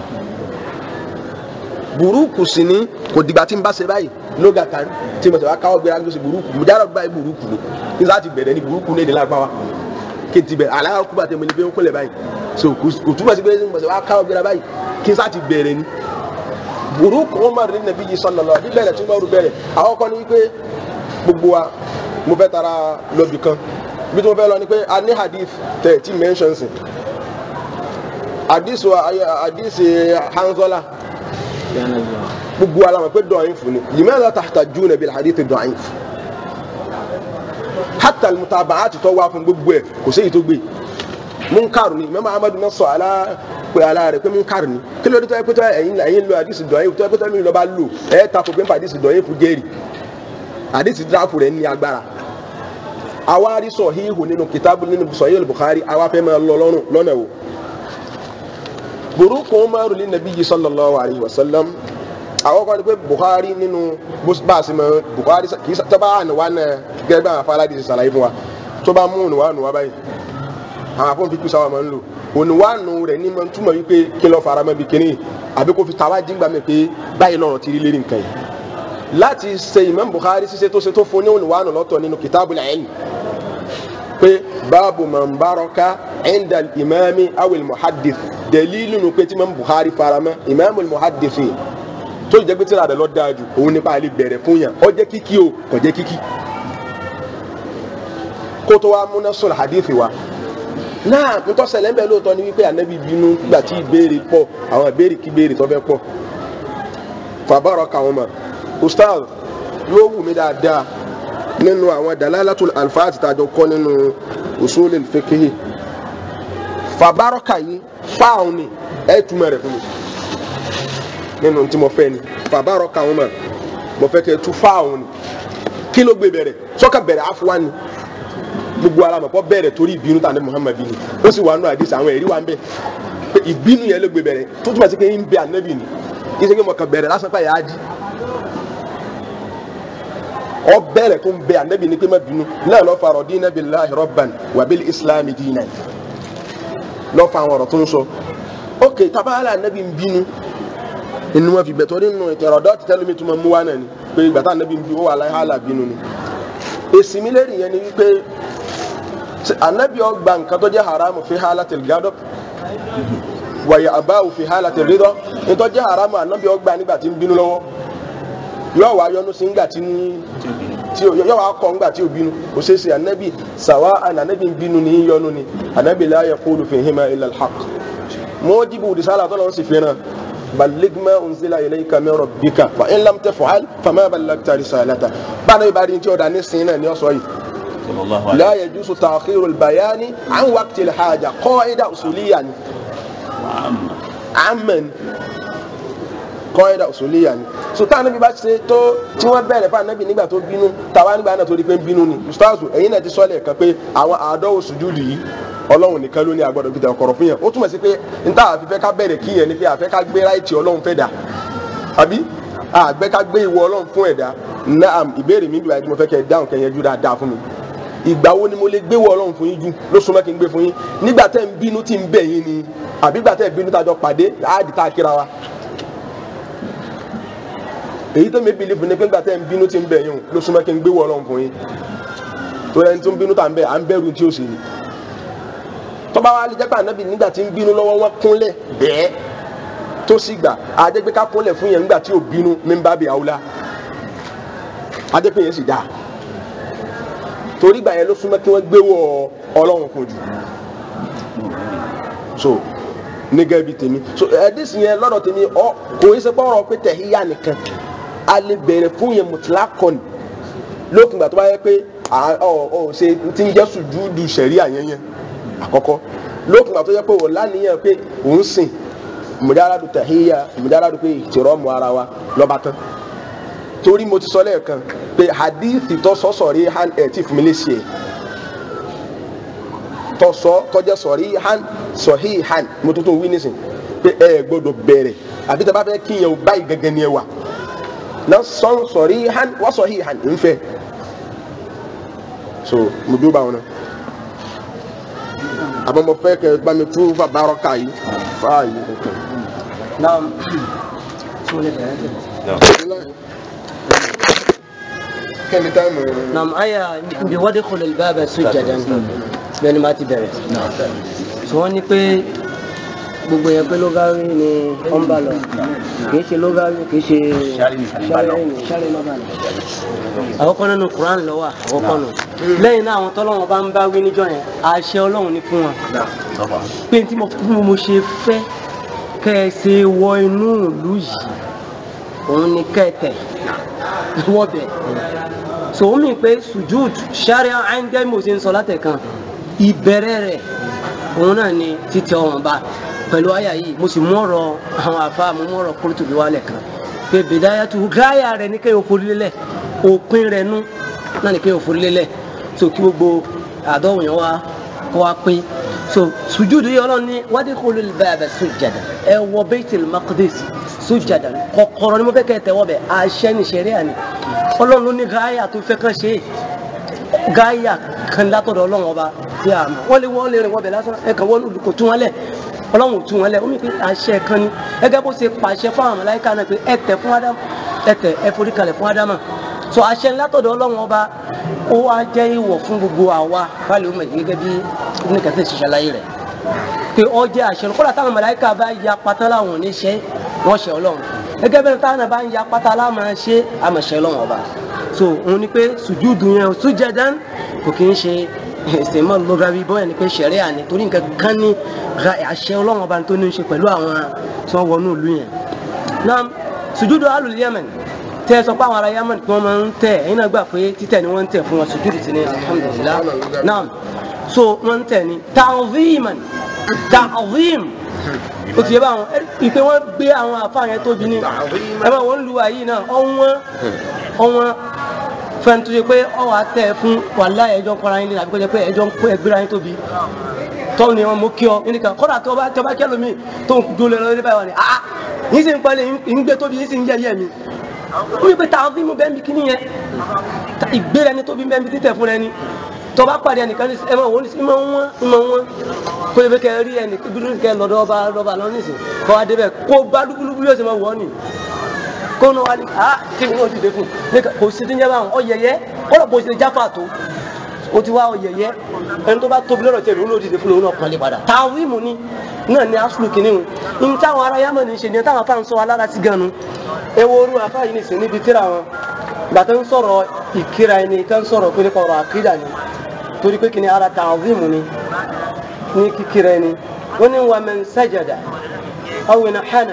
burúkú sí ni kò dìgbà tí n bá ṣe báyìí lóga kan tí mo tẹ̀ wá káwọ́ gbéra lóṣù burúkú mo jáde báyìí burúkú ni kí n sá ti bẹ̀rẹ̀ ní burúkú ní èdè lágbáwá kí n ti bẹ̀rẹ̀ aláwọ̀ kúbà tẹ̀ mo lè fi ń kúnlẹ̀ báyìí so kò túmọ̀ sí pé mo tẹ̀ wá káwọ́ gbéra báyìí kí n sá ti bẹ̀rẹ̀ ni burúkú wọn máa rí nàbí yìí sallallahu alaihi bẹ̀rẹ̀ tí wọ́n rú bẹ̀rẹ̀ àwọn kan ní wípé gbogbo wa mo fẹ́ tara lọ́bì kan bí tí mo fẹ́ lọ ni pé a ní hadith tẹ̀ tí mentions hadith wa hadith hanzola gbogbo alamọ pé dọ̀yìn fún ni limaza tahtajuna bil hadith dọ̀yìn fún hatta almutaba'ati tó wá fún gbogbo ẹ̀ kò sí èyí tó gbé munkar ni mẹ́mọ́ amadu náà sọ alá pé alá rẹ̀ pé munkar ni kí ló dé tó yẹ pé tó ẹ̀yin ẹ̀yin lo hadith dọ̀yìn tó yẹ pé tó ẹ̀yin lọ bá lò ẹ̀ ta kò gbé hadith dọ̀yìn fún gẹ́rì hadith drafu rẹ̀ ní agbára àwa rí sọ̀híhù nínú kìtàbù nínú sọ̀híhù Bukhari àwa fẹ́ máa lọ lọ́rùn lọ́nà wo burúkú umaru ní nàbí yìí sallallahu alayhi wa sallam àwọn kan ní pé Bukhari nínú bá a sì mọ Bukhari kì í tọ́ba ànúwá náà gẹ́gẹ́ bí àwọn afárádì ṣe ṣàlàyé fún wa tó bá mú ònùwá ònùwá báyìí àwọn afọ́n fi kú sáwọn máa ń lò ònùwá nù rẹ̀ ní máa ń túmọ̀ wípé kí lọ́ọ́ fara mọ́ bí kíní àbí kó fi tàwa jígbà mi pé báyìí lọ́rọ̀ ti rí lérí nǹkan yìí láti ṣe Imam Bukhari ṣiṣẹ́ tó ṣe tó fún ní ònùwá nù lọ́tọ̀ nínú Kitabul Ilm pé báàbù man baraka inda imami awil muhaddith dalilu nu pé tí Imam Bukhari fara mọ́ imamul muhaddith yìí tó jẹ́ pé tí ìràdà lọ dáa jù òun nípa àlè bẹ̀rẹ̀ fún yàn ó jẹ́ kíkí o kò jẹ́ kíkí kó tó wá múná sọ̀rọ̀ hadith wa náà tó ṣẹlẹ̀ ń bẹ lóòótọ́ ni wípé ànábì bínú nígbà tí ìbéèrè pọ̀ àwọn ìbéèrè kí béèrè tó fẹ́ pọ̀ fàbárọ̀ kàwọn mọ̀ ustaz yóò wù mí dáadáa nínú àwọn dalalatul alfaati tàjọ kọ́ nínú usulil fiqhi fàbárọ̀ kàyí fáwọn ni ẹ̀ túmọ̀ rẹ̀ fún mi nínú tí mo fẹ́ ni fàbárọ̀ kàwọn mọ̀ mo fẹ́ kẹ́ tu fáwọn ni kí ló gbé bẹ̀rẹ̀ sọ́kà bẹ̀rẹ̀ afuwa ni gbogbo ara mọ̀ kọ́ bẹ̀rẹ̀ torí ìbínú tàbí Muhammad bínú ó sì wà nù àdìsí àwọn ẹ̀rí wa ń bẹ pé ìbínú yẹn ló gbé bẹ̀rẹ̀ tó túmọ̀ sí pé ń bẹ ànábì ni kí sẹ́kẹ́ mọ̀ kàn bẹ̀rẹ̀ lásán pàyà á jí ọ bẹ̀rẹ̀ tó ń bẹ ànábì ni pé má bínú náà lọ́ fa radina billahi rabban wa bil islami dinan lọ́ fa àwọn ọ̀rọ̀ tó ń sọ ok tabaala ànábì ń bínú inú wọn fi bẹ̀tọ̀ nínú ìtẹ̀rọ̀dọ́ ti tẹ́lómi tó máa mú wá náà ni pé ìgbà tá ànábì ń bí ó wà láyé hàlà bínú ni èsì mi lẹ́rìí yẹn ni wípé anabi ọgbà nǹkan tó jẹ́ haramu fi halatil gadab wàyà abáwò fi halatil ridọ nítorí jẹ́ haramu anabi ọgbà nígbà tí ń bínú lọ́wọ́ yóò wá yọnu sí nígbà tí tí yóò wá kọ́ nígbà tí ò bínú kò ṣeé ṣe anabi sàwa anabi ń bínú ní yọnu ni anabi la yaqulu fihima illa alhaq mọ́jìbù risala tó lọ́n sì fẹ́ràn ballig ma unzila ilayka min rabbika fa in lam taf'al fama ballagta risalata báyìí náà ìbáraẹni tí ó dá ní sin náà ní ọ̀sọ́ yìí لا يجوز تأخير البيان عن وقت الحاجة قاعدة أصولية عما قاعدة أصولية so tá anabi bá ṣe tó tí wọ́n bẹ̀rẹ̀ fún anabi nígbà tó bínú tàwa nígbà náà tó di pé ń bínú ni ustazu ẹ̀yin náà ti sọ lẹ́ẹ̀kan pé àwọn àádọ́wò sùjúdù yìí ọlọ́run nìkan ló ní agbọ́dọ̀ fi tẹ̀kọ̀rọ̀ fún yẹn ó túmọ̀ sí pé n tá àfi fẹ́ ká bẹ̀rẹ̀ kí yẹn ni pé àfẹ́ ká gbé ráìtì ọlọ́run fẹ́ dà àbí àgbẹ́ ká gbé ìwọ ọlọ́run fún ẹ̀dá naam ìbéèrè mi bí wàá tí mo fẹ́ kẹ́ dáhùn kẹ́ yẹn jú dáadáa fún mi ìgbà wo ni mo lè gbé wọ ọlọ́run fún yín jù ló súnmọ́ kí n gbé fún yín nígbà tẹ́ ń bínú tí ń bẹ̀ yín ni àbí ìgbà tẹ́ ń bínú tájọ pàdé áàdì tá a kíra wa. èyí tó mi bìlífù ni pé ìgbà tẹ́ ń bínú tí ń bẹ̀ yín ló súnmọ́ kí n gbé wọ ọlọ́run fún yín tó ẹni tó ń bínú tá ń bẹ̀ à ń bẹ̀rù tí ó sì ní. tọ́ba wa lè jẹ́ pé ànábì nígbà tí ń bínú lọ́wọ́ wọn kúnlẹ̀ bẹ́ẹ̀ tó sì gbà àjẹgbẹ́ ká kúnlẹ̀ fún yẹn nígbà tí ò bínú mi ń bá bi àwùlá àjẹpẹ́ yẹn sì dáa torí gbà yẹn ló súnmọ́ kí wọ́n gbé wọ ọlọ́run fún jù so nígẹ̀ bíi tèmi so ẹ̀ẹ́dísì yẹn lọ́dọ̀ tèmi ọ kò yẹ sẹ́pọ̀ ọ̀rọ̀ pé tẹ̀híyà nìkan a lè bẹ̀rẹ̀ fún yẹn mùtìlá kọ́ni lókun gbà tó bá yẹ pé ọ ọ ṣe ti ń jẹ́ sùjúdù sẹ̀ríà yẹn yẹn àkọ́kọ́ lókun gbà tó yẹ pé wọ́n lánìyàn pé òun sìn mùdáràdù tẹ̀híyà mùdáràdù pé ìtìrọ́mù ara wa lọ́ba tán torí mo ti sọ lẹ́ẹ̀kan pé hadithi tó sọ sọ̀rí han ẹ̀ tí fún mi lè ṣe tó sọ tọ́jẹ́ sọ̀rí han sọ̀hí han mo tuntun wí nísìn pé ẹ gbọ́dọ̀ bẹ̀rẹ̀ àbí tẹ́ bá fẹ́ kí yẹn o báyìí gẹ́gẹ́ ni ẹ wà náà sọ́n sọ̀rí han wọ́n sọ̀hí han ń fẹ́ so mo dúró báwọn náà àmọ́ mo fẹ́ kẹ́ bá mi tú bàbárọ̀ ká yìí fáàyè kankan. náà tí mo lè bẹ̀rẹ̀ tẹ̀. kẹ́ni táìmù نعم آية بودخل الباب سجدا bẹ́ẹ̀ni máa ti bẹ̀rẹ̀ tí wọ́n ní pé gbogbo yẹn pé lógárí ni wọ́n bá lọ kìí ṣe lógárí kìí ṣe ṣáré lọ́ba lọ. àkọ́kọ́ nínú Quran ló wà àkọ́kọ́ nù lẹ́yìn náà àwọn tọ́lọ́wọ́n bá ń bá wí níjọ́ yẹn àṣẹ Ọlọ́run ní fún wọn pé tí mo ṣe fẹ́ kẹ́ ẹ ṣe wọ inú ìlú yìí òun ni kẹ́ ẹ tẹ̀ wọ́bẹ̀ so ó mì pé sujud sharia ẹ̀ńgẹ́ mo ṣe ń sọ látẹ̀kan ìbẹ̀rẹ̀ rẹ̀ òun náà ni títẹ ọ̀ràn bá pẹ̀lú àyà yìí mo sì mú ọ̀rọ̀ àwọn àfa mo mú ọ̀rọ̀ Qurtubi wálẹ̀ kan pé bidayatu gáyà rẹ̀ ní kéèyàn forí lélẹ̀ òpin rẹ̀ nú náà ní kéèyàn forí lélẹ̀ so kí gbogbo àdọ́wò yẹn wá kó wá pín so sujud yìí ọlọ́run ní wadkhulul baba sujada ẹ wọ Baitul Maqdis sujada kọ̀kọ̀rọ̀ ni mo fẹ́ kẹ́ ẹ tẹ́wọ́ bẹ̀ àṣẹ ní ṣẹ̀ríà ni ọlọ́run ló ní gáyà tó fẹ́ kàn ṣe gáyà kan látọ̀dọ̀ ọlọ́run ọba tí a mọ̀ wọ́n lé wọ́n lè rìn wọ́n bẹ̀ lásán ẹ̀kan wọ́n olùkọ́ tún wọn lẹ̀ ọlọ́run tún wọn lẹ̀ ó mi pé àṣẹ kan ni gẹ́gẹ́ bó ṣe pàṣẹ fún àwọn màláíkà náà pé ẹ tẹ̀ fún ádámù ẹ tẹ̀ ẹ forí kalẹ̀ fún ádámù so àṣẹ látọ̀dọ̀ ọlọ́run ọba ó wá jẹ́ ìwọ̀ fún gbogbo àwa báyìí ó mọ̀ gẹ́gẹ́ bí ní kẹsẹ̀ ṣiṣẹ́ láyé rẹ̀ pé ọ jẹ́ àṣẹ kọ́lá táwọn màláíkà bá ya pátá láwọn ò ní ṣe wọ́n ṣe ọlọ́run gẹ́gẹ́ bẹ́ẹ̀ táwọn náà bá ń ya pátá láwọn ṣe àmọ̀ṣẹ́ ọlọ́run ọba so òun ni pé sùjúdù yẹn sùjẹ́dán kò kí ń ṣe ìsìnmọ́ lọ́gàbí bọ́ẹ̀ ni pé ṣẹ̀rẹ́ àní torí nǹkan kan ní àṣẹ ọlọ́run ọba tó ní í ṣe pẹ̀lú àwọn tí wọ́n wọnú ìlú yẹn náà sùjúdù alùl Yemen tẹ ẹ sọ pé àwọn ará Yemen kí wọ́n máa ń tẹ̀ ẹ̀yin náà gbà pé títẹ̀ ni wọ́n ń tẹ̀ fún wọn sùjúdù sí ni alhamdulillah náà so wọ́n ń tẹ̀ ni ta'ziman ta'zim o ti yẹ báwọn ìpè wọn gbé àwọn àfa yẹn tóbi ní ẹ bá wọn lu àyè náà ọ̀wọ́n ọ̀wọ́n fẹ́ni tó ṣe pé ọwọ́ àtẹ fún wàhálà ẹjọ́ ń kọ́ra yín lé àbí kó jẹ́ pé ẹjọ́ ń kó ẹgbẹ́ra yín tóbi tọ́wọ́ ni wọn mú kí ọ nínú kan kọ́dà tó bá tó bá kẹ́ lómi tó ń dúró lọ nípa ìwà ni ah yín sì ń palẹ̀ yín gbé tóbi yín sì ń yẹ̀yẹ́ mi wọ́n yẹ pé tàwọn fíìmù bẹ́ẹ̀ mi kíní yẹn ìgbéra ẹni tóbi bẹ́ẹ̀ mi títẹ̀ fún ẹni tó bá pàdé ẹnìkan ní ẹ máa wọ́n ní ìmọ̀ wọn ìmọ̀ wọn kó yẹ kẹ́ rí ẹnì dúdú kẹ́ lọ́dọ̀ ọba lọ́ba lọ nísìn kọ́ adé bẹ́ẹ̀ kó bá dúkúlùkú yóò ṣe máa wọ́ ni kó ní wa ní ah kí ni wọ́n ti dé fún kò sí ti ń yẹ báwọn ọ̀yẹ̀yẹ́ kọ́lọ̀ bó ṣe jáfà tó o ti wá ọ̀yẹ̀yẹ́ ẹni tó bá tóbi lọ́rọ̀ tẹ̀lé òun ló ti dé fún òun náà kan lè padà táwíìmù ni náà ni asulu kìíní o ní táwọn ará yámọ̀ ní ṣe ni táwọn afá ń sọ alára sí gan-an ẹ wo orú afá yìí nìsín níbi tíra wọn gbàtà ń sọ̀rọ̀ ìkíra ẹni tó ń sọ̀rọ̀ pé nípa ọ̀rọ̀ àkídà ni torí pé kìíní ara táwíìmù ni ní kíkíra ẹni wọ́n ní wa man sajada aw nahana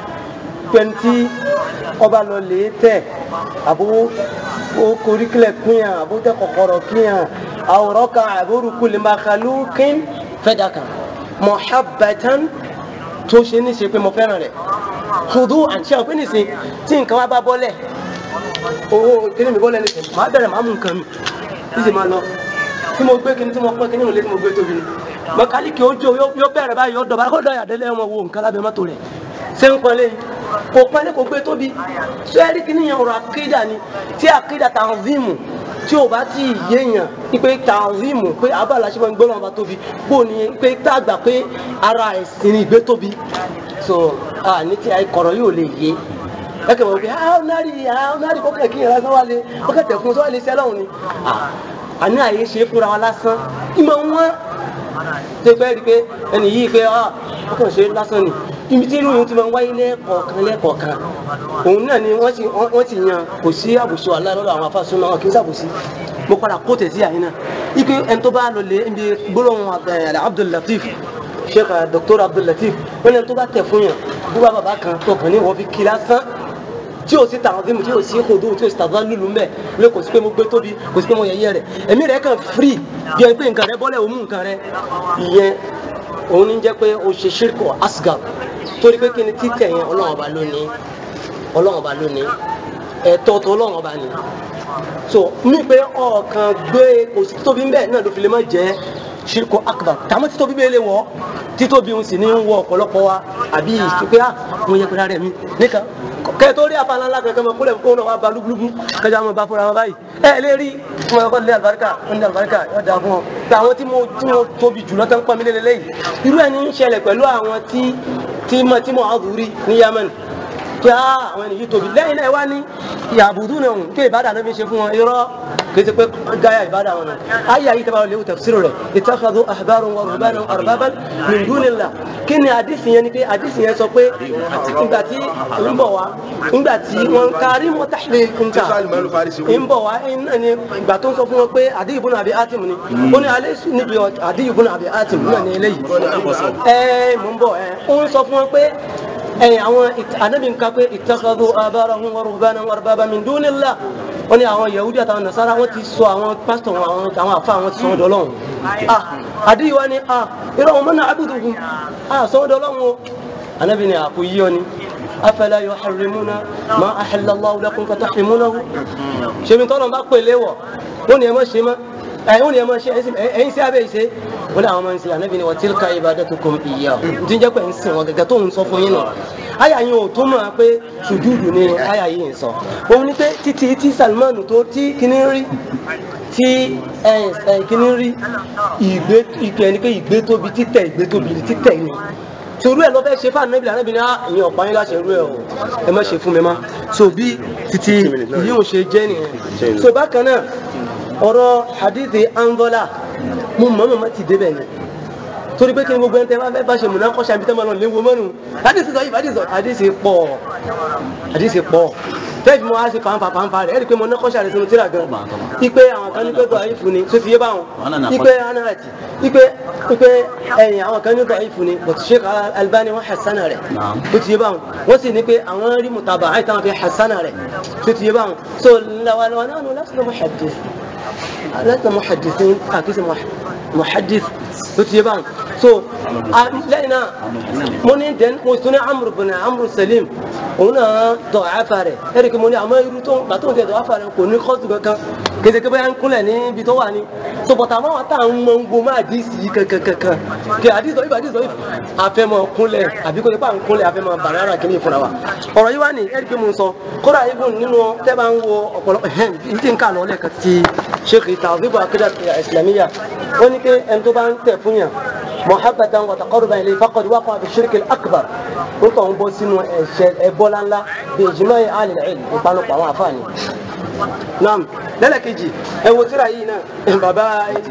pẹ̀ntì ọba lọ lè tẹ̀ àbó ó korí kílẹ̀ kíyàn àbó tẹ kọ̀kọ̀rọ̀ kíyàn àwòrán kan àbórúkú lè máa kàlú kín fẹ́dà kan muhabbatan tó ṣe ní ṣe pé mo fẹ́ràn rẹ̀ kùdú àti àwọn pé nìsín tí nǹkan wá bá bọ́lẹ̀ owó kíní mi bọ́lẹ̀ nìsín màá bẹ̀rẹ̀ màá mú nǹkan mi bí ṣe máa lọ tí mo gbé kíní tí mo pọ́n kíní ìwòlé tí mo gbé tóbi ni mọ̀kálíkì ojú yóò bẹ̀rẹ̀ báyìí yóò dọ̀bà kó dọ̀yà délé wọn wo nǹkan lábẹ́ mọ́tò rẹ̀ ṣé ń pọ́nlé yìí kò pọ́nlé kò gbé tóbi sẹ́ẹ̀rì kìíní yẹn ọ̀rọ̀ àkídà ni tí àkídà tanzimu tí o bá ti yéèyàn ipe tanzimu pé abala ṣe máa ń gbé wọn bá tóbi bó ni pé tá a gbà pé ara ẹ̀sìn ni ìgbé tóbi so ní ti àìkọ̀rọ̀ yóò lè yé ẹkẹ wọ́n pé ah ọ̀nàrí ah ọ̀nàrí kó kẹ̀ kí yẹn lásán wá lé ó kẹ̀ tẹ̀ fún un sọ́wọ́ lè ṣẹ́ lọ́hùn ni àní àyè ṣe é fúnra wa lásán ìmọ̀ wọn ṣe fẹ́ rí i pé ẹnì yìí pé ah ó kàn ṣe lásán ni ibi tí irú yìí ti máa ń wáyé lẹ́ẹ̀kọ̀ọ̀kan lẹ́ẹ̀kọ̀ọ̀kan òun náà ni wọ́n ti wọ́n ti yan kò sí àbùsù àlá lọ́dọ̀ àwọn afásun náà wọn kì í sàbùsí mo padà kó tẹ̀sí àyín náà ike ẹni tó bá lọ lé ibi gbólóhùn Abdul Latif Sheikh Dr. Abdul Latif wọ́n ní ẹni tó bá tẹ̀ fún yàn búba bàbá kan tó kàn ní wọ́n fi kí lásán tí o sì tàn fún mi tí o sì kodo tí o sì tàbá lulu mbẹ lóye kò sí pé mo gbé tóbi kò sí pé mo yẹyẹ rẹ ẹ̀mí rẹ kàn free bí ẹni pé nǹkan rẹ bọ́lẹ̀ òun nǹkan rẹ ìyẹn òun ní jẹ́ pé o ṣe ṣírkọ̀ asgar torí pé kí ni títẹ̀ yẹn ọlọ́run ọba lónìí ọlọ́run ọba lónìí ẹ̀tọ́ tó ọlọ́run ọba ni so mi pé ọ̀kan gbé kò sí títóbi ń bẹ̀ náà ló fi lè má jẹ́ ṣírkọ̀ akbar tàmí títóbi bẹ́ẹ̀ lè wọ̀ títóbi ń sì ní wọ ọ̀pọ̀lọpọ̀ wa àbí ìṣúpẹ́ à mo yẹ kúrẹ́ rẹ̀ mi nìkan kẹ tó rí afa ńlá kankan mọ kúlẹ̀ kó náà wà bá lúgbúlúgbú kájà mọ bá fúnra wọn báyìí ẹ lè rí fún ọkọ lé àlùbáríkà ń lé àlùbáríkà yóò dáa fún ọ pé àwọn tí mo tí mo tóbi jùlọ tó ń pọn mi lélẹ̀ lẹ́yìn irú ẹni ń ṣẹlẹ̀ pẹ̀lú àwọn tí tí mo tí mo àdúrí ní Yemen pé á àwọn ènìyàn tóbi lẹ́yìn náà wá ní ìyàbùdú náà kí ìbádà náà fi ṣe fún wọn irọ́ kìí ṣe pé gáyà ìbádà wọn náà ayé ayé tẹ́bà léwu tafsir rẹ̀ ittakhadhu ahbaran wa ruhbanan arbaban min dunillah kí ni àdìsí yẹn ni pé àdìsí yẹn sọ pé ìgbà tí ń bọ̀ wá ìgbà tí wọ́n kárí mọ́tàlẹ́ nǹkan ń bọ̀ wá ìgbà tó ń sọ fún wọn pé Adiy ibn Abi Hatim ni ó ní alẹ́ níbi Adiy ibn Abi Hatim náà ní eléyìí ẹ mò ń bọ̀ ẹ ó ń sọ fún wọn pé ẹ̀yìn àwọn ànábì ń ka pé ittakhadhu ahbarahum wa ruhbanan arbaban min dunillah wọ́n ní àwọn yahudi àtàwọn nasara wọ́n ti sọ àwọn pásítọ̀ àwọn àwọn àfa àwọn ti sọ wọn dọ́lọ́hún ah Adiy wa ni ah irọ́ wọn mọ́nà abuduhum ah sọ wọn dọ́lọ́hún o ànábì ni àkó yíyọ ni afala yuharrimuna ma ahalla Allahu lakum fatahrimunahu ṣèmi tọ́lọ̀ bá pè léwọ̀ wọ́n ní ẹ má ṣe má ẹ̀yìn ni ẹ máa ṣe ẹ̀yìn sí abẹ́ ìṣe wọ́n ní àwọn máa ń ṣe ànábì ni wa tilka ibadatukum iyyahu tí ń jẹ́ pé ń sìn wọn gẹ́gẹ́ tó ń sọ fún yín náà àyà yẹn ò tó mọ̀ pé sùjúdù ni àyà yìí ń sọ òun ni pé títí tí Salman tó tí kíní rí tí kíní rí ìgbé ìgbé ni pé ìgbé tóbi títẹ̀ ìgbé tóbi títẹ̀ ni torí ẹ lọ fẹ́ ṣe fún anabi anabi ní ìyẹn ọ̀pá yín láṣẹ irú ẹ o ẹ má ṣe fún mi má so bí títí yíò ṣe jẹ́ nìyẹn so bákan náà ọ̀rọ̀ hadithi angola mo mọ̀ mọ̀ ti débẹ̀ ni torí pé kí ni gbogbo ẹni tẹ́ bá fẹ́ bá ṣe múná kọ́ṣà ibi tẹ́ máa lọ léwu mọ́nu hadithi sọ yìí hadithi pọ̀ hadithi pọ̀ bẹ́ẹ̀ bí mo wá sí fanfa fanfa rẹ̀ ẹ̀rí pé mo ná kọ́ṣà rẹ̀ sínú tíra gan ipe àwọn kan ní pé tó àyífu ni tó ti yé báwọn ipe anarati ipe ipe ẹ̀yìn àwọn kan ní tó àyífu ni but Sheikh Albani wọn hasana rẹ̀ tó ti yé báwọn wọ́n sì ní pé àwọn rí mutaba àyè táwọn fi hasana rẹ̀ tó ti yé báwọn so làwọn náà lásìkò muhaddith lásìkò muhaddithin àkíyèsí muhaddith tó ti yé báwọn so lẹ́yìn náà mo ní dẹ́n mo tún ní amúrú bùnà amúrú salim òun náà tọ̀ àfà rẹ̀ ẹ̀rí kí mo ní àmọ́ irú tó gbàtó ń tẹ̀ tọ̀ àfà rẹ̀ kò ní kọ́ọ̀tù kankan kéde kí bóyá ń kúnlẹ̀ níbi tó wà ní so bọ̀tà máa wà tá à ń mọ ń gbó máa dì sí kankankan kí àdìsọ ibà àdìsọ ibà àfẹ́mọ̀ kúnlẹ̀ àbí kò ní pa ń kúnlẹ̀ àfẹ́mọ̀ bàrẹ́rà kí ní ìfúnra wa ọ̀rọ̀ yìí wá ní ẹ̀rí kí mo sọ kódà ibùn nínú tẹ́ bá ń wo ọ̀pọ̀lọpọ̀ ẹ̀hẹ́n tí ń kà lọ lẹ́ẹ̀kan ti sheikh tawhibu akida islamiyya ó ní pé ẹni tó bá ń tẹ̀ fún yàn محبة وتقربا إليه فقد وقع في الشرك الأكبر قلت أن بوسين إبولا لا بإجماع أهل العلم وقالوا قوام عفاني نعم لا لا كيجي هو ترى هنا بابا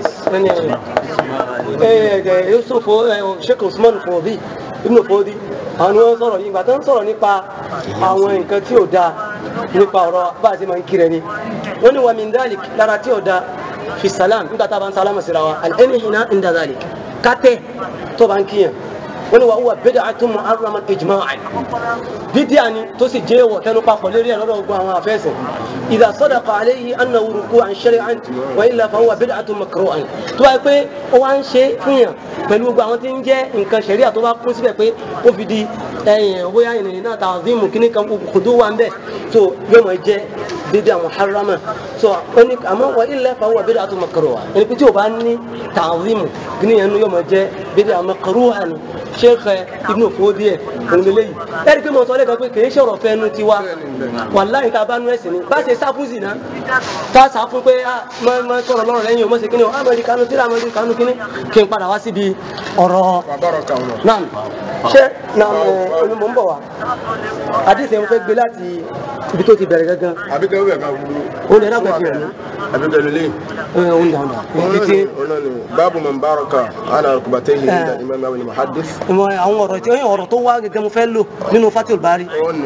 يوسف شيخ عثمان فوضي ابن فوضي àwọn wọn sọ̀rọ̀ yìí ìgbà tó ń sọ̀rọ̀ nípa àwọn nǹkan tí ò dáa nípa ọ̀rọ̀ bá a ti máa ń kiri ẹni wọ́n ní wàmí ndalik lára tí ò dáa fi salam nígbà tá a bá ń sálámà síra wa alẹ́ni hìnà ń da dalik kátẹ́ tó bá ń kíyàn wọ́n ní wà wúwa bẹ́ẹ̀ àti mu arúgbó ijma'an bídíà ni tó sì jẹ́ wọ̀ tẹnu papọ̀ lérí ẹ̀ lọ́dọ̀ gbogbo àwọn afẹ́sẹ̀ idha sadaqa alayhi annahu ruku'an shari'an wa illa fa huwa bid'atun makruhan tó wáyé pé ó wá ń ṣe fún yàn pẹ̀lú gbogbo àwọn tí ń jẹ́ nǹkan ṣẹ̀ríà tó bá kún síbẹ̀ pé ó fi di ẹ̀yìn bóyá ìrìn náà ta'zimu kíní kan kòdó wà ń bẹ̀ tó yóò máa jẹ́ bídíà muharrama so oni àmọ́ wa illa fa huwa bid'atun makruha ẹni pé tí o bá ní ta'zimu kíní yẹn yóò máa jẹ́ bídíà makruha ni sheikh ibnu fodi ẹ ònlélẹ yìí ẹni pé mo sọ lẹ́ẹ̀kan pé kìí ṣọ̀rọ̀ fẹnu tiwa wàláhì tá a bá nú ẹ̀sìn ni bá ṣe sáfún sí náà tá a sá fún pé máa sọ̀rọ̀ lọ́rọ̀ lẹ́yìn o mọ̀ sí kíní o amẹ́ríkà kánú tíra amẹ́ríkà kánú kíní kí n padà wá síbi ọ̀rọ̀ náà ṣé náà onímọ̀ ń bọ̀ wá àdìsẹ́ mo fẹ́ gbé láti ibi tó ti bẹ̀rẹ̀ gangan àbíkẹ́ wíwẹ̀ kan wúlò. ó lè rábẹ̀ fi hàn ní. àbíkẹ́ lélẹ̀. ó ń dàn dàn. títí báàbù man baraka ala rukbatayhi inda imam abu muhaddis. ìmọ̀ àwọn ọ̀rọ̀ tí ó ọ̀rọ̀ tó wá gẹ́gẹ́ mo fẹ́ lò nínú fatil bari. ó ní.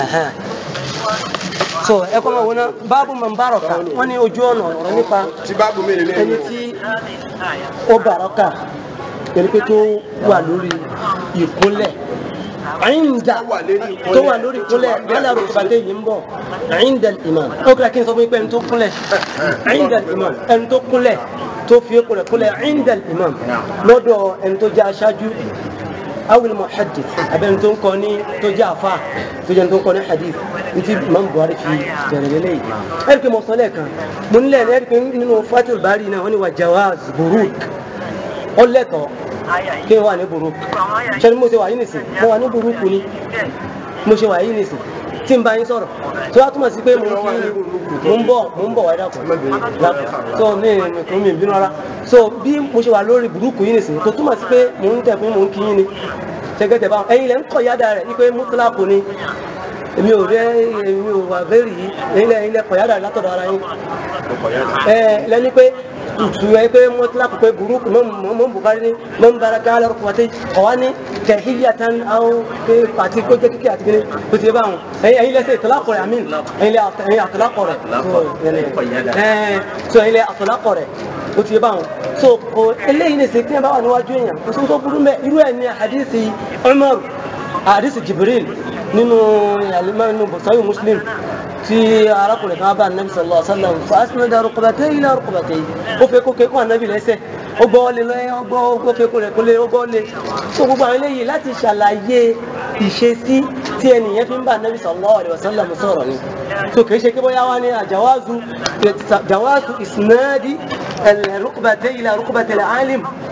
so ẹ kọ́ máa wọ́n ná báàbù man baraka wọ́n ní ojú ọ̀nà ọ̀rọ̀ nípa tí báàbù mi lè ẹni tí ó baraka yẹni pé tó wà lórí ìkúnlẹ̀ àyíǹda tó wà lórí ìkúnlẹ̀ yálà rògbàdé yìí ń bọ̀ àyíǹda imam ó kíra kí n sọ fún yín pé ẹni tó kúnlẹ̀ àyíǹda imam ẹni tó kúnlẹ̀ tó fi kúnlẹ̀ kúnlẹ̀ àyíǹda imam lọ́dọ̀ ẹni tó jẹ́ aṣáájú awil muhaddith abẹni tó ń kọ ní tó jẹ́ àfa tó jẹ́ tó ń kọ ní hadith ntí imam buhari fi bẹ̀rẹ̀ lélẹ̀ yìí ẹ̀rí pé mo sọ lẹ́ẹ̀kan mo nílẹ̀ ẹ̀rí pé nínú fatul bari náà wọ́n ní wà jawaz buruk ọlẹ́tọ̀ọ́ kí n wà ní burúkú ṣe ni mo ṣe wà yìí nìsín mo wà ní burúkú ni mo ṣe wà yìí nìsín tí n bá yín sọ̀rọ̀ tí wàá túmọ̀ sí pé mo ń fi mo ń bọ̀ mo ń bọ̀ wáyé dàpọ̀ dàpọ̀ so mi mi mi bínú ara so bí mo ṣe wà lórí burúkú yìí nìsín tó túmọ̀ sí pé mo ń tẹ̀ fún mo ń kí yín ni ṣẹ́gẹ́tẹ̀ báwọn ẹ̀yin lẹ́ ń kọ̀ yáda rẹ̀ ní pé mutlaku ni èmi ò rẹ èmi ò wà bẹ́ẹ̀rì yìí ẹ̀yin lẹ́ ẹ̀yin lẹ́ kọ̀ yáda rẹ̀ látọ̀dọ̀ ara yín ẹ̀ lẹ́ni pé tuwe pe mutlaq pe groupe mom mom bukari ni mom baraka ala rukwati qawani tahiyatan aw pe pati ko je kiki ati ni ko ti ba won ay ay lese itlaq re amin ay le ay itlaq re eh so ay le itlaq re ko ti ba won so ko eléyìí ni se tin ba wà níwájú èyàn ko so tó burú ńbẹ̀ irú ẹ̀ ni hadisi umar hadisi jibril nínú alimami nínú bukhari muslim tí arákùnrin kan bá anabi sallallahu alaihi wasallam fa asnada rukbatayhi ila rukbatayhi ó fẹ́ kó kékun anabi lẹ́sẹ̀ ó gbọ́ lé lọ́yẹ́ ó gbọ́ ó fẹ́ kó rẹ̀ kó lé ó gbọ́ lé tó gbogbo àwọn eléyìí láti ṣàlàyé ìṣesí tí ẹnìyẹn fi ń bá anabi sallallahu alaihi wasallam sọ̀rọ̀ ni tó kìí ṣe kí bóyá wá ní àjàwázù jàwázù isnadi rukbatayhi ila rukbatayhi alim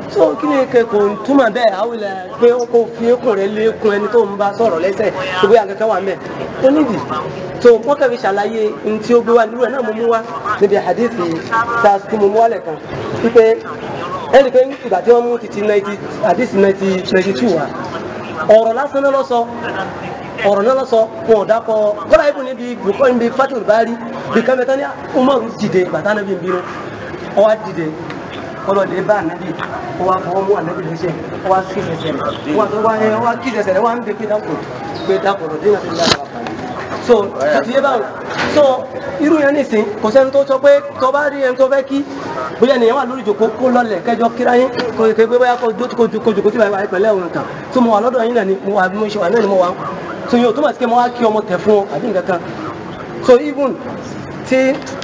so kí ni kẹ kò túmọ̀ bẹ́ẹ̀ àwìlẹ̀ pé ó kò fi ekun rẹ̀ lé ekun ẹni tó ń bá sọ̀rọ̀ lẹ́sẹ̀ tó bóyá kankan wà mẹ́ tó nídìí so wọ́n kẹ́ fi ṣàlàyé ní tí ó gbé wá nílùú ẹ̀ náà mo mú wá níbi àdéhìí ta tí mo mú wálẹ̀ kan wípé ẹnì pé ìgbà tí wọ́n mú títí àdéhìí ninety two wa ọ̀rọ̀ lásán náà lọ sọ ọ̀rọ̀ náà lọ sọ wọn ò dákọ̀ kọ́lá ibùn níbi bùkọ́ níbi fatul bari bí kẹ́mẹ́tọ́ ní umaru dìde bàtà náà bí n bínú ọwá dìde ọlọ́dẹ bá ànábì ọwá fọwọ́ mú ànábì lẹ́sẹ̀ ọwá kí ẹsẹ̀ rẹ̀ ọwá tó wá ẹ ọwá kí ẹsẹ̀ rẹ̀ wá ń bẹ pé dákò pé dákò rọ̀ dínà tó yára wà so títí yé báwọn so irú yẹn nìsín kò sẹ́ni tó sọ pé tó bá rí ẹni tó fẹ́ kí bóyá ènìyàn wà lórí ìjòkó kó lọlẹ̀ kẹjọ kíra yín kò ké pé bóyá kó jòkó tí wàá pẹ̀lẹ́ òun kan tó mo wà lọ́dọ̀ yín náà ni mo wà mo ṣe wà náà ni mo wà so yóò tó mà sí pé mo wá kí ọmọ tẹ̀ fún ọ àbí nǹkan kan so even tí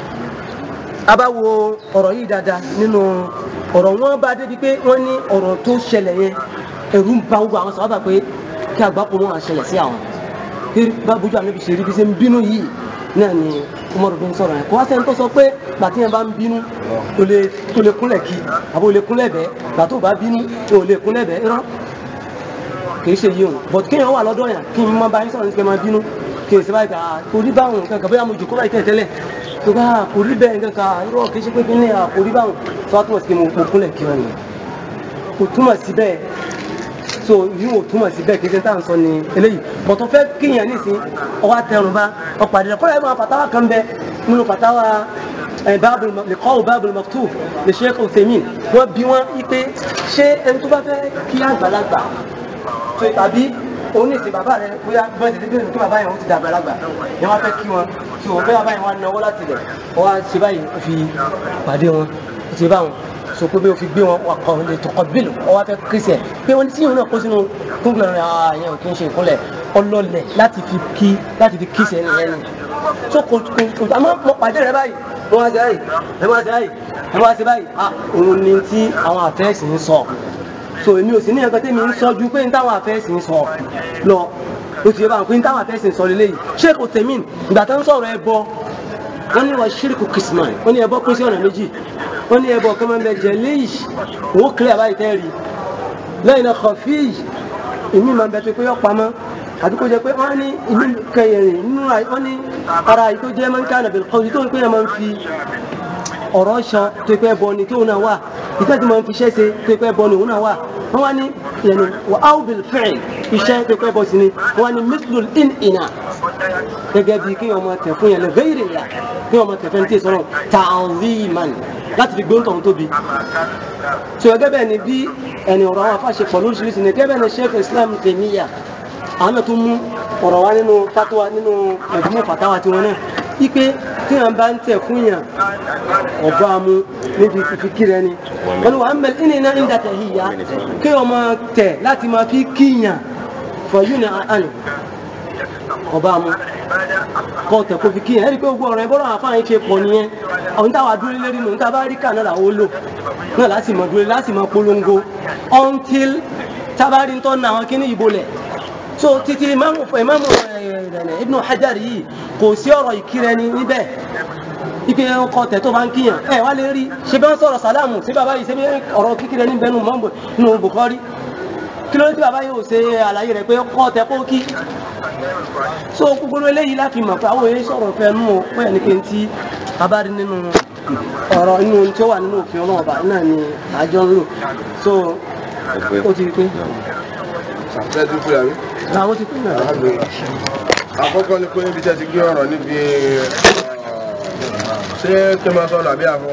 a bá wo ọ̀rọ̀ yìí dáadáa nínú ọ̀rọ̀ wọn bá débi pé wọ́n ní ọ̀rọ̀ tó ṣẹlẹ̀ yẹn ẹ̀rù ń ba gbogbo àwọn sábà pé kí àgbákò wọn àṣẹlẹ̀ sí àwọn pé bá bójú àmì ṣe rí bí ṣe ń bínú yìí náà ni Umaru bin sọ̀rọ̀ yẹn kó wá sẹ́ni tó sọ pé gbàtí yẹn bá ń bínú o lè o lè kúnlẹ̀ kí àbò o lè kúnlẹ̀ bẹ́ẹ̀ gbàtó bá bínú o lè kúnlẹ̀ bẹ́ẹ̀ irọ́ kì í ṣe yìí o but kéèyàn wà lọ́dọ̀ yẹn kí n má bá yín sọ̀rọ̀ ní kí n máa bínú kì í ṣe báyìí ká kò rí báwọn nǹkan kan bóyá mo jòkó báyìí tẹ́lẹ̀ tó bá kò rí bẹ́ẹ̀ nǹkan kan irọ́ kì í ṣe pé kí ní kò rí báwọn tó wá túmọ̀ sí pé mo kúnlẹ̀ kí wọn ni kò túmọ̀ sí bẹ́ẹ̀ so yìí ò túmọ̀ sí bẹ́ẹ̀ kí ṣe tá à ń sọ ni eléyìí bọ̀tọ̀ fẹ́ kíyàn nísìn ọwọ́ àtẹrùn bá ọ̀pàdé rẹ̀ kọ́lá ẹ̀ máa fàtàwà kan bẹ nínú fàtàwà báàbùl lẹ́kọ́ọ̀ báàbùl maktub lè ṣe é Uthaymin wọ́n bí wọ́n ipe ṣé ẹni tó bá fẹ́ kí àgbàlagbà tó tàbí òun ní ìsìn bàbá rẹ bóyá bọ́ọ̀ ti débìrì kí bàbá yẹn ó ti dàgbà lágbà yẹn wá fẹ́ kí wọn tó o bẹ́ẹ̀ bàbá yẹn wá náwó láti lẹ̀ wọ́n wá ṣe báyìí ó fi pàdé wọn ó ti bá wọn so pé bí o fi gbé wọn wakọ lè tọkọ bílù ọwọ́ fẹ́ kírísì ẹ̀ pé wọ́n ti yìí náà kó sínú kúnlẹ̀ rẹ̀ ààyè ò kí n ṣe ìkúnlẹ̀ ọlọ́lẹ̀ láti fi kí láti fi kírísì ẹni ẹni so kò kò kò àmọ́ mo pàdé rẹ báyìí mo wá sí báyìí ẹ wá sí báyìí ẹ wá sí báyìí ah òun ni tí àwọn àfẹ́sì ń sọ so èmi ò sí ní ẹ̀kan tẹ́mi ń sọ ju pé ní táwọn àfẹ́sì ń sọ lọ o ti yẹ báwọn pé ní táwọn àfẹ́sì ń sọ lélẹ́yìí sheikh otemin ìgbà tó ń sọ̀rọ̀ ẹ bọ wọ́n ní wọ́n ṣírìkù kìsìmán wọ́n ní ẹbọ pín sí ọ̀nà méjì wọ́n ní ẹbọ kan máa ń bẹ jẹ léyìí òun kílẹ̀ àbáyé tẹ́ rí lẹ́yìn náà kọfí ìmí máa ń bẹ tó pé yọ pamọ́ àbí kó jẹ pé wọ́n ní ìmí kẹyìn nínú wọ́n ní ara yìí tó jẹ́ máa ń ká nàbẹ̀ kọ́ tó ń pè é máa ń fi ọ̀rọ̀ ṣan tó pẹ́ bọ ni tóun náà wà ìtẹ́ tí máa ń fi iṣẹ́ ṣe tó pẹ́ bọ ni òun náà wà wọ́n wá ní yẹnu wà áwùbìl fẹ́ẹ̀ iṣẹ́ tó pẹ́ bọ sí ni wọ́n wá ní mislul in ina gẹ́gẹ́ bí kí ọmọ tẹ̀ fún yẹn lè bẹ́ẹ̀rẹ̀ ìlà kí ọmọ tẹ̀ fẹ́ ní tí ìsọ̀rọ̀ ta'ziman láti fi gbóǹtọ̀ tó tóbi. sọ gẹ́gẹ́ bẹ́ẹ̀ ni bí ẹni ọ̀rọ̀ àwọn afáṣe pọ̀ lóríṣiríṣi ni gẹ́gẹ́ bẹ́ẹ̀ ni sheikh islam Taymiyya àwọn náà tún mú ọ̀rọ̀ wá nínú fatwa nínú ẹ̀dùnmọ̀ fatawa tiwọn náà ipe tí wọn bá ń tẹ̀ fún yàn ọba mu níbi fífi kí rẹ ni wọn ni wà á mẹ ẹni iná ń dàtẹ̀ yìí ya kí wọn máa tẹ̀ láti máa fi kíyàn fọyún ní àná ọba mu kọ́ tẹ̀ kó fi kíyàn ẹ̀rí pé gbogbo ọ̀rọ̀ ẹ̀ bọ́rọ̀ àfáàyàn ṣe pọ̀ nìyẹn àwọn táwa dúró lérí nù níta bá rí kà náà làwọn ó lò náà láti mọ̀ dúró láti mọ̀ polongo until tábàárí ń tọ́ na àwọn kíní ìbò lẹ̀ so títí imamu imamu Ibn Hajar yìí kò sí ọ̀rọ̀ ìkírẹ ni níbẹ̀ ipe ọkọ tẹ̀ tó bá ń kíyàn ẹ wá lè rí ṣe bá ń sọ̀rọ̀ sàlámù sí bàbá yìí ṣe bí ọ̀rọ̀ kíkírẹ níbẹ̀ nù mọ́mbò nù Bukhari kí ló dé tí bàbá yìí ò ṣe àlàyé rẹ̀ pé ọkọ tẹ̀ kó kí so gbogbo eléyìí láti mọ̀ pé àwọn èyí sọ̀rọ̀ fẹ́ nù ó pé ẹni pé ń tí abárí nínú ọ̀rọ̀ inú tí ó wà nínú òfin ọlọ́ọ̀bà náà ni àjọ ń lò so ó ti rí pé ṣàtúnṣe ti fúra mi. làwọn ti pín náà. àkọ́kọ́ ni pé níbi tí a ti gbé ọ̀rọ̀ níbi ṣé kí n máa sọ̀rọ̀ àbí àfọ.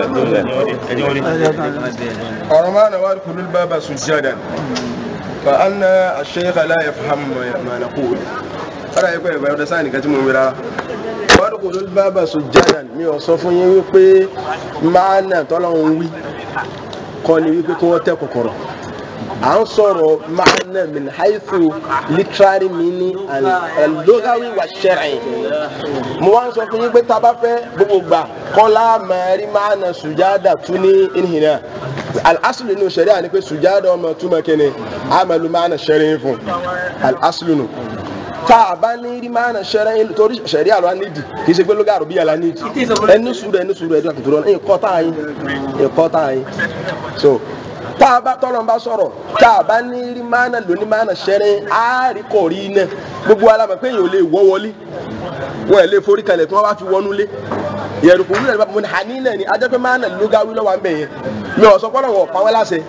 ọ̀rọ̀ máa nà wá kúlú bàbá sùjádà fa anna ash-shaykh la yafham ma naqul ara yẹ pé ìgbà ọdẹ sáà nìkan tí mo ń wí rárá wọ́n kò ló bàbá sùjádà mi ò sọ fún yín wípé máa nà tọ́lọ́run wí kọ́ ni wípé kí wọ́n tẹ́ kòkòrò à ń sọ̀rọ̀ maana min haythu literary meaning and al-lughawi wa shar'i mo wá ń sọ fún yín pé tá a bá fẹ́ gbogbo gbà kọ́lá mẹ́rin maana sùjádà tún ní ìhìnà al-aslu nínú sharia ni pé sùjádà ọmọ túmọ̀ kíni amalu maana shar'i fún al-aslu nù tá a bá ní rí maana shar'i torí sharia ló wá nídìí kì í ṣe pé lugha àrùbíyà la nídìí ẹni sùúrù ẹni sùúrù ẹni kọ́ tá a yín ẹ̀kọ́ tá a yín so tá a bá tọ́lọ́ bá sọ̀rọ̀ tá a bá ní rí mánà lóní mánà ṣẹ́rin á rí kọ̀ rí iná gbogbo alamọ̀ pé èèyàn ò lè wọ́ wọlé wọn ẹ̀ lè forí kalẹ̀ tí wọ́n bá fi wọnú lé yẹ̀rù kò wúlò mo ní hàní náà ni ajẹ́ pé mánà lógáwí lọ́wọ́ à ń bẹ̀ yẹn mi ò sọ pé ọ̀rọ̀ wọn ò pa wọ́n láṣẹ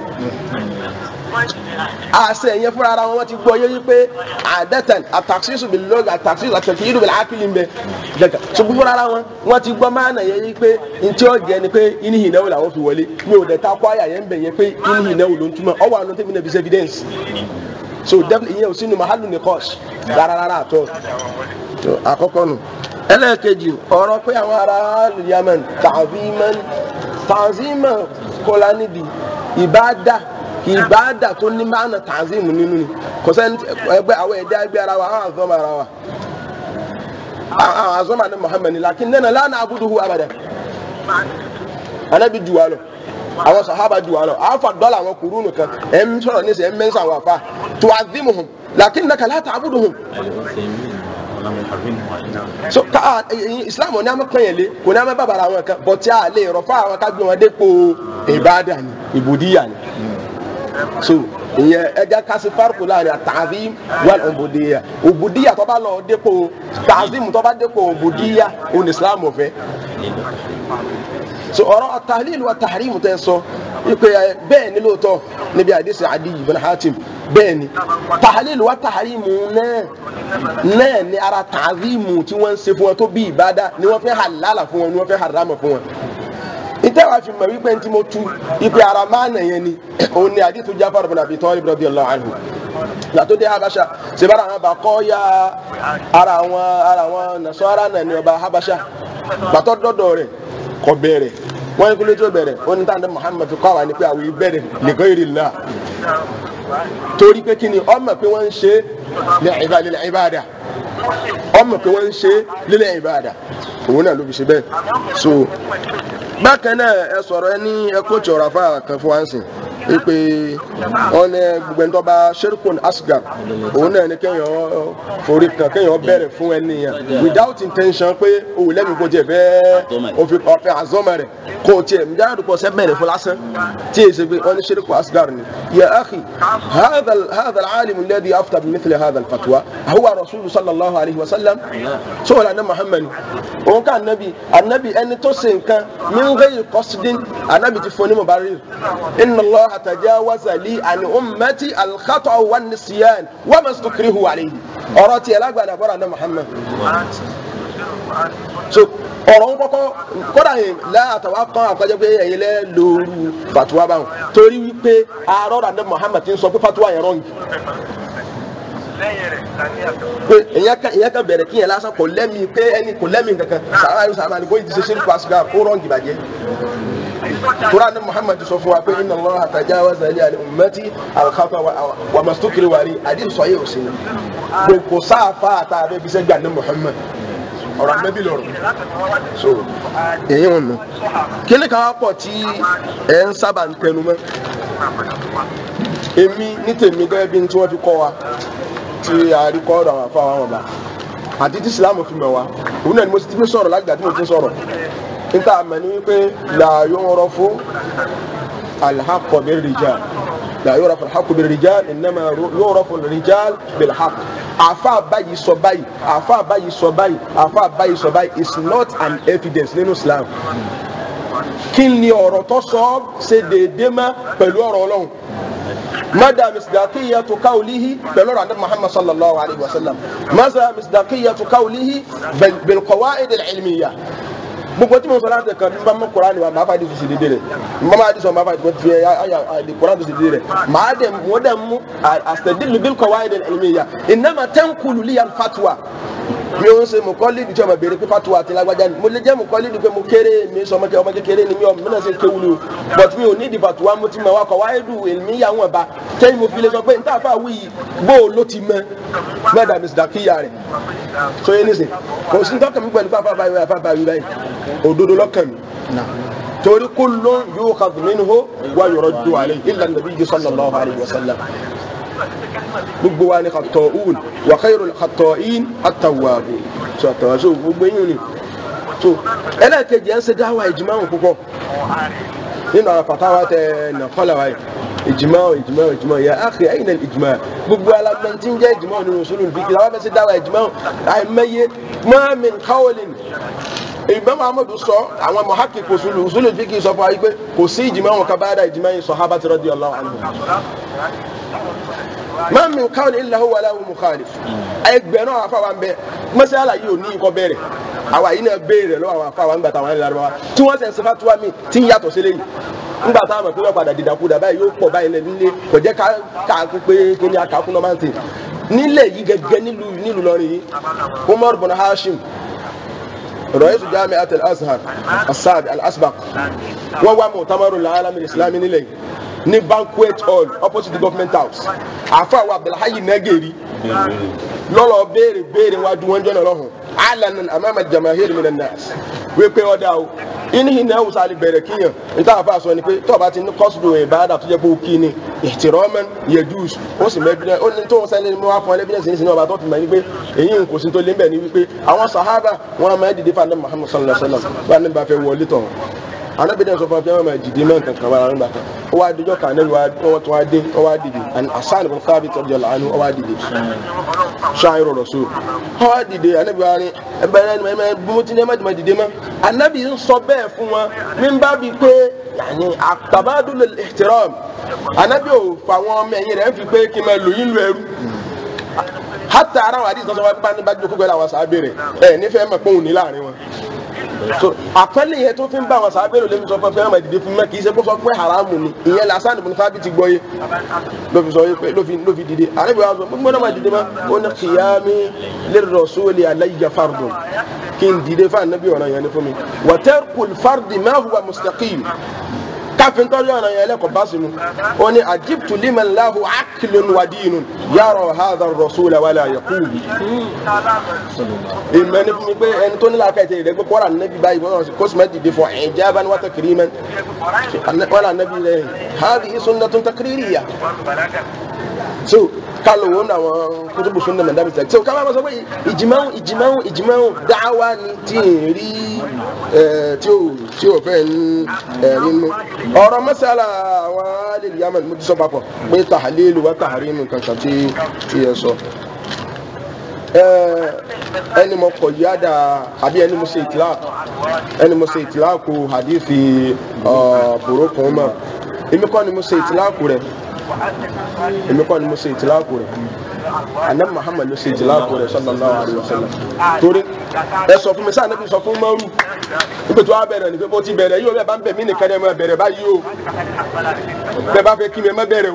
àṣẹ yẹn fúnra ara wọn ti gbọ́ yé wípé àdẹ́tàn àtàkìsísù bí lọ́gà àtàkìsísù àtàkìsísù bí láàkìlì ń bẹ gẹ́gẹ́ ṣùgbọ́n fúnra ara wọn wọn ti gbọ́ máa nà yẹ wípé ntí ó jẹ ni pé inú ìnáwó làwọn fi wọlé mi ò dẹ̀ ta kó àyà yẹn ń bẹ̀ yẹn pé inú ìnáwó ló ń túmọ̀ ọwọ́ àná tẹ́mi náà fi ṣe evidence so definitely ìyẹn ò sínú mahalu ní kọ́ọ̀ṣ rárá rárá àtọ́ àkọ́kọ́ nù ẹlẹ́ẹ̀kejì ọ̀rọ̀ pé àwọn ará Yemen ta'ziman ta'ziman kọ́lá nídìí ìbáadà ìbáàdà tó ní máàna tanzim nínú ni kò sẹ́ni ẹgbẹ́ àwọn ẹ̀dá ẹgbẹ́ ara wa àwọn àzọ́mọ ara wa àwọn àzọ́mọ ní Muhammad lakin nana lánà abuduhu abada anabi ju wa lọ àwọn sahaba ju wa lọ àwọn fa dọ́là àwọn kùrúnù kan ẹ̀ ń sọ̀rọ̀ ní sẹ́ ẹ̀ ń mẹ́sàn àwọn afa tu'azzimuhum lakin naka la ta'buduhum so ka islam ní a ma kàn yẹn lé kò ní a ma bàbàrà àwọn kan bọ̀tí a lè rọ̀ fún àwọn ká gbé wọn dépò ìbáàdà ni ìbùdíyà ni so ìyẹn ẹja kasi fariko láàrin àtàzím wal òbòdìyà òbòdìyà tó bá lọ dépò tàzím tó bá dépò òbòdìyà òun islam ọ̀fẹ́ so ọ̀rọ̀ àtàlílù àtàrímù tẹ́ sọ ipe bẹ́ẹ̀ ni lóòótọ́ níbi àdìsí Adi ibn Hatim bẹ́ẹ̀ ni tàlílù àtàrímù náà náà ni ara tàzímù tí wọ́n ń ṣe fún wọn tó bí ìbádà ni wọ́n fẹ́ halala fún wọn ni wọ́n fẹ́ harama fún wọn ìtẹ́wàá fi mọ̀ wípé ntí mo tu ipe ara máa nà yẹn ni òun ni àdìtú Jafar bin Abi Talib radiyallahu anhu yàtọ̀ dé Habasha sebára àwọn abakọ́ ya ara àwọn ara àwọn nasọ́ra náà ni ọba Habasha gbàtọ́ dọ́dọ̀ rẹ̀ kọ́ bẹ̀rẹ̀ wọ́n ní kúlẹ̀ tó bẹ̀rẹ̀ ó ní tàǹdà Muhammad fi kọ́ àwọn ni pé àwọn ìbẹ̀rẹ̀ li ghayrillah torí pé kí ni ọmọ pé wọ́n ń ṣe lil ibada ọmọ pé wọ́n ń ṣe lil ibada òun náà ló fi ṣe bẹ́ẹ̀ so bákan náà ẹ sọ̀rọ̀ ẹ ní ẹ kó tsọ̀rọ̀ afá kan fún wa ń sìn pé wọn ní gbogbo ẹni tó bá sherikun asgar òun náà ní kéèyàn forí kan kéèyàn bẹ̀rẹ̀ fún ẹni yẹn without intention pé òun lẹ́nu kò tiẹ̀ bẹ́ẹ̀ òfin ọ̀fẹ́ àzọ́mọ rẹ̀ kò tiẹ̀ njẹ́ àdúgbò sẹ́ bẹ̀rẹ̀ fún lásán tí èyí ṣe pé wọn ní sherikun asgar ni ya akhi hadha hadha al-alim alladhi afta bi mithli hadha al-fatwa huwa rasul sallallahu alayhi wa sallam sọ̀rọ̀ àná muhammad òun ká anabi anabi ẹni tó ṣe nǹkan min ghayri qasdin anabi ti fún ní mubarir inna allah tajawaza li an ummati al-khata' wa nisyan wa ma stukrihu alayhi ọ̀rọ̀ tiẹ̀ lágbàdà bọ́ra ní muhammad so ọ̀rọ̀ ń kọ́kọ́ kódà yìí láàtàwá kan àkọ́jọ́ pé ẹ̀yin lẹ́ lóru fatuwa báwọn torí wípé àárọ̀ ní muhammad ti ń sọ pé fatuwa yẹn rọ́ǹgì pé ìyẹn kan bẹ̀rẹ̀ kí yẹn lásán kò lẹ́mi pé ẹni kò lẹ́mi kankan sàrà yóò sàrà àlùkò yìí ti ṣe ṣe nípa ṣùgbọ́n kó rọ́ǹgì bàjẹ́ tura ni muhammad sọ fún wa pé inna allah tajawaza li an ummati al-khata wa mastukiri wari adi sọ yẹ òsì náà kò sáfà àtà abẹ́ bí sẹ́ gbà ní muhammad ọ̀rọ̀ amẹ́bí lọ́rọ̀ so èyí wọn nù kíni kan wá pọ̀ tí ẹ̀ ń sábà ń tẹnu mọ́ èmi ní tèmi gẹ́gẹ́ bí tí wọ́n fi kọ́ wa tí àríkọ́ ọ̀rọ̀ àwọn afáwọn ọba àti tí ìsìlámù fi mọ̀ wá òun náà ni mo ti fi sọ̀rọ̀ lágbàá tí mo ti sọ̀rọ̀ níta àmọ́ ni wípé la yu'rafu al-haqqu bir-rijal la yu'rafu al-haqqu bir-rijal innama yu'rafu al-rijal bil-haqq àfa báyìí sọ báyìí àfa báyìí sọ báyìí àfa báyìí sọ báyìí is not an evidence nínú Islam kí ni ọ̀rọ̀ tó sọ ṣe déédéé má pẹ̀lú ọ̀rọ̀ Ọlọ́run مدى مصداقية قوله بلور عند محمد صلى الله عليه وسلم ماذا مصداقية قوله بالقواعد العلمية gbogbo tí mo sọ láti kan bá mọ kuran wa màá fà di sisi dédé rẹ mọ máa di sọ màá fà di fi àyà àdì kuran tó sisi dédé rẹ màá dẹ mo dẹ mu àsẹdìlù bí kọ wáyé dẹ ẹlẹmi ya ìnáma tẹnkulu liyan fatuwa mi ò ń ṣe mo kọ́ lídìí tí ọmọ béèrè pé fatuwa àti lágbájá ni mo lè jẹ́ mo kọ́ lídìí pé mo kéré mi sọ ọmọ kékeré ni mi ò mìíràn ṣe kéwulu o but mi ò ní ìdí fatuwa mo ti mọ wa kọ wáyé du èmi yà wọn ba kẹ́yìn mo fi lè sọ pé n tàfà wí bó o ló ti mọ mẹ́ta mi sì dà kíyà rẹ̀ so yé nísìn kò sí tọ́kàn mi pẹ̀lú fáfá báyìí fáfá báyìí báyìí òdodo lọ́kàn mi torí kullun yukhadhu minhu wa yuraddu alayhi illa an-nabiy sallallahu alayhi wa sallam gbogbo wa ni khata'un wa khayrul khata'in at-tawwabun so àtàwọn so gbogbo yín ni so ẹlẹ́ẹ̀kejì ẹ̀ ń ṣe dáwà ìjìmáwò púpọ̀ nínú àwọn fatawa tẹ nàkọ́là wáyé ìjìmá ìjìmá ìjìmá ya akhi ayna ìjìmá gbogbo alamọ tí ń jẹ́ ìjìmá nínú usulul fiqh làwọn fẹsẹ̀ dáwà ìjìmá àìmọye ma min qawlin ìgbẹ́ muhammadu sọ àwọn muhakkik usulul usulul fiqh sọ fún wa pé kò sí ìjìmá wọn ká bá dá ìjìmá yìí sahabati radiyallahu anhum ma min qawlin illa huwa lahu mukhalif ẹgbẹ̀rún àwọn afáwa ń bẹ mọ́sálà yìí ò ní nǹkan bẹ̀rẹ̀ àwa yìí náà béèrè lọ́wọ́ àwọn afáwa ńgbà táwọn ẹ̀rọ wa tí wọ́n sẹ̀ ń sẹ́fà tuwa mi tí ń yàtọ̀ sílẹ̀ yìí ńgbà táwọn àmọ̀ pé wọ́n padà dìdàkudà báyìí yóò pọ̀ báyìí lẹ́nu nílé kò jẹ́ ká ká pé kí ni akakun náà máa ń tè nílẹ̀ yìí gẹ́gẹ́ nílùú nílùú lọ́rin yìí Umar bin Hashim رئيس جامعة الأزهر السابع الأسبق وهو مؤتمر العالم الإسلامي nílẹ̀ ní banquet hall opposite the government house àfa wa Abdulhayi Nageri lọ́lọ́ béèrè béèrè wájú wọn jọ́nà lọ́hùn alanan amama jamahir minan nas wípé ọ̀dà o ìníhìn náà wùsà lè bẹ̀rẹ̀ kíyàn níta àfa sọ ni pé tọ́ba ti ní kọ́sùdù ìbáradà tó jẹ́ pé ó kí ni ìtìrọ́mẹ́n yẹjúùs ó sì mẹ́bílẹ̀ ó ní tó ń sẹ́ni mú wá fún ẹlẹ́bílẹ̀ sí ní sinú ọba tó fi mọ̀ ní pé èyí ń kò sí tó lé mbẹ̀ ní wípé àwọn sahaba wọn máa dìde fún anabi Muhammad sallallahu alaihi wa sallam bá ní bá fẹ́ wọlé tọ̀ anabi dẹ́n sọ fún ọ pé wọn máa dìde mọ́ nǹkan kan wá nígbà kan ó wá dijọ́ kan anabi wọn tún wá dé ó wá dìde and asan ibn Thabit radiyallahu anhu ó wá dìde ṣáàyìn rasul ó wá dìde anabi wa ni ẹbẹrẹ ni ẹ bí ti ní ẹ má dìde mọ́ anabi ń sọ bẹ́ẹ̀ fún wọn mi bá bi pé yàní àtàbádùn ihtiram anabi ò fa àwọn ọmọ ẹ̀yìn rẹ̀ ń fi pé kí n máa lò yín lu ẹrú hata ara wa adi sọsọ wa bá ní bá jókòó pẹ̀lú àwọn sábẹ́rẹ̀ ẹ nífẹ̀ẹ́ mọ̀ pé òun ní láàrin wọn so àpẹẹlẹ yẹn tó fi ń bá àwọn sábẹ́rẹ̀ lẹ́nu sọ fún ẹ fẹ́ràn máa dìde fún mi kì í ṣe kó sọ pé haramu ni ìyẹn lásán ìbùnú fábí ti gbọ́ yé ló fi sọ yé pé ló fi ló fi dìde àrẹ́bí wa sọ gbogbo náà máa dìde mọ́ ó ní kìyàmí lirrasuli alayya fardun kí n dìde fún anabi ọ̀ràn yẹn ni fún mi wa tarkul fardi ma huwa mustaqim káfíń tọ́jú ọ̀nà yẹn lẹ́kọ̀ọ́ bá sinú ó ní àjíbtù liman lahu aklun wa dinun yàrá hadha ar-rasula wala yaqulu. ìmọ̀ ní fún mi pé ẹni tó ní làákàyè tẹ̀lé rẹ̀ pé kọ́ra nàbí báyìí wọ́n kó sì má dìde fún ijaban wa takriman wọ́n là nàbí rẹ̀ hadhihi sunnatun takririya. so kálọ̀ wọn náà wọn kutubu sunna mẹ́ta mi sẹ́yìn so kábàá ma sọ pé ìjìmáwó ìjìmáwó ìjìmáwó dáwà ni tí ì rí tí ò tí ò fẹ́ ń nínú ọ̀rọ̀ mẹ́sàlá àwọn alẹ́ yaman mo ti sọ papọ̀ pé tahalilu wa taharimu kankan tí tí yẹ sọ ẹni mo kọ̀ yáda àbí ẹni mo ṣe ìtìlá ẹni mo ṣe ìtìlá kù hadithi burúkú mọ́ èmi kọ́ ni mo ṣe ìtìlá kù rẹ̀ èmi kọ́ ni mo ṣe ìtìlá kù rẹ̀ anam muhammad ló ṣe ìtìlá kù rẹ̀ sallallahu alaihi wasallam torí ẹ sọ fún mi sáà níbi sọ fún mọ́rù níbi tó wá bẹ̀rẹ̀ ní pé bó ti bẹ̀rẹ̀ yóò bẹ́ẹ̀ bá ń bẹ̀ mí nìkan ẹ̀ máa bẹ̀rẹ̀ báyìí o bẹ́ẹ̀ bá fẹ́ kí mi ẹ má bẹ̀rẹ̀ o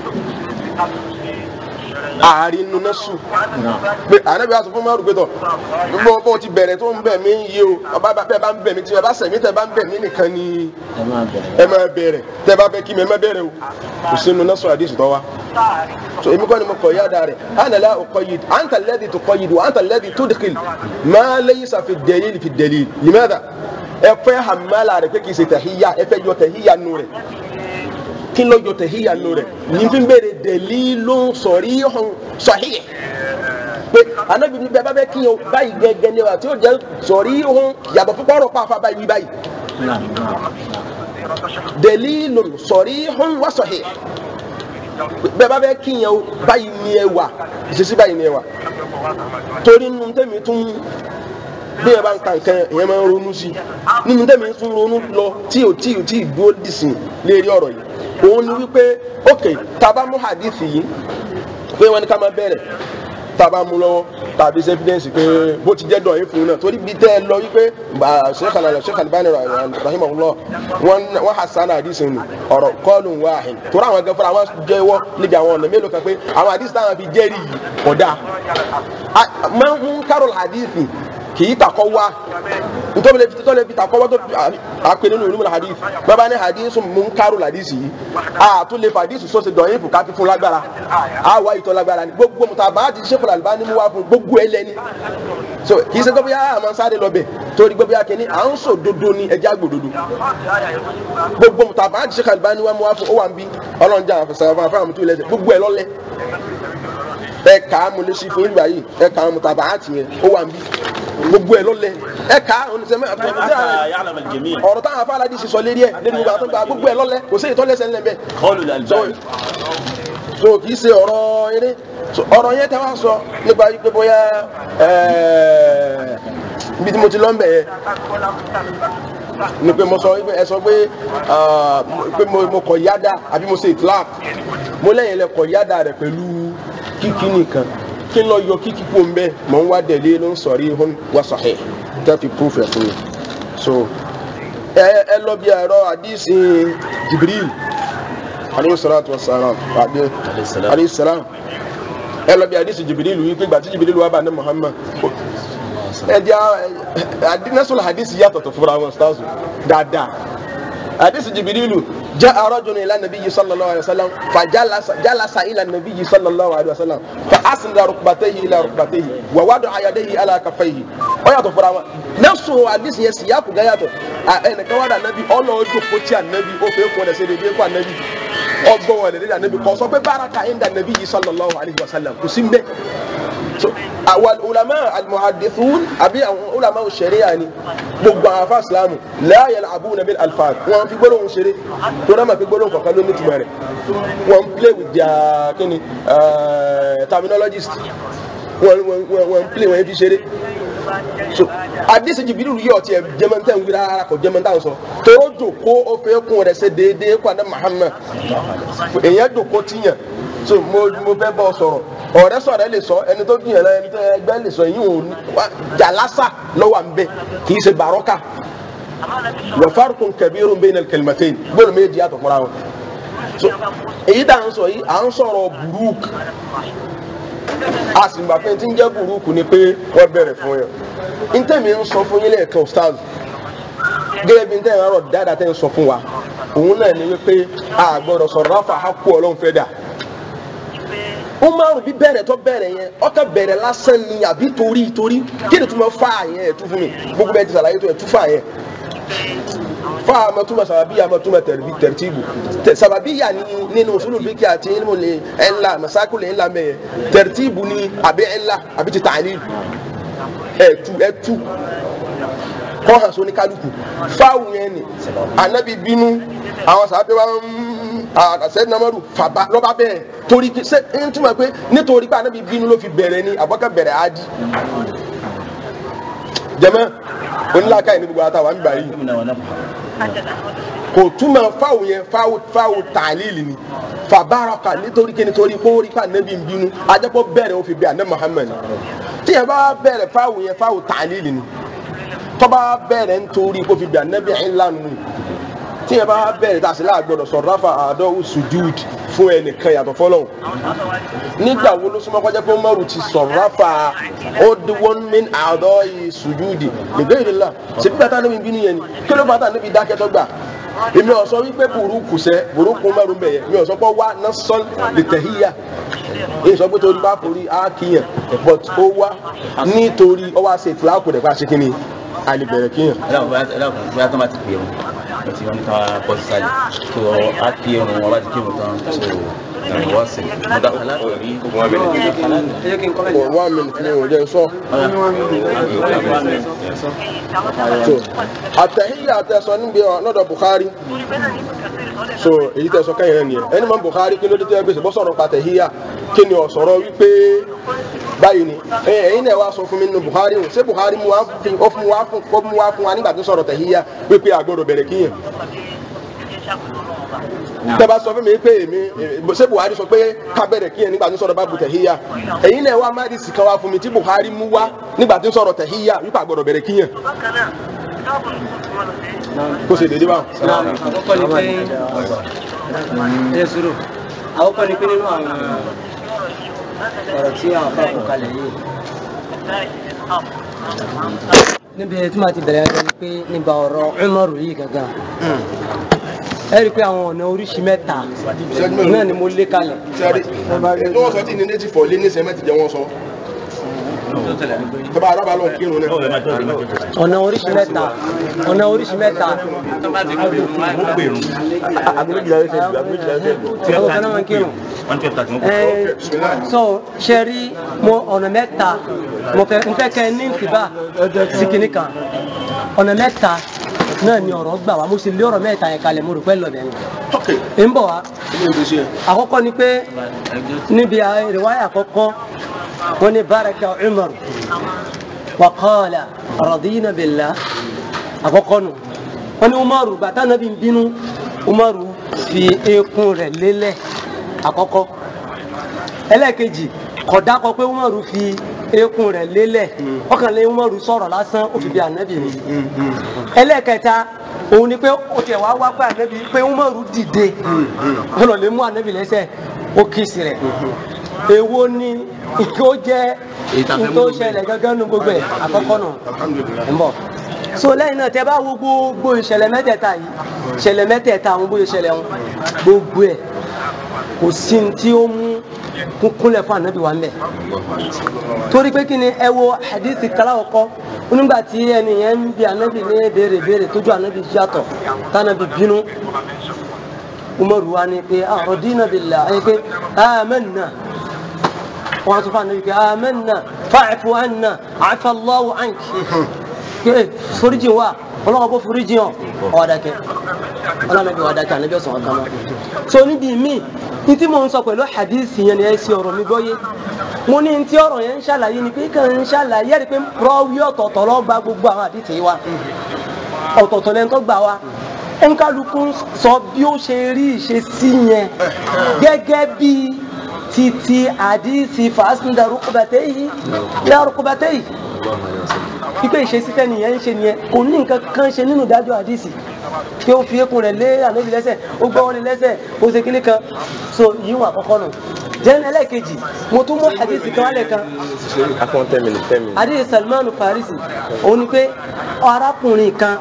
ààrin nu náà sùn pé ànábi wa sọ fún mọ́rù pé tọ̀ bó bó ti bẹ̀rẹ̀ tó ń bẹ̀ mí yé o ọba bẹ́ẹ̀ bá ń bẹ̀ mí tí ẹ bá sẹ̀mí tẹ bá ń bẹ̀ mí nìkan ni ẹ máa bẹ̀rẹ̀ tẹ bá fẹ́ kí mi ẹ má bẹ̀rẹ̀ o kò sínú náà sọ àdéhùn tó wa so èmi kọ́ ni mo kọ̀ yá da rẹ̀ ana la uqayyid anta alladhi tuqayyid wa anta alladhi tudkhil ma laysa fi ad-dalil fi ad-dalil limadha ẹ fẹ́ hàmàlà rẹ̀ pé kì í ṣe tẹ̀híyà ẹ fẹ́ yọ tẹ̀híyà nù rẹ̀ kí ló yọ tẹ̀híyà nù rẹ̀ ní fi ń bèrè dalilun sarihun sahih pé anabi ní bẹ́ẹ̀ bá bẹ́ kíyan báyìí gẹ́gẹ́ ni wa tí ó jẹ́ sarihun yàtọ̀ fún kọ́rọ̀ pàfà báyìí báyìí dalilun sarihun wa sahih bẹ́ẹ̀ bá bẹ́ kíyan báyìí ni ẹ wà ìṣesí báyìí ni ẹ wà torí nínú tẹ́mi tún bí ẹ bá ń ka nǹkan ìyẹn máa ń ronú sí i nínú tẹ́mi tún ronú lọ tí ò tí ò tí ì dúró dìsìn lérí ọ̀rọ̀ yìí òun ni wípé ok taba mú hadith yìí pé wọn ní ká máa bẹ̀rẹ̀ taba mú lọ́wọ́ tàbí evidence pé bó ti jẹ́ dọ̀ yín fún un náà torí bí tẹ́ ẹ lọ wípé sheikh alala sheikh alibani rahimahullah wọn wọn hasan hadith ni ọ̀rọ̀ kọlùn wahid torí àwọn gẹ́gẹ́ fúnra wọn jẹ́wọ́ níbi àwọn ọ̀nà mélòó kan pé àwọn hadith táwọn fi jẹ́rìí yìí kódà máa ń kárò hadith kì í takọ wá nítorí lè fi tó lè fi takọ wá tó àpè nínú ìlú hadith bàbá ní hadith munkaru hadith yìí a tó lè fa hadith sọ́sẹ̀ dọ̀yìn fún káfí fún lágbára a wá ìtọ́ lágbára ni gbogbo mùtàbá ti Sheikh Al-Albani mú wá fún gbogbo ẹ lẹ́ni so kì í ṣe gbogbo yà á máa sáré lọ bẹ̀ torí gbogbo yà kìíní à ń sọ dodo ni ẹja gbòdodo gbogbo mùtàbá ti Sheikh Al-Albani wá mú wá fún ó wà ń bí ọlọ́njà àfẹsẹ̀ àfẹsẹ̀ àmútú ilẹ̀ gbogbo ẹ lọ́lẹ̀ ẹ kà á mo lè ṣe fún ìgbà yìí ẹ kà á mo tàbá àti yẹn ó wà níbí gbogbo ẹ lọlẹ ẹ kà á oníṣẹ́mẹ́ حتى يعلم الجميع ọ̀rọ̀ táwọn afárá di sísọ lérí ẹ̀ lẹ́nu gbogbo àtúgbà gbogbo ẹ lọlẹ kò sí ìtọ́lẹ́sẹ̀ ńlẹ̀ bẹ́ẹ̀ قول الألباني so kì í ṣe ọ̀rọ̀ eré so ọ̀rọ̀ yẹn tẹ́ wá sọ nípa pé bóyá ẹ̀ẹ́ ibi tí mo ti lọ ń bẹ̀ yẹn ni pé mo sọ pé ẹ sọ pé ah, mo- pé mo mo kọ̀ yáda àbí mo ṣe itlaq mo lẹ́yìn lẹ kọ̀ yáda rẹ̀ pẹ̀lú kíkí nìkan kí n lọ yọ kíkí kó ń bẹ́ mọ̀ ń wá dẹ̀lé ló ń sọ̀rí hún wá sahih tẹ́ fi proof ẹ̀ fún mi so ẹ ẹ lọ bí ẹ̀rọ àdìsí Jibril alayhi salatu wa salam àbí alayhi salam ẹ lọ bí àdìsí Jibril wí pé gbàtí Jibril wà bá ní Muhammad ẹdí nẹsùlù hadisi yàtọ̀ tó fúra wọn staasu dáadáa hadisi jibirilu jẹ́ arọ́jùn ilá nàbí yìí sallallahu alayhi wa sallam fa jalasa jalasa ilá nàbí yìí sallallahu alayhi wa sallam fa asnada rukbatayhi ila rukbatayhi wa wadu ayadayhi ala kafayhi ó yàtọ̀ fúra wọn nẹsùlù hadisi yẹn síyàkù gá yàtọ̀ ẹnìkan wà dà nàbí ọlọ́ọ̀dún kòtí ànàbí ó fẹ́ kọ́ ẹ̀sẹ̀ dédé kọ́ ànàbí ọgbọ́n wọn lè dé ànàbí kọ́ sọ pé báraka inda nàbí yìí sallallahu alayhi wa sallam kò sí mbẹ́ so àwọn ulama almuhadithun àbí àwọn ulama sharia ni gbogbo àwọn afa islamu la yal'abuna bil alfaz wọn fi gbólóhùn ṣeré tó dáa ma fi gbólóhùn kọ̀ọ̀kan ló ní túmọ̀ rẹ̀ wọn play with their kini uh, terminologist wọn wọn wọn wọn play wọn fi ṣeré so àdìsí jìbìrì yìí ọtí ẹ jẹmẹntẹ ń wí rárá kò jẹmẹntẹ ń sọ tóró jòkó ó fẹ́ kún rẹ̀ ṣe déédéé kó àdé Muhammad èèyàn jòkó tiyàn so mo mo fẹ́ bọ́ sọ̀rọ̀ ọ̀rẹ́ sọ̀rọ̀ ẹ lè sọ ẹni tó dùn yẹn lọ ẹni tó ẹgbẹ́ lè sọ yìí ò ní wá jalasa lọ́wọ́ à ń bẹ kì í ṣe bàrọ́kà wa farqun kabirun bayna al-kalimatayn gbọ́dọ̀ méjì yàtọ̀ fúnra wọn so èyí tá à ń sọ yìí à ń sọ̀rọ̀ burúkú a sì gbà pé tí ń jẹ́ burúkú ni pé wọ́n bẹ̀rẹ̀ fún yẹn ntẹ̀mí ń sọ fún yín lẹ́ẹ̀kan stars gẹ́gẹ́ bí ntẹ̀mí ọ̀rọ̀ dáadáa tẹ̀ ń sọ fún wa òun náà ni wípé a gbọ́dọ̀ sọ̀rọ̀ ráfà hákú ọlọ́run fẹ́ dà umaru bí bẹ̀rẹ̀ tó bẹ̀rẹ̀ yẹn ọkà bẹ̀rẹ̀ lásán ni àbí torí torí kí ni tó máa fa yẹn ẹ̀ tú fún mi gbogbo bẹ́ẹ̀ ti sàlàyé tó ẹ̀ tú fà yẹn fa amatuma sababiya amatuma tẹribi tẹritibu tẹ sababiya ni nínú usulu biki àti ilmu le ẹnla masaku le ẹnla mẹyẹ tẹritibu ni àbí ẹnla àbí ti tààlí ẹtu ẹtu kọ́ hàn sóní kálukú fáwọn yẹn ni anabi bínú àwọn sábẹ́ wa ń àṣẹ namaru fàbá lọ́ba bẹ́ẹ̀ torí ṣe ń túmọ̀ pé nítorí pé anabi bínú ló fi bẹ̀rẹ̀ ni àbọ̀kẹ́ bẹ̀rẹ̀ á di jẹ́mọ́ onílàkà yìí ní gbogbo àtàwọn àmì báyìí kò túmọ̀ fáwọn yẹn fáwọn fáwọn tàlílì ni fàbáraka nítorí kí nítorí kó rí ká nẹ́bí ń bínú ajẹ́pọ̀ bẹ̀rẹ̀ ó fi bẹ̀ àná Muhammad tí yẹn bá bẹ̀rẹ̀ fáwọn yẹn fáwọn tàlílì ni tọ́ba bẹ̀rẹ̀ nítorí kó fi bẹ̀ ànábì ńlá nù tí yẹn bá bẹ̀rẹ̀ tá a sì láàgbọ̀dọ̀ sọ̀rọ̀ ráfà àdọ́wù sùjúd fún ẹnìkan yàtọ̀ fọlọ́hún nígbà wo ló súnmọ́ kọjá pé Umaru ti sọ̀rọ̀ ráfà ó di one min àdọ́ yìí sùjúdì nígbà yìí lọ́la ṣèbí bàtà níbi bínú yẹn ni kí ló bàtà níbi dákẹ́tọ́ gbà èmi ò sọ wípé burúkú sẹ burúkú Umaru bẹ̀ yẹn mi ò sọ pé wá násán lè tẹ̀híyà èyí sọ pé torí bá forí á kíyàn but ó wá nítorí ó wá ṣe ìtìláàkù rẹ̀ bá ṣe kí ni àlebẹ̀rẹ̀ kíyàn. bóyá tó bá ti pè wọn wọ́n ti wọ́n ní ká bọ́ sí sáyé tó a kí irun wọn bá ti kí irun tán tó ẹ̀rọ wá sí i mo dá kálá rí wọn bẹ̀rẹ̀ one minute ni òun jẹ́ sọ. so àtẹ̀híyà àtẹ̀sọ níbi ọ̀nọ́dọ̀ Bukhari so èyí tẹ̀sọ kẹ́yìn rẹ̀ nìyẹn ẹni mọ̀ Bukhari kí ló dé tẹ́ gbèsè bọ́ sọ̀rọ̀ pàtẹ̀híyà kí ni ọ̀sọ̀rọ̀ wípé báyìí ni ẹ̀yin náà wá sọ fún mi nínú Bukhari o ṣé Bukhari mu wá fún ó fún wá fún ó mú wá fún wa nígbà tó sọ̀rọ̀ tẹ̀híyà wípé àgbọ̀dọ̀ bẹ̀rẹ̀ kíyàn tẹ́bá sọ fún mi pé èmi ṣé Buhari sọ pé ká bẹ̀rẹ̀ kíyàn nígbà tó sọ̀rọ̀ bá bu tẹ̀híyà ẹ̀yin náà wá mádìsì kan wá fún mi tí Buhari mú wá nígbà tó sọ̀rọ̀ tẹ̀híyà wípé àgbọ̀dọ̀ bẹ̀rẹ̀ kíyàn kó ṣe dédé báwọn. àkọ́kọ́ ni pé ẹ sùúrù àkọ́kọ́ ni pé nínú àwọn ọ̀rọ̀ tí àwọn afá kò kalẹ̀ yìí níbi tí màá ti bẹ̀rẹ̀ ẹjọ́ ni pé nípa ọ̀rọ̀ Umaru yìí gangan ẹ rí i pé àwọn ọ̀nà oríṣi mẹ́ta náà ni mo lé kalẹ̀. sẹ́rí ní wọ́n sọ tí ní native for lé ní sẹ́mẹ́tì jẹ́ wọ́n sọ tọ́ba arábà lọ kírun náà ọ̀nà oríṣi mẹ́ta ọ̀nà oríṣi mẹ́ta àwọn kan náà máa ń kírun Ẹ, so ṣe rí mo ọ̀nà mẹ́ta mo fẹ́ n fẹ́ kẹ́ ní ìtìbá sí kinní kan ọ̀nà mẹ́ta náà ni ọ̀rọ̀ gbà wá mo sì lé ọ̀rọ̀ mẹ́ta yẹn kalẹ̀ mo rò pé lọ́bẹ̀ yẹn ń bọ̀ wá àkọ́kọ́ ni pé níbi ìrìwáyà àkọ́kọ́ wọ́n ní baraka umar wa qala radina billah àkọ́kọ́ nù wọ́n ní umaru bàtà nàbí ń bínú umaru fi eékún rẹ̀ lélẹ̀ àkọ́kọ́ ẹlẹ́ẹ̀kejì kódà kọ pé umaru fi eékún rẹ̀ lélẹ̀ ọkàn lé umaru sọ̀rọ̀ lásán ó fi bí ànábì mi ẹlẹ́ẹ̀kẹta òun ni pé ó tiẹ̀ wá wá pé ànábì pé umaru dìde ó lọ lè mú ànábì lẹ́sẹ̀ ó kíìsì rẹ̀ èwo ni ìkó jẹ́ ìtò ṣẹlẹ̀ gángan nu gbogbo ẹ̀ àkọ́kọ́ nù ń bọ̀ so lẹ́yìn náà tẹ́ bá wo gbogbo ìṣẹ̀lẹ̀ mẹ́tẹ̀ẹ̀ta yìí ìṣẹ̀lẹ̀ mẹ́tẹ̀ẹ̀ta àwọn bóyá ìṣẹ̀lẹ̀ wọn gbogbo ẹ̀ kò sí ní tí ó mú kúnkúnlẹ̀ fún ànábì wa ń bẹ̀ torí pé kí ni ẹ wo hadith kaláwọ̀ kọ́ nígbà tí ẹni yẹn ń bi ànábì ní béèrè béèrè tójú ànábì yàtọ̀ tànábì bínú umaru wa ni pé radina billah ẹ pé amanna wọn tún fún ànábì pé amanna fa'fu anna afa Allahu anki pé foríjì wa ọlọ́wọ́ bó foríjì hàn ọ̀dàkẹ́ ọlọ́mọdé ọ̀dàkẹ́ ànábì ọ̀sán ọ̀kan mọ́ so níbi míì ní tí mo ń sọ pẹ̀lú hadith yẹn ni ẹ ṣe ọ̀rọ̀ mi gbọ́yé mo ní tí ọ̀rọ̀ yẹn ń ṣàlàyé ni pé kàn ń ṣàlàyé ẹ̀rí pé rọ́wí ọ̀tọ̀ọ̀tọ̀ lọ́ gba gbogbo àwọn hadith yìí wa ọ̀tọ̀ọ̀tọ̀ lẹ́nu tó gbà wá nkálukú sọ bí ó ṣe rí ìṣesí yẹn gẹ́gẹ́ bí titi hadith fàásùndà rúkúbàtẹ́ yìí yá rúkúbàtẹ́ yìí ipe ìṣesí tẹ́ nìyẹn ń ṣe nìyẹn kò ní nǹkan kan ṣe nínú ìdájọ́ hadith pé ó fi eékún rẹ̀ lé ànábì lẹ́sẹ̀ ó gbọ́ wọlé lẹ́sẹ̀ ó ṣe kíní kan so yìí wọn àkọ́kọ́ nù jẹ́ni ẹlẹ́ẹ̀kejì mo tún mú hadith kan wálẹ̀ kan akọ́n ten minutes ten minutes. hadith Salman Farisi òun ni pé arákùnrin kan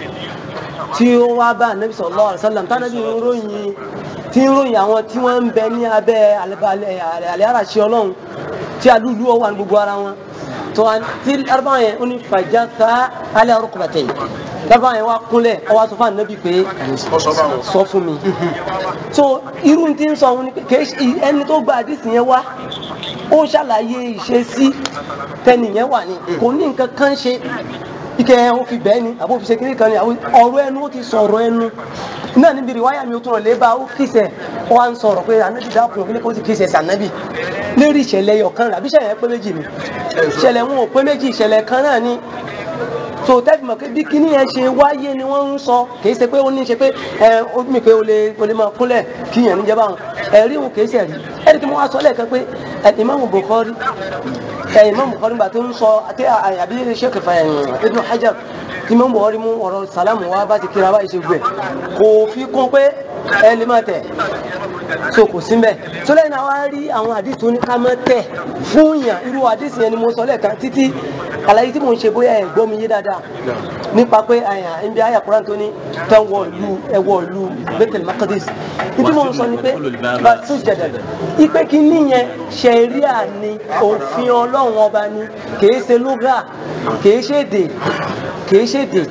tí ó wá bá ànábì sallallahu alaihi wasallam tánàbí ń ròyìn tí ń ròyìn àwọn tí wọ́n ń bẹ ní abẹ́ àlẹ́ àràṣẹ ọlọ́run tí alúlú ọwọ́ àni gbogbo ara wọn tó wá tí arúgbó yẹn ó ní fàjà sá alẹ́ arúgbó bàtẹ́ yìí arúgbó yẹn wá kúnlẹ̀ ọwọ́ sọ fún ànábì pé sọ fún mi so irú tí ń sọ òun ni pé kìí ẹni tó gba àdìsí yẹn wá ó ṣàlàyé ìṣesí tẹnìyẹn wà ní kò ní nǹkan kan ṣe ike ó fi bẹ́ẹ̀ ni àbó fi ṣe kiri kan ni àwọn ọ̀rọ̀ ẹnu ó ti sọ̀rọ̀ ẹnu náà níbi ìwáyà mi ó tún rọ̀ lé bá ó kìsẹ̀ ó wá ń sọ̀rọ̀ pé ànábì dákun kí ni kó ti kìsẹ̀ sí ànábì lérí ìṣẹ̀lẹ̀ ẹyọ kan rẹ̀ àbí ìṣẹ̀lẹ̀ pé méjì ni ìṣẹ̀lẹ̀ wọn ò pé méjì ìṣẹ̀lẹ̀ kan náà ni so tẹ́fì mọ̀ pé bí kíní yẹn ṣe wáyé ni wọ́n ń sọ kìí ṣe pé ó ní ṣe pé ẹ ó mi pé o lè o lè máa kúnlẹ̀ kí yẹn níjẹba àwọn ẹ̀rí òun kìí ṣe rí ẹ̀rí kí wọ́n wá sọ lẹ́ẹ̀kan pé Imam Bukhari ẹ̀ Imam Bukhari gbà tó ń sọ àti àyàbí Sheikh Ibn Hajar tí Imam Bukhari mú ọ̀rọ̀ sàlámù wá bá ti kíra bá ìṣe gbẹ kò fi kún pé ẹ lè máa tẹ̀ so kò sí mbẹ tó lẹ́yìn náà wá rí àwọn àdìsí tó ní ká máa tẹ̀ fún yàn irú àdìsí yẹn ni mo sọ lẹ́ẹ̀kan títí àlàyé tí mo ń ṣe bóyá ẹ̀ gbọ́ mi yé dáadáa nípa pé àyàn ẹ̀ńbí àyà Kùránì tó ní tán wọ ìlú ẹ̀wọ̀ ìlú Baitul Maqdis ìdí mo ń sọ ni pé bá tún jẹ̀dẹ̀ ipe kí níyẹn ṣẹ̀ríà ni òfin Ọlọ́run ọba ni kìí ṣe lúgà kìí ṣe èdè kìí ṣe èdè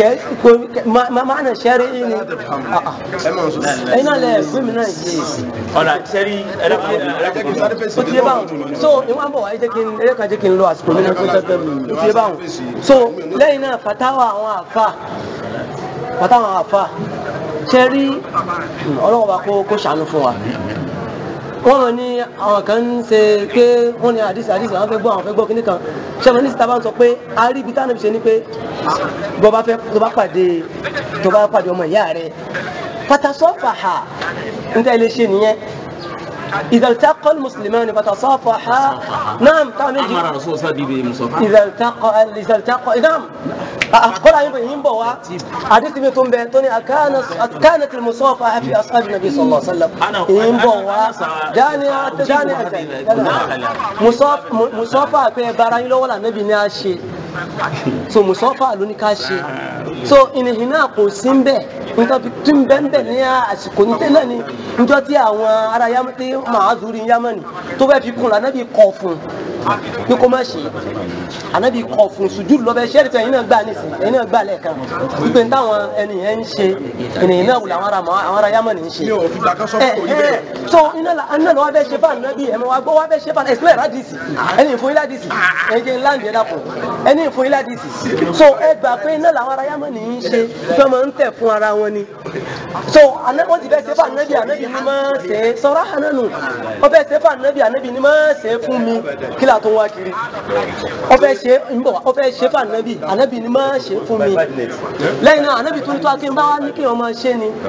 máàna ṣẹ́rí ní ẹ̀yìn náà lẹ̀ gómìn náà yé ọ̀nà sẹ́rí ẹ̀dẹ́kùn ó ti yé báwọn so ìwọ̀n bọ̀ wáyé jẹ́ kí n eré kan jẹ́ kí n lo àsìkò mi náà tó tẹ́ fẹ́ mi ó ti yé báwọn so lẹ́yìn náà fatawa àwọn àfa fatawa àwọn àfa ṣẹ́rí ọlọ́wọ́ bá kó kó ṣàánú fún wa wọ́n mọ̀ ní àwọn kan ń ṣe pé wọ́n ní àdìsí àdìsí àwọn fẹ́ gbọ́ àwọn fẹ́ gbọ́ kíní kan ṣẹ́wọ̀n ní sítábà ń sọ pé a rí ibi táwọn ṣe ni pé bọ́ bá fẹ́ tó bá pàdé tó bá pàdé ọmọ ìyá rẹ̀ fatasọ́fàhà ń tẹ́ ilé ṣe nìyẹn إذا التقى المسلمان فتصافحا نعم تعال نجي أمر الرسول صلى الله عليه وسلم إذا التقى إذا التقى نعم قل عن يبين بوا حديث من تنبه توني كانت كانت المصافحة في أصحاب النبي صلى الله عليه وسلم إن بوا جاني جاني مصاف مصافحة في براين لو ولا النبي ناشي so musafa ló ní ká ṣe so ìnìhìn náà kò sí ń bẹ̀ nǹkan fi tún bẹ́ẹ̀ ń bẹ̀ ní àsìkò ní tẹ́lẹ̀ ni níjọ́ tí àwọn ará yamani tí màá zuri yamani tó bẹ́ẹ̀ fi kún lànà bí kọ̀ fún pé kó má ṣe ànábì kọ̀ fún sùjúdù lọ́bẹ̀ ṣẹ́ẹ̀rì tẹ̀ ẹ̀yin náà gbà nísìn ẹ̀yin náà gbà lẹ́ẹ̀kan wípé táwọn ẹni yẹn ń ṣe ènìyàn náà wùlọ àwọn ará àwọn ará yamani ń ṣe. mi ò fi gbàgbọ́ sọ ẹ fún òyìnbó ẹ so iná la iná lọ wá fẹ́ ṣe fún ànábì ẹ̀ mọ́ wá gbọ́ wá fẹ́ ṣe fún ànábì ẹ̀sìn ládìsì ẹni ìfún ilá dìsì ẹ̀yin jẹ́ ńlá ǹjẹ́ dàpọ̀ ẹni ìfún ilá dìsì so ẹ gbà pé iná làwọn ará yamani ń ṣe fẹ́ máa ń tẹ̀ fún ara wọn ni so àná wọ́n ti fẹ́ ṣe fún ànábì ànábì ni máa ṣe é sọ̀rọ̀ ànánu wọ́n fẹ́ ṣe fún ànábì ànábì ni máa ṣe é fún mi kí là tó wá kiri wọ́n fẹ́ ṣe ń bọ̀ wọ́n fẹ́ ṣe fún ànábì ànábì ni máa ṣe é fún mi lẹ́yìn náà ànábì tó ń tó akéwìn bá wá ní kéèyàn máa ṣe ni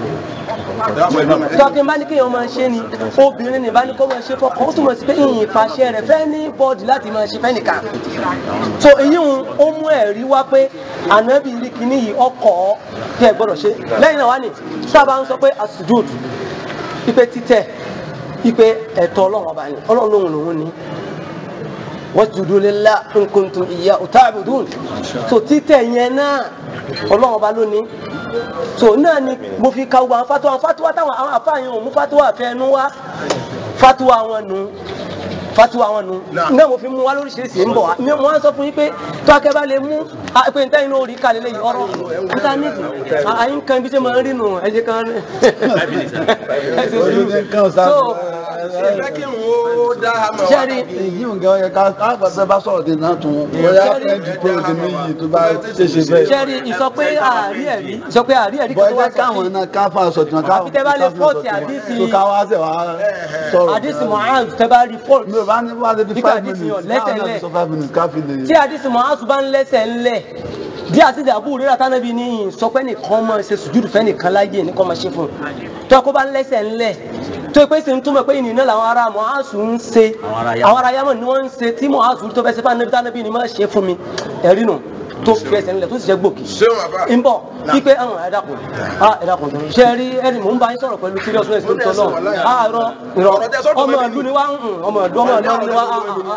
tó akéwìn bá ní kéèyàn máa ṣe ni obìnrin ní bá ní kó máa ṣe fọkàn ó túmọ̀ sí pé ìyìn ìpàṣẹ rẹ̀ fẹ́ ní bọ́ọ̀dì láti máa ṣe fẹ́ nìkan so èyí ń ó mú ẹ̀rí wá pé ànábì rí kíní yìí ọkọ̀ tẹ́ ẹ gbọ́dọ̀ ṣe lẹ́yìn náà wá ní sábà ń sọ pé asujud ipe títẹ̀ ipe ẹ̀tọ́ ọlọ́run ọba ni ọlọ́run lòun lòun ni wasjudu lillahi in kuntum iyyahu ta'budun so títẹ̀ yẹn náà ọlọ́run ọba lónìí so náà ni mo fi ka gbogbo àwọn fatuwa àwọn fatuwa táwọn àwọn àfáàyàn ò mú fatuwa fẹnu wá fatuwa wọn nù fatuwa wọn nù náà mo fi mú wa lóríṣiríṣi ń bọ̀ wá mi mo wá sọ fún yín pé tó akẹ́bá lè mú a- pé níta inú orí kalẹ̀ lẹ́yìn ọ̀rọ̀ níta níbi àyín kan bí ṣe máa ń rí nù ẹ jẹ́ kan rí ẹ ṣe sùúrù so fẹ́ kí n wo dá a mọ̀ wá. sẹ́rí èyí ò gẹ́ ọyẹ ká àgbàdo bá sọ̀rọ̀ dé náà tún bóyá fẹ́ǹdì tó o ti ní yìí tó bá ṣèṣe bẹ́ẹ̀. sẹ́rí ìsọ pé àárí ẹ̀rí ìsọ pé àárí ẹ̀rí kan tó wá bọ́ẹ̀ káwọn náà ká fún aṣọ tiwọn ká Àfi tẹ́ bá lè fọ́ọ̀tì àdísì- tó ká wá sẹ̀ wá sọ̀rọ̀. àdìsí mohand tẹ́ bá rí fọ́ọ̀tì mi ò bá ní wá débi Nígbà five àdísì minutes yàn lẹ́sẹ̀ káwọn náà lẹ̀. ti sọ five minutes ká fi lè. tí àdìsí mohand bá ń lẹ́sẹ̀ ńlẹ̀ bí àtìdí àbúrò rẹ̀ tánàbí ní sọpẹ́ nìkan máa ṣe sùjúdù fẹ́ nìkan láyé nìkan máa ṣe fún un tó kó bá ń lẹ́sẹ̀ ńlẹ̀ tó pé sì ń túmọ̀ pé ìnìyàn náà làwọn ará mọ̀hásù ń ṣe àwọn ará yamọ̀ ni wọ́n ń ṣe tí mọ̀hásù tó fẹ́ ṣe fún ànábì tánàbí ni máa ṣe fún mi ẹ̀rí nù tó fi ẹsẹ̀ ńlẹ̀ tó sì jẹ́ gbòkì ṣéun àbá. ń bọ̀ wípé àwọn ẹ̀dàkùn ẹ̀dàkùn tó ń ṣe rí ẹ̀rí mò ń bá yín sọ̀rọ̀ pẹ̀lú seriousness tó ń tọ́ náà àárọ̀ ìrọ̀ Ọ̀rọ̀ tẹ́ sọ́dọ̀ ọmọ mẹ́bí ìlú ni wá ń hùn ọmọ ìlú ọmọ ìlú ni wá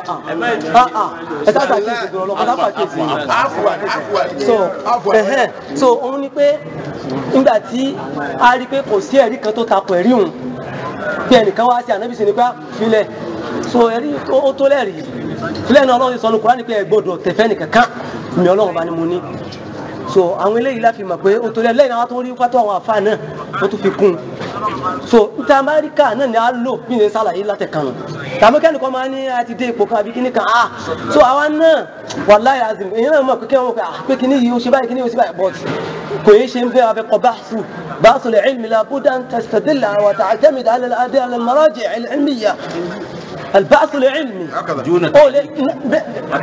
ẹ sáà sàkíyèsí ìgbìmọ̀ ọlọ́pàá sáà sàkíyèsí àfùwà àfùwà so àfùwà. ẹhẹn so òun ni pé nígbà tí a rí i pé kò sí ẹ̀rí kan tó takò ẹ̀rí òun bí ẹnìkan wá sí ànábì sí ni pé á filẹ̀ so ẹ̀rí tó- ó tó lẹ́rìí filẹ̀ náà ọlọ́run sọ ní Kùránì pé ẹ gbọ́dọ̀ tẹ̀fẹ́ nìkankan mi ọlọ́run bá ní mo ní so àwọn eléyìí láfi mọ̀ pé ó tó lẹ́rìí lẹ́yìn àwọn tó rí pátó àwọn àfa náà ó tún fi kún un so níta amẹ́ríkà náà ni a lò bí ní sàlàyé látẹ̀kànnù tàbí kẹ́nìkan máa ní a ti dé ipò kan àbí kíní kan ah so àwa náà wàláyé azìm èyí náà mọ̀ pé kí wọ́n mọ̀ pé ah pé kíní yìí ó ṣe báyìí kíní yìí ó ṣe báyìí but kò yé ṣe ń fẹ́ abẹ́ kọ báṣu báṣu lè ilmi la budda an tastadilla wa ta'tamid ala al-adi ala al-maraji' al-ilmiyya البعث العلمي أو ل- ب-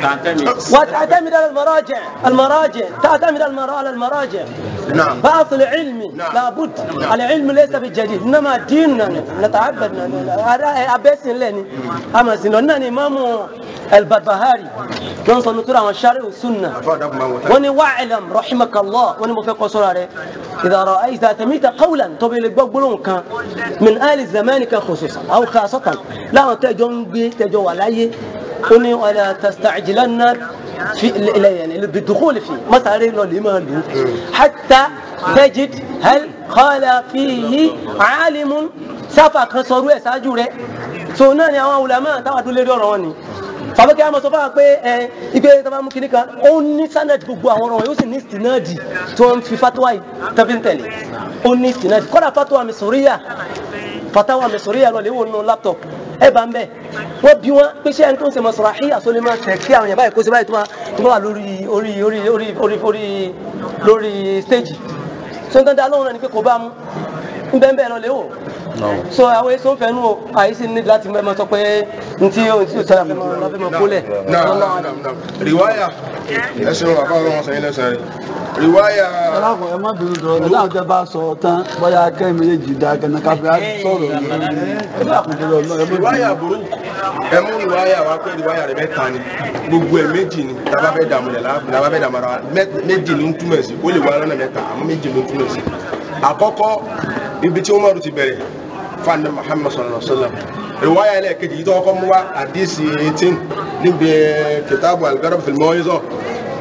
وتعتمد على المراجع المراجع تعتمد على المرا- على المراجع نعم. بعض العلم لابد العلم ليس بالجديد انما ديننا نتعبد ابيس لني اما سنن امام البربهاري ننصر نطلع عن الشرع والسنه وني واعلم رحمك الله وني مفيق صلاه اذا رايت تميت قولا طبي لك كان من ال الزمان خصوصا او خاصه لا تجون بي تجو ولايه وني ولا تستعجلن في ال- يعني بالدخول فيه ما تعرف له لما له حتى تجد هل قال فيه عالم sáfà kan sọrú ẹ̀ ṣáájú rẹ̀ so náà ni àwọn ulama táwọn àdúró lérí ọ̀rọ̀ wọn ni tàbí kí a mọ̀ sọ fún wa pé ẹ ike tàbá mú kíní kan ó ní sanad gbogbo àwọn ọ̀rọ̀ wọn yóò sì ní stinadi tí wọ́n fi fatuwa yìí tàbí ń tẹ̀lé ó ní stinadi kọ́dà fatuwa mi sòríyà fatawa mi sòríyà lọ léwu nínú laptop ẹ bá ń bẹ wọ́n bí wọ́n pé ṣé ẹni tó ń ṣe mọ̀sọ̀rọ̀ àsọlẹ̀ máa tẹ̀ kí àwọn yẹn báyìí kó ṣe báyìí tó máa tó máa wà lórí orí orí orí orí orí lórí stage so nǹkan dá lóhùn náà ni pé kò bá mú ń bẹ́ẹ̀ bẹ́ẹ̀ lọ léwò so àwọn èso ń fẹnu o àyíṣe ní láti mẹ́mọ́ sọ pé ntí o ntí o sára fẹ́ mọ́ lọ́fẹ́ mọ́ kólẹ̀ Naam, naam, naam, naam. riwaya ẹsìn wọn àbá wọn sẹ́yìn lẹ́sẹ̀ rẹ̀ riwaya alákùn ẹ má bínú dọ̀rọ̀ ẹ láwọn tẹ bá sọ tán bóyá kẹ́mi méjèèjì dá kẹ́ni káfíà sọ̀rọ̀ lórí ẹ lákùn dọ̀rọ̀ náà ẹ má riwaya bínú. burú ẹ mú riwaya wa pé riwaya rẹ̀ mẹ́ta ni gbogbo ẹ̀ méjì ni tàbá fẹ́ dààmú rẹ̀ làbá fẹ́ dààmú ara wa Mẹ́- méjì ló ń túmọ̀ sí ó lè wá lọ́nà mẹ́ta àmọ́ méjì ló ń túmọ̀ sí àkọ́kọ́ ibi tí Umaru ti bẹ̀rẹ̀ fanda Muhammad sallallahu alaihi wa sallam riwaya ẹlẹ́ẹ̀kejì yìí tó kọ́kọ́ mú wa àdísì 18 níbi kitabu al-Garab fil Maw'iza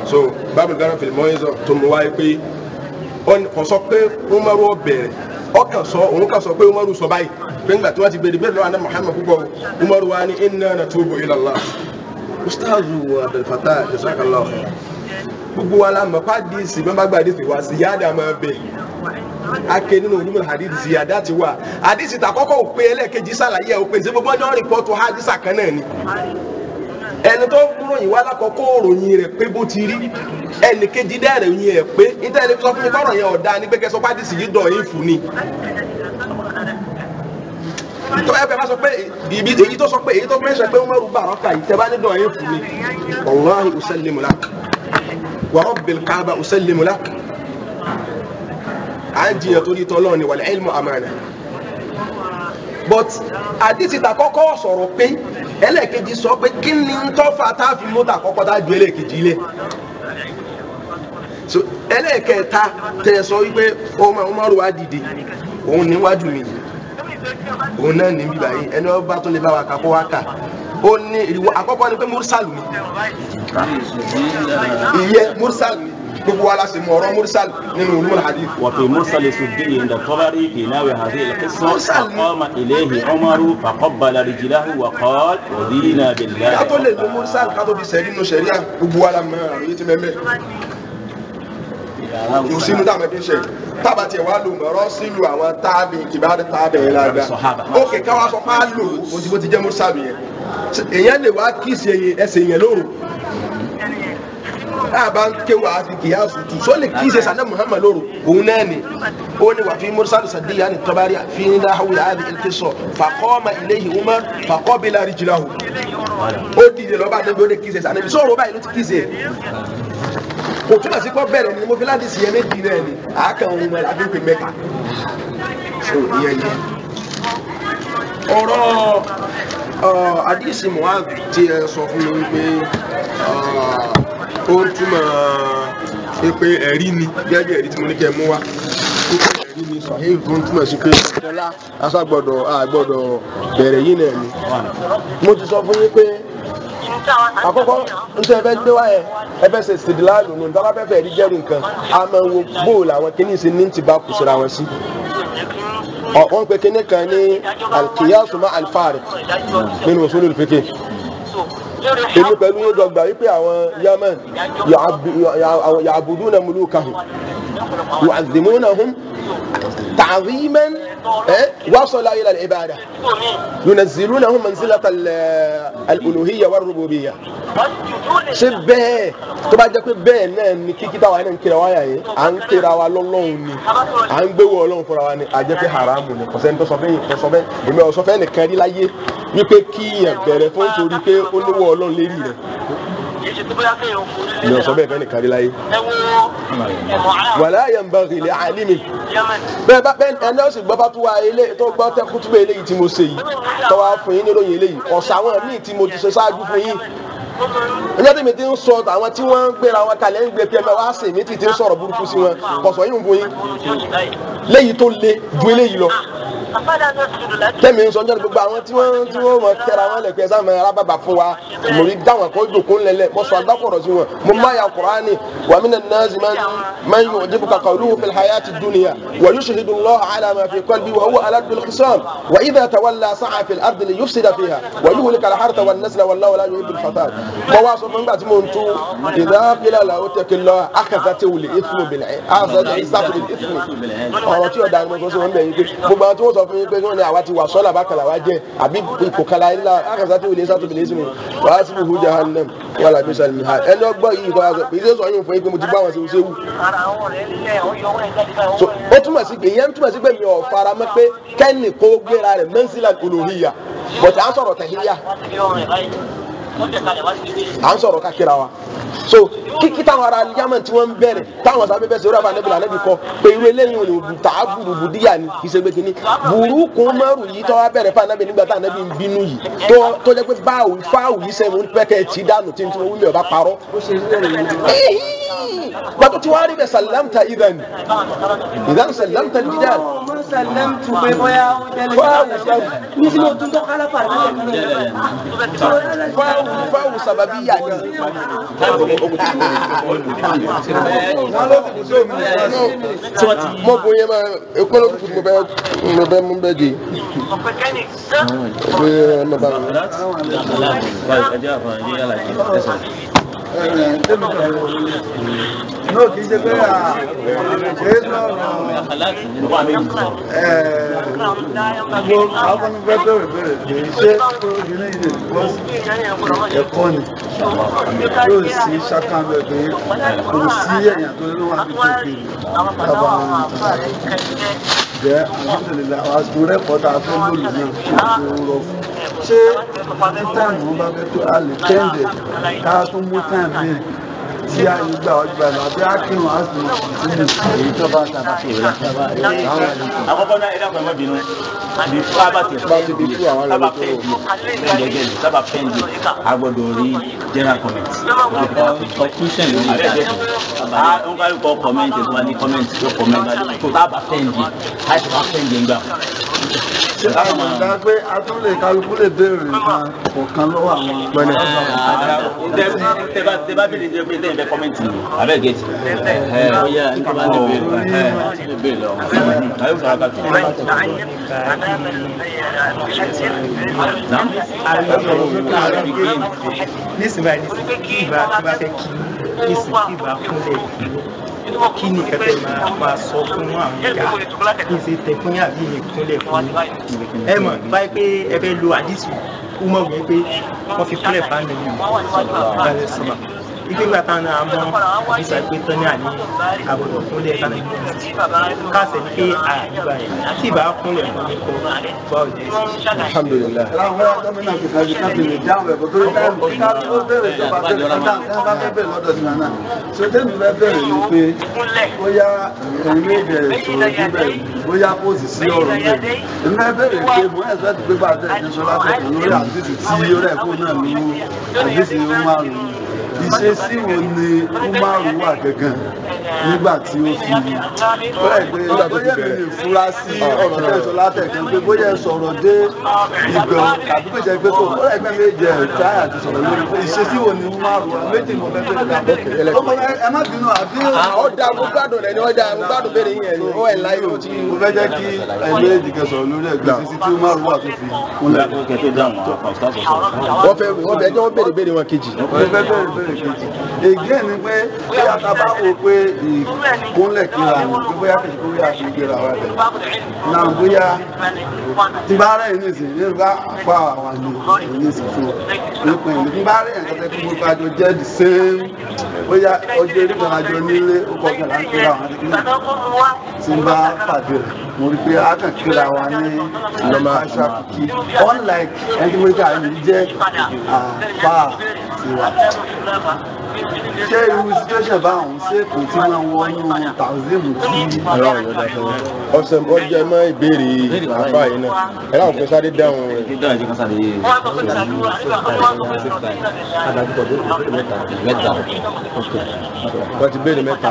so bábìlì gánà fìlì mọ́ ẹ̀zọ́ tó mú wáyé pé kò sọ pé umaru ọbẹ̀rẹ̀ ọkàn sọ òun kà sọ pé umaru sọ báyìí pé ńgbà tí wọ́n ti bèrè bẹ́ẹ̀ lọ́wọ́ àná muhammad púpọ̀ umaru wa ni inna natubu ila Allah ustazu abdulfatah jazakallahu khair gbogbo wa la mọ̀ pa díìsì bẹ́ẹ̀ bá gba díìsì wa sí yáda máa bẹ̀ ake nínú onímọ̀ hadith sí yáda ti wà hadith ta kọ́kọ́ ò pé ẹlẹ́ẹ̀kejì sàlàyé ẹ̀ ò pé ṣé gbogbo ọjọ́ rìpọ́tù hadith kan náà ni ẹni tó ròyìn wá lákọ̀ọ́kọ́ òròyìn rẹ̀ pé bó ti rí ẹnì kejì dẹ́rẹ̀ yín ẹ̀ pé níta ẹni sọ fún mi kọ́rọ̀ yẹn ọ̀dà ní gbẹ́gẹ́ sọ pé hadith yìí dọ̀ yín fún ni tó ẹ bẹ bá sọ pé ibi èyí tó sọ pé èyí tó mẹ́sàn pé Umaru bá ọkà yìí tẹ bá ní dọ̀ yín fún ni wallahi usallimu lak wa rabbil kaaba usallimu lak à ń jiyàn torí tọ́lọ́ ni wal ilmu amana but àdìsí ta kọ́kọ́ sọ̀rọ̀ pé ẹlẹ́ẹ̀kejì sọ pé kí ni ń tọ́fà tá a fi mọ́tà kọ́kọ́ tá a ju ẹlẹ́ẹ̀kejì ilé so ẹlẹ́ẹ̀kẹta tẹ sọ wípé ọmọ Umaru wa dìde òun níwájú mi òun náà ní bíbá yìí ẹni ọba tó lè bá wa kà kó wa kà ó ní ìwọ àkọ́kọ́ ni pé mursalu ni ìyẹ mursalu ni gbogbo wa la sì mọ ọ̀rọ̀ mursal nínú ulumul hadith. وفي مرسل السدي عند الطبري في نحو هذه القصة فقام إليه عمر فقبل رجله وقال رضينا بالله kátó lè lo mursal kátó fi sẹ́rí nínú sẹ́ríà gbogbo wa la mọ àròyé tí mẹ́mẹ́ kò sínú dáàmú ẹbí ṣe tábà tiẹ̀ wá lò mọ̀rọ́ sílù àwọn táàbì kìbáàdì táàbì yẹn lára ókè káwá sọ fún àlò bó ti bó ti jẹ́ mursal yẹn èèyàn lè wá kíìsì ẹsẹ̀ yẹn lóru àbá ń kéwà àfi kìí àsùtù só lè kí ìṣẹ̀ṣà náà muhammad lóru òun náà ni ó ní wà fi mursal sadiya ni tọ́bárí fi ní dáhùn yà á di ilé sọ faqama ilayhi umar faqabila rijlahu ó dìde lọ́ba níbi ó lè kí ìṣẹ̀ṣà níbi sọ̀rọ̀ báyìí ló ti kí ìṣẹ̀ kò túmọ̀ sí pọ́ bẹ̀rẹ̀ ni mo fi láti ṣiyẹ méjì náà ni àákàn ohun ẹ̀ láti pè mẹ́ta so ìyẹn ni ọ̀rọ̀ àdìsí muhammed ti ẹ sọ fún mi wípé ó ń túmọ̀ pé ẹ̀rí ni gẹ́gẹ́ bí ẹ̀rí tí mo ní kẹ́ mú wá pípé ẹ̀rí ni sahih tó ń túmọ̀ sí pé ọlá aṣágbọ́dọ̀ àgbọ́dọ̀ bẹ̀rẹ̀ yìí náà ni. mo ti sọ fún yín pé àkọ́kọ́ nítorí ẹbẹ́ gbé wáyẹ ẹbẹ́ ṣe ṣèdílá lòun nítorí abẹ́fẹ́ rí jẹ́rù nǹkan a máa ń wo bóòlù àwọn kìíní sí ní ti bá kù síra wọn sí wọ́n pe kíní kan ní alkiyasu ma alfari nínú usulul fiqh èmi pẹ̀lú yín dọ́gba wípé àwọn yemen ya'buduna mulukahum yu'azzimunahum ta'ziman wasala ila al-ibada yunazzilunahum manzilata al-uluhiyya war-rububiyya ṣé bẹ́ẹ̀ tó bá jẹ́ pé bẹ́ẹ̀ náà ni kíkí táwa náà ń kíra wáyà yìí à ń kíra wa lọ́lọ́run ni à ń gbéwò ọlọ́run fúnra wa ni à jẹ́ pé haramu ni kò sẹ́ni tó sọ fẹ́yìn tó sọ fẹ́ èmi ò sọ fẹ́ nìkan rí láyé wípé kíyàn bẹ̀rẹ̀ fún torí pé ó léwọ́ ọlọ́run lérí rẹ̀ mi ò sọ bẹ́ẹ̀ fẹ́ nìkan rí láyé. wàlá yanbaghi li alimi bẹ́ẹ̀ bá bẹ́ẹ̀ ẹni ó sì gbọ́ bá tó wa ilé tó gbọ́ tẹ́ kútúbẹ̀ eléyìí tí mo ṣe yìí tó wá fún yín níròyìn eléyìí ọ̀sà àwọn míì tí mo ti ṣe ṣáájú fún yín ẹjọ́ tí mi ti ń sọ àwọn tí wọ́n ń gbéra wọn kalẹ̀ ń gbé pẹ́ẹ́mẹ́ wá sí mi ti ti ń sọ̀rọ̀ burúkú sí wọn kọ̀sọ̀ yìí ń fún yín léyìí tó le ju eléyìí lọ tẹ́mi ń sọ ọjọ́ gbogbo àwọn tí wọ́n tí wọ́n mọ tẹ́ra wọn lẹ̀kẹ́ sáà mẹ́rin alábàbà fún wa mo rí dáwọn kó jòkó ńlẹ̀lẹ̀ mo sọ agbákọ̀rọ̀ sí wọn mo má ya kùránì wà mí nàá zi máa ń yọ̀ jíbu kàkà olúwo fil hayati dunya wà yóò ṣèhìdù lọ́ àlà máa fi qalbi wà huwa aladul khisam wà idha tawalla sa'a fil ardi li yufsida fiha wà yóò wuli kala harta wà nasla wà láwàlá yóò ibil fasad mo wá sọ fún nígbà tí mo ń tu idha qila lahu ittaqillah akhadhatu bil ithmi bil ithmi ọ̀rọ̀ tí ọ̀dà ni mo sọ sí wọn bẹ̀ yín pé gbogbo àwọn tí wọ́n sọ fún yín pé wọ́n ní àwa ti wà sọ́là bákàlà wa jẹ́ àbí ìkòkàlà ilá akàtà tí olè sátò bìlẹ̀ sínú wàá sí ihu jahannam wà lábí sàlùmí ha ẹni ọgbọ́ yìí kọ́ àgbẹ̀ pé ìṣe sọ yín fún yín pé mo ti bá wọn ṣe ṣe wù. so ó túmọ̀ sí pé ìyẹn túmọ̀ sí pé mi ò fara mọ́ pé kẹ́ni kó gbéra rẹ̀ mẹ́nsílà olóhìyà bọ̀tẹ̀ à ń sọ̀rọ̀ tẹ̀híyà à ń sọ̀rọ̀ kákìra wa so kíkí táwọn ará yamani tí wọ́n ń bẹ̀rẹ̀ táwọn sábẹ́ bẹ́ẹ̀ sẹ́wọ́n àbánẹ́bí la nẹ́bí kọ́ pé irú eléyìí ò ní bu tà á burú bu díyà ni kì í ṣe gbé kínní burúkú márùn yìí tọ́wọ́ bẹ̀rẹ̀ fún anábì nígbà tá anábì ń bínú yìí tó tó jẹ́ pé báwù fáwù yìí sẹ́mu ń pẹ́kẹ́ tí dànù tí tí wọ́n wúlò ọba parọ́. pàtó tí wàá rí bẹ́ẹ̀ sàlámta ìdán ìdán sàlámta dídán sẹlẹm tu pé bóyá ó jẹlẹ ní sinú tún tó kálá fà fáwọn sábàbí yà ni. mo bo yẹn ma ekolo kutu mo bẹ mo bẹ mo bẹ di o bẹ ẹ ma ba mi. náà kì í ṣe pé à ṣe é sọ̀rọ̀ mo àwọn ọmọ fẹ́ bẹ̀rẹ̀ bẹ̀rẹ̀ pé ṣé obìnrin yìí lè bọ́ sí ẹ̀kọ́ ni yóò sí ṣàkàndọ̀ pé kò sí ẹ̀yàn tó ló wà ní kékeré tábà jẹ́ alhamdulilayi àwọn àsìkò rẹ́pọ̀ tá a fẹ́ lòlù náà ṣe rọ fún ṣé tí táìmù wọn bá fẹ́ tó a lè tẹ́ǹdẹ̀ ká tún mú táìmù yẹn tí a yìí gbà wájú báyìí lọ àbí a kírun a sì mọ̀ sí èyí tó bá ta bá fèrè àkọ́kọ́ náà ẹ̀dá kan ẹ̀ má bínú bí sábà ti fẹ́ǹdì sábà fẹ́ǹdì fẹ́ǹdì ẹgẹ́ ni sábà fẹ́ǹdì a gbọ́dọ̀ rí general comment. conclusion ló ní ìjà a ń kárí kọ́ comment tó wà ní comment tó comment tó sábà fẹ́ǹdì a ti máa fẹ́ǹdì ń gbà. ṣé àwọn ọ̀gá pé a tún lè kálukú lè béèrè nǹkan kọ̀ọ̀kan lọ́wọ́ àwọn pẹ̀lẹ́. tẹ bá bèrè jẹ́ pé tẹ́yìn fẹ́ comment ni abẹ́ gẹ̀ẹ́tì. bóyá nípa bá lè béèrè lè béèrè lọ. ayé sọ̀rọ̀ ká tó. nísìnyí báyìí nísìnyí kí ìbá kí bá fẹ́ kí nísìnyí kí ìbá kúnlẹ̀ kí ni kẹtẹ máa máa sọ fún àwọn ìyá kí n ṣe tẹ fún yàrá yìí kúnlẹ̀ fún ẹ mọ̀ báyìí pé ẹ fẹ́ lo àdìsí ó mọ̀ wí pé wọ́n fi kúnlẹ̀ fún àná yìí sọ̀rọ̀ ike gba tán náà mọ àdìsá pé tán ní àní àbọ̀dọ̀ kúnlẹ̀ tán ní káàsẹ̀ ní pé àdìgbà yẹn tí ìbá kúnlẹ̀ fún mi kọ́ bá ò jẹ́ sí. alhamdulilayi. àwọn ọ̀gá gómìnà kò kájú ká fi lè dáhùn ẹ̀kọ́ torí táìmù ká tó bẹ̀rẹ̀ ìjọba bẹ̀rẹ̀ kọ́ńtà tí wọ́n bá fẹ́ bẹ̀rẹ̀ lọ́dọ̀ tiwọn náà ṣé tẹ́mi fẹ́ bẹ̀rẹ̀ ni pé bóyá ẹ̀yin méje sọ̀rọ̀ síbẹ̀ bóyá kó sì sí ọ̀rọ̀ bẹ́ẹ̀ èmi fẹ́ bẹ̀rẹ̀ pé mo ẹ̀ sọ́ọ́ ti pé bá a tẹ̀ ẹ̀ sọ́lá tẹ̀ lórí àdìsí tí ó rẹ̀ kó náà ní àdìsí ó máa rò ìṣesí wo ni umaru wà gangan nígbà tí ó fi bẹ́ẹ̀ pé bóyá mi lè fura sí ọ̀rọ̀ tẹ̀sán látẹ̀kẹ́ pé bóyá ẹ sọ̀rọ̀ dé ìgbọ̀n tàbí pé jẹ́ pé tó bóyá ẹgbẹ́ méje ẹ̀ táyà ti sọ̀rọ̀ lórí pé ìṣesí wo ni umaru wà méjì mo fẹ́ fẹ́ dá ẹ má bínú àbí. ó dáa mo gbádùn rẹ ni ó dáa mo gbádùn béèrè yẹn ni ó ẹ̀ láyé o ti. mo fẹ́ jẹ́ kí ẹgbẹ́ ìdìgẹ sọ̀rọ̀ lórí ẹgbẹ́ ìṣesí tí umaru wà tó fi kúnlẹ̀. wọ́n fẹ́ wọ́n fẹ́ ẹjọ́ wọ́n béèrè béèrè wọn kejì. mo fẹ́ bẹ̀rẹ̀ bẹ̀rẹ̀ kejì ègé ni pé bóyá ta bá wò pé ìkúnlẹ̀ kíra ni pé bóyá kìí kó yá fi gbéra wa bẹ̀. náà bóyá tí bá rẹ̀ ní ìsìn ní bá pa àwọn àlè ní ìsìn fún nípa ìlú tí bá rẹ̀ nǹkan tẹ́ kí gbogbo àjọ jẹ́ the same bóyá ọjọ́ eré kan àjọ nílé ó kọ́ kẹ̀lá ń kíra àwọn àdìgbò tí ń bá pàdé rẹ̀ mo rí pé a kàn kíra wa ní ìlọ́mọ aṣọ àkùkí unlike ẹni tí mo rí ká àyè jẹ́ àpá tiwa ṣé irú situation báwọn ṣé kò tí máa wọnú tàùsíìmù tí. ẹ̀rọ ìyọ̀dà fún mi. ọ̀sẹ̀ ọjọ́ ẹ mọ́ ìbéèrè àbá yìí náà ẹ láwọn fẹ́ sáré dáhùn rẹ̀. kí dáhùn sí kan sáré yé mẹ́ta wọ́n ti béèrè mẹ́ta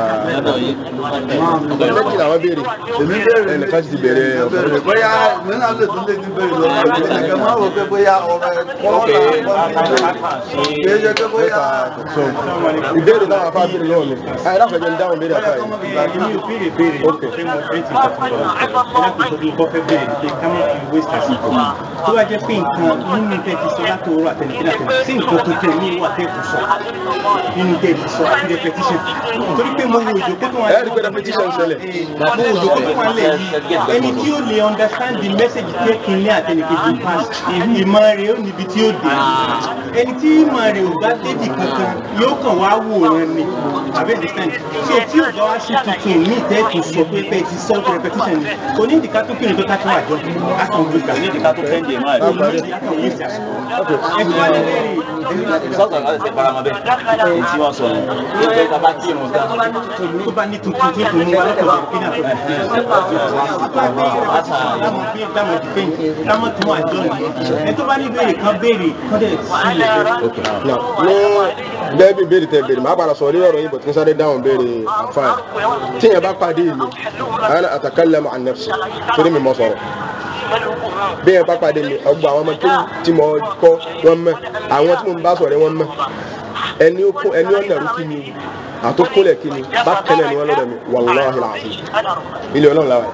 méjì làwọn béèrè èmi béèrè ẹnìkan ti béèrè ọ̀pọ̀ béèrè bóyá mi náà lè tún lè ní béèrè lọ ẹ̀kẹ́ máa wò pé bóyá ọ̀rọ̀ ẹ̀kọ́ ọ̀la kì í ṣe pé bóyá. ìbéèrè náà afá béèrè lọ́wọ́ mi àyè láwọn fẹ́ dáhùn béèrè àfá yìí. èmi ò béèrè béèrè pé mo fẹ́ ti ìtàkùn lọ ẹlẹ́kùn tó bí bọ́ fẹ́ béèrè ni pé ká má fi waste àsìkò tó bá jẹ́ pé nǹkan nínú tẹ́ ti sọ láti òwúrọ̀ àtẹnìkí láti sí nǹkan tuntun ní ìwà tẹ́ kù sọ nínú tẹ́ ti sọ àti repetition torí pé mo wo ìjókòó tó wà ẹ rí i pé repetition ṣẹlẹ̀. mo wo ìjókòó tó wà lẹ̀ yìí ẹni tí ó lè understand the message tí ẹ kìíní àtẹnìkejì pass ìmọ̀ rẹ̀ ó níbi tí ó dé ẹni tí ìmọ̀ rẹ̀ ò bá débi kankan yóò kàn wá wòran ni àbẹ́ understand so tí ò bá wá sí tuntun ní ìtẹ́ẹ̀tù sọ pé pé ti sọ repetition ni kò ní ìdíkà tó kí ni tó ká tó àjọ akọ̀wé gbà ní ìdíkà tó fẹ́ǹdì ẹ̀ máa rí. ẹ̀sìn wá lẹ́rìí sọ́ọ̀tọ̀ láti ṣe faramọ́ bẹ́ẹ̀ èyí tí wọ́n sọ yẹn ní pé ká bá kí irun tán. tó bá ní tuntun tó tún mú wa lọ́kọ̀ọ́ kí náà tó dámọ̀ dìfẹ́yìn dámọ̀ tún wà jọ nìyẹn ẹ tó bá ní béèrè kan béèrè kan dẹ̀ sí ilẹ̀ ní bẹ́ẹ̀ bí béèrè tẹ béèrè máa padà sọ orí ọ̀rọ̀ yìí bọ̀ tí n sáré dáhùn béèrè àfáà tí yẹn bá pàdé mi ana atakallamu an nafsi torí mi mọ sọ̀rọ̀ bí yẹn bá pàdé mi ọgbà àwọn ọmọ tó tí mo kọ́ wọ́n mọ̀ àwọn tí mo bá sọ̀rọ̀ wọ́n mọ̀ ẹni ó kún ẹni ọ̀nà rú kí ni àtòkúnlẹ̀ kí ni bá kẹ́lẹ̀ ni wọ́n lọ́dọ̀ mi wàlláhi làásì ilé ọlọ́run làwọn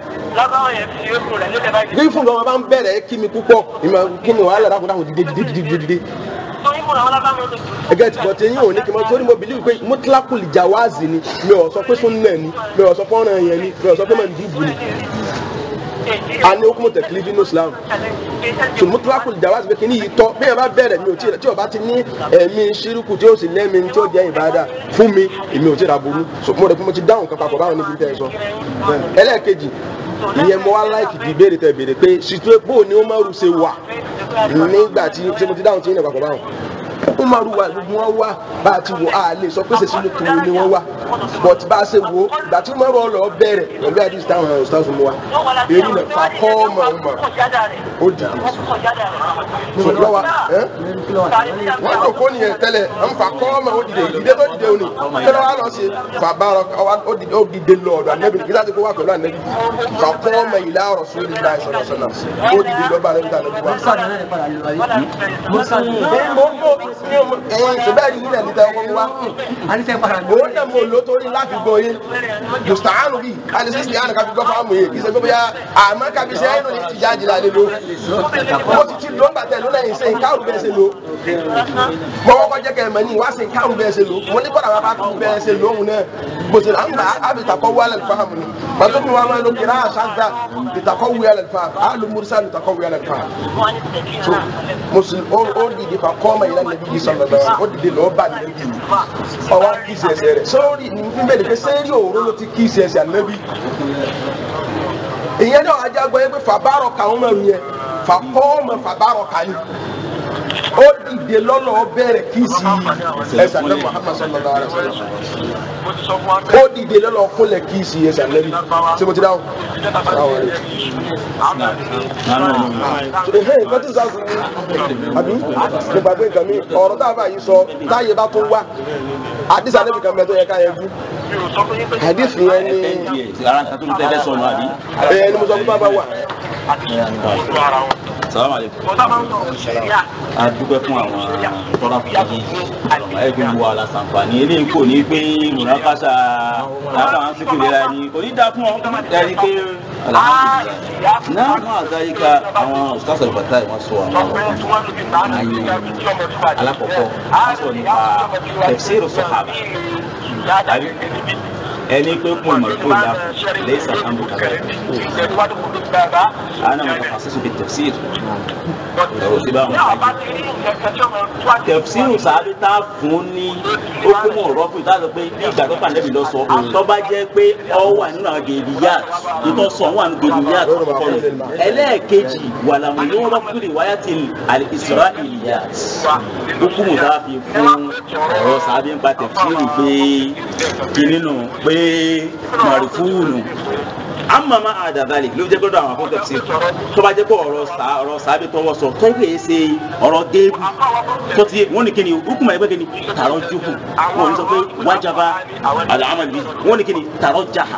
bí fún ọmọ bá ń bẹ̀rẹ̀ kí mi púpọ̀ ìmọ̀ kí ni wàhálà dákun dákun dìde dìde dìde dìde ẹgẹ tí bọ̀tẹ̀ yín ò ní kí n mọ torí mo bìlíwì pé mutlakul jawazi ni mi ò sọ pé sunna ni mi ò sọ pé ọ̀ràn yẹn ni mi ò sọ pé mandubu ni a ní okùn tẹ̀kílì bínú islam so mutlakul jawazi pé kíní yìí tọ́ bí yẹn bá bẹ̀rẹ̀ mi ò tí tí o bá ti ní ẹ̀mí ṣírùkù tí o sì lẹ́mi tí o jẹ́ ìbáadà fún mi èmi ò tí ra burú so mo rẹ̀ pé mo ti dáhùn kan papọ̀ báwọn níbi tẹ́ ẹ sọ ẹlẹ́ẹ̀kejì ìyẹn mo wá láìkì di ìbéèrè tẹ béèrè pé ṣètò bó ni ó máa rù ṣe wà nígbà tí tí mo ti dáhùn tí yín papọ̀ báwọn ó máa rù wá gbogbo wọn wá bá a ti wò á lè sọ pé ṣèṣin ló kiri ni wọ́n wá but bá a ṣe wò ó ìgbà tí mo rọ lọ bẹ̀rẹ̀ pẹ̀lú àdìs táwọn ọ̀rọ̀ stars mu wa èyí nà fà kọ́ ọmọ ọmọ ó dì í so lọ́wọ́ ẹ́ wọ́n tó kó nìyẹn tẹ́lẹ̀ ń fà kọ́ ọmọ ó dìde ìdílé tó dìde òní tẹ́lẹ̀ wà lọ sí fà bá ó dìde ó dìde lọ ọ̀dọ̀ ànẹ́bí kí láti kó wà pẹ̀lú ànẹ́bí fà kọ́ ọmọ ìlà ọ̀rọ̀ sórí ìlà ìṣọ̀rọ̀ sọ̀nà ó dìde lọ́ba ànẹ́bí tá ànẹ́bí wà. ṣùgbọ́n ẹ̀rí nílẹ̀ níta ọkọ̀ wa òun náà mo lò torí láti gbọ́ yé mùsùlùmí bíi alẹ́sẹ̀ sì yánnà kábí gbọ́ fáwọn èyí kì í ṣe gbọ́ bóyá àmọ́ kábí ṣe ẹ̀yìn lónìí ti já jìlá lé lo mo ti ti lò ń bàtẹ́ lónà yìí ṣe ìkáàrù bẹ́ẹ̀ ṣe lò mo kọ́kọ́ jẹ́ kẹ́ ẹ̀mọ́ ní wá ṣe ìkáàrù bẹ́ẹ̀ ṣe lò mo ní kọ́ra wọn bá tún bẹ́ẹ̀ ṣe lò òun náà bó ṣe là ń gbà ábì takọ́ wí alẹ́ fáhàmù ni pàtó mi wá máa lo kìrá àṣàzà ìtakọ́ wí alẹ́ fáhàmù àlù mursal ìtakọ́ wí alẹ́ fáhàmù so mùsùlùmí ó dìde fa kọ́ ọmọ ìlànà ibi yìí sọ̀rọ̀ lọ́wọ́ ó dìde lọ́ọ́ bá nìyẹn bí ọwọ́ kí ìṣe ẹsẹ̀ rẹ̀ sórí ní bẹ́ẹ̀ ni pé sẹ́rí òru ló ti kí ìṣe ẹsẹ̀ ànábì ìyẹn náà ajá gbọ́ yẹn pé fàbárọ̀ kà ń mọ̀ yẹn fà kọ́ ọmọ fàbárọ̀ kà ní ó dìde lọ́nà ó bẹ̀rẹ̀ kí sí ẹsẹ̀ ànábì Muhammad sallallahu alaihi wasallam ó dìde lọ́nà kúnlẹ̀ kí sí ẹsẹ̀ ànábì ṣé mo ti dáhùn ẹhẹ́ nǹkan tí sáà fún mi àbí mo gbàgbé nǹkan mi ọ̀rọ̀ tá a bá yìí sọ táyé bá tún wá àdìsí àdébì kan bẹ tó yẹ ká yẹn bú àdìsí yẹn ni ara nǹkan tó ń tẹ́lẹ̀ sọnù àbí. ẹ ni mo sọ fún bàbá wa. salamu aleykum. a dúpẹ́ fún àwọn tọ́lá fún mi ẹ fi wọ alasanfani eléyìí kò ní pé múnakásá lábà ń sìnkú ìlera ni kò ní dáa fún ọ ẹni pé alhamdulilayi náà wọn àgbáyíká àwọn ustaz al-Fatai wọn sọ àwọn ayé alákọ̀ọ́kọ́ wọn sọ nípa tafsir sahaba tàbí ẹni pé kún ìmọ̀ ìkó ìyá lẹ́yìn sàkámbù kàbẹ́ ana mutakhassis fi tafsir ọ̀rọ̀ sí báwọn tafsir sàbí tá a fún ní ó kún mọ̀ ọ̀rọ̀ fún ìtàgé pé ní ìgbà tó pàdé mi lọ sọ tó bá jẹ́ pé ọ wà nínú àwọn gèdè yá ìtọ́ sọ wà nínú gèdè yá kọ́kọ́ rẹ̀ ẹlẹ́ẹ̀kejì wà làwọn yóò rọ́ fún ìwáyà ti al-Isra'iliyya ó kún mọ̀ tá a fi fún ọ̀rọ̀ sàbí ń pa tafsir pé kìnnìún pé marifunu amma ma a da zalik ló jẹ́ gbọ́dọ̀ àwọn akọ́kọ́ sí tó bá jẹ́ pé ọ̀rọ̀ sá ọ̀rọ̀ sábẹ́ tọwọ́ sọ tó yẹ ṣe ọ̀rọ̀ géèbù tó ti wọ́n ní kíni hukumu ẹgbẹ́ kíni tààrọ̀ juhu wọ́n ní sọ pé wájaba al-amal bi wọ́n ní kíni tààrọ̀ jaha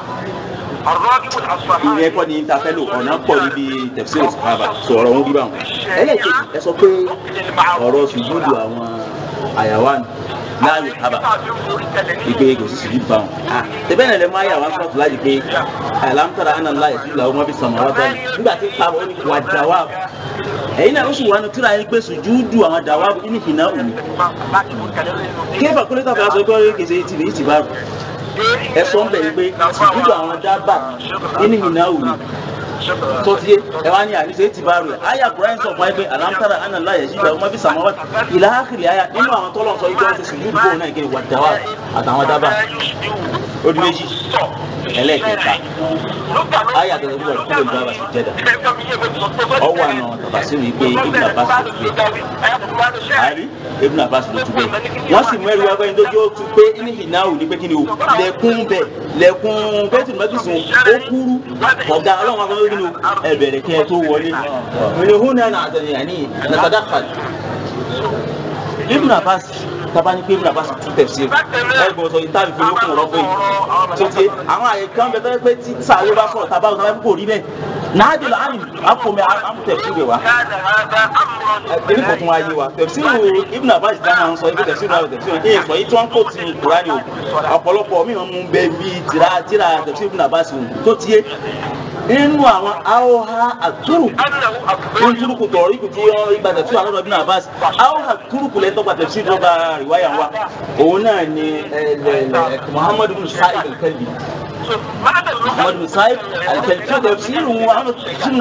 ìyẹn kọ́ ni ta fẹ́ lò ọ̀nà pọ̀ níbi tafsir sahaba sọ̀rọ̀ wọn bí báwọn ẹlẹ́ẹ̀kejì ẹ sọ pé ọ̀rọ̀ sùjúdù àwọn àyàwó láàyè haba ìpè kò sí sùjú bá wọn. tẹ̀bẹ́ náà lè máa yà wá sọ́ọ̀tù láti pé alámútàrà àná láyè sí ìlà ọmọ bí sọmọ wá bá ní. nígbà tí pa wọn wà dàwà ẹ̀yin náà ó sì wà ní tíra yín pé sùjúdù àwọn dàwà ní ìhìnà òní. kéfà kúlẹ̀ tàbí aṣọ ìkọ́ kèsè ìtìlẹ̀ ìtìbá ẹ sọ ń bẹ̀ yín pé sùjúdù àwọn dábà ní ìhìnà òní tọ́tíyé ẹ wá ní àníṣe ti bá rẹ̀ àyà kúrẹ́ǹ sọ fún ẹ pé alámútàrà àná láyé sí ìgbà ọmọ bí sàmọ́ ìlà ákìlì àyà nínú àwọn tọ́lọ̀ sọ ìgbà ṣe sùn yúdùbò náà kí wà dáwà àtàwọn dábà ó di méjì ẹlẹ́ẹ̀kẹta ayé àtẹ̀tẹ̀ tó bọ̀ kúlò ní bàbá sí jẹ́dà ọwọ́ àna tàbásírù yìí pé ibùdó àbá sì ló tu bẹ́ẹ̀ àrí ibùdó àbá sì ló tu bẹ́ẹ̀ wọ́n sì mú ẹrù wá fẹ́yìn tó jẹ́ ó tu pé ní ìnáwó ní pé kí ni o lẹ́kún bẹ̀ lẹ́kún bẹ́tù mẹ́tùsùn ó kúrú ọ̀gá ọlọ́run wá fẹ́ kí ni o ẹ bẹ̀rẹ̀ kẹ́ ẹ tó wọlé ìrìn hún náà àtẹ̀yìn àní nàtàdàkà ibùdó àbá sì tabani pé ibùdó àbá sì tún tẹ̀sí ẹ gbọ́dọ̀ sọ ìtàbí fún yókùn ọ̀rọ̀ fún yìí tó ti àwọn àyè kan bẹ tẹ́lẹ̀ pé tí sàárè bá sọ̀rọ̀ tàbá ọ̀tá kò rí bẹ́ẹ̀ náàdì lọ àmì àpòmẹ àmùtẹ̀sí rẹ̀ wá ẹni kò tún wá yé wa tẹ̀síwò ibùn abbas dáná ń sọ ibi tẹ̀síwò náà tẹ̀síwò ní ìsọ yìí tí wọ́n kò tí ní kúránì o ọ̀pọ̀lọpọ̀ mìíràn mú bẹ́ẹ̀ bí tìrà tìrà tẹ̀síwò ibùn abbas o tó tiẹ̀ nínú àwọn aoha àtúrù ní túrùkù tọ̀rí kù tí ìgbà tẹ̀síwò alọ́dọ̀ ibùn abbas aoha túrùkù lẹ́tọ́ gba tẹ̀síwò tó gba rìwáyà wa òun náà ni muhammadu bin sa'id al-kalbi محمد بن صايب التفسير تفسير وعمل تفسير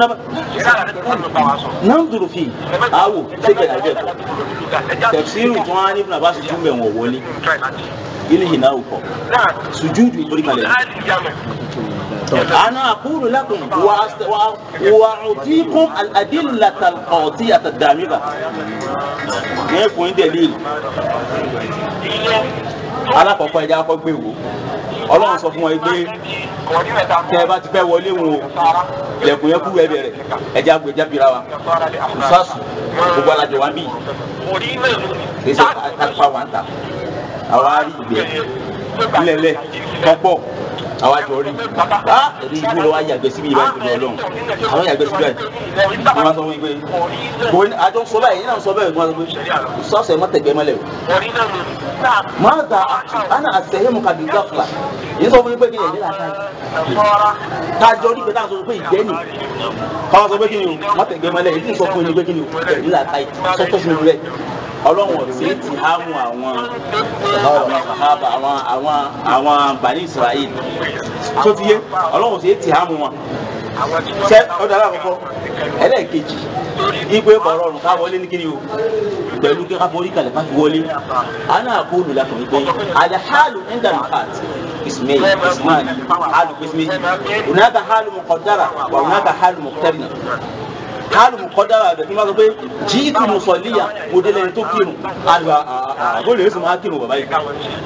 ننظر فيه أو سجل أجل تفسير جوان ابن عباس جمع وولي إلى هنا وكو سجود يقول كلام أنا أقول لكم وأست- وأ- وأعطيكم الأدلة القاطعة الدامغة يكون دليل alákọ̀ọ́kọ́ ẹja kọ́ gbé wò ọlọ́run sọ fún wọn pé tẹ ẹ bá ti fẹ́ wọlé wọn o lẹ̀kùn yẹn kú ẹ bẹ̀rẹ̀ ẹja gbé ẹja bira wa ìfásù gbogbo alájọ wa ń bì kìí ṣe kápá wa ń ta àwa rí ìgbẹ́ ńlẹ̀lẹ̀ kọ́pọ̀ àwa jọ rí a èdè ìlú lọ wá yàgbẹ́ síbi ìbá ìpínlẹ̀ ọlọ́run àwọn yàgbẹ́ síbi báyìí wọ́n máa sọ fún mi pé kò ní àjọ sọ báyìí yìí náà sọ báyìí wọ́n máa sọ pé sọ́ọ̀sẹ̀ mọ́ tẹ̀gbẹ́ mọ́lẹ̀ o mọ́tà ana àtẹ̀yẹ́mu kàbí gáfúlà yìí sọ fún mi pé kí ni ẹ̀dẹ́ làtà yìí kájọ rí pé táwọn sọ pé ìgbẹ́ ni káwọn sọ pé kí ni o mọ́ tẹ̀gbẹ́ mọ́lẹ̀ yìí sọ fún mi pé kí ni o ẹ̀dẹ́ làtà yìí sọ́tọ̀ fún mi rẹ̀ ọlọ́run ọ̀sẹ̀ ti há mu àwọn àwọn sàhábà àwọn àwọn àwọn bani israel tó ti yé ọlọ́run ọ̀sẹ̀ ti há mu wọn sẹ ọdọ alákọ̀ọ́kọ́ ẹlẹ́ẹ̀kejì igbe bọ̀rọ̀ ọ̀run ká wọlé ní kíni o pẹ̀lú kí ká forí kalẹ̀ ká fi wọlé àná àkóòlù lakọ̀ wípé àdàhálù ẹ̀ńdàmùkàt ismail ismail hálù ismail onáka hálù mọ̀kọ́dára wà onáka hálù mọ̀kọ́tẹ́bìnà hálù mọ̀kọ́dára bẹ̀ kí n bá sọ pé jíìtì mùsọ̀líyà mo dé lẹ́ni tó kírun àlùbà àgọ́ lè sùn máa kírun bàbá yìí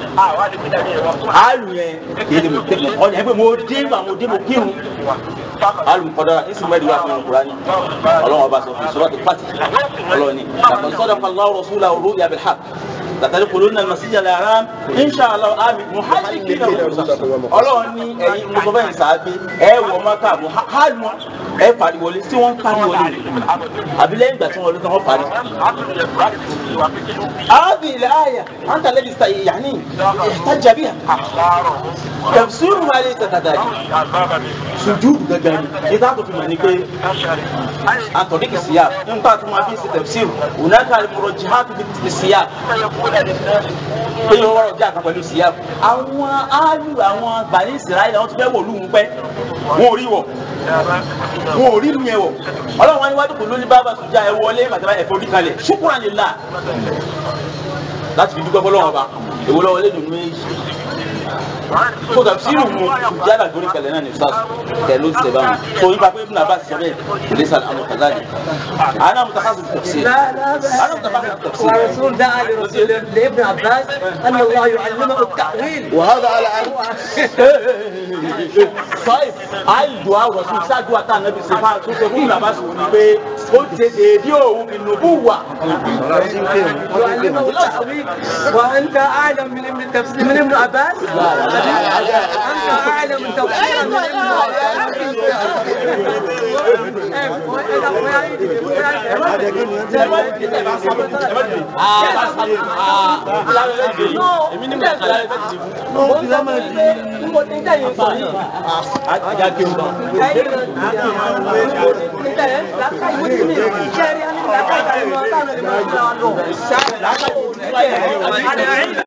hálù yẹn kéde mọ̀kọ́tẹ́bìnà ọ̀nà ẹgbẹ́ mo dé bá mo dé mo kírun alùpùpọ̀dọ̀ ìsìnmẹ́rì wà fún ìkùránì ọlọ́run ọba sọ fún sọ́dọ̀ pàtì ọlọ́run ni àtọ̀ sọ́dọ̀ pàlọ́ rọ̀ṣúlà òru yàbẹ̀ hà látàrí kòló náà masíjà lára inṣàlá àmì muhajji kí náà ọlọ́run ní ẹ̀yin mùsọ̀fẹ́ ìsàbí ẹ wọ mọ́ká muhajji ẹ pariwọlé tí wọ́n ń pariwọlé àbí lẹ́yìn ìgbà tí wọ́n lé tán wọ́n parí. هذه الآية أنت الذي يعني احتج بها تفسيرها ليس كذلك sùjúdù gẹ́gẹ́ ni nígbà tó fi mọ̀ ní pé àtọ̀díkì síyá nígbà tó máa fi ṣe tẹ̀síìrù ònàkà ìmọ̀rọ̀ jihad fi ti síyá pé yóò wọ́rọ̀ jẹ́ àkàn pẹ̀lú síyá àwọn ááyù àwọn bàní ìsirayẹlẹ wọn ti fẹ́ wò lù ú pẹ́ wọn ò rí wọ̀ wọn ò rí lu yẹn wọ̀ ọlọ́run wá níwájú kò lóní bábà sùjá ẹ wọlé màtàbá ẹ̀fọ́ orí kalẹ̀ ṣùkúrà lè la láti fi dúpẹ́ fọlọ́wọ́n ọba èwo lọ́wọ́ lé dùnú méjì ko tafsiru mu jala gori kale na ni ustaz kelo se ba so iba ko ibn abbas sabe laysa al-amru kadhalik ana mutakhassis fi tafsir لا لا انا متخصص في التفسير والرسول دعا لرسول لابن عباس ان الله يعلمه التاويل وهذا على أن طيب ayi duwa rasul ṣáájú ata anabi sefa tó ṣe fún ibn abbas wò ni pé ó ṣe déédéé òun fi nùbú wà. يعلمه التاويل وانت اعلم من ابن التفسير من ابن عباس انت اعلم من تفسير من ابن èmi ní mo ṣe àlàyé fẹ́ẹ́ ti fún. mo ti ń tẹ̀yìn sọ yìí. ajá kí n bọ̀. ẹ̀yin náà ti tẹ̀yìn lákàá ìwé tí mi ṣe rí lákàá ìgbà tí mo bá lọ. lákàá ìwé tí mo bá lọ.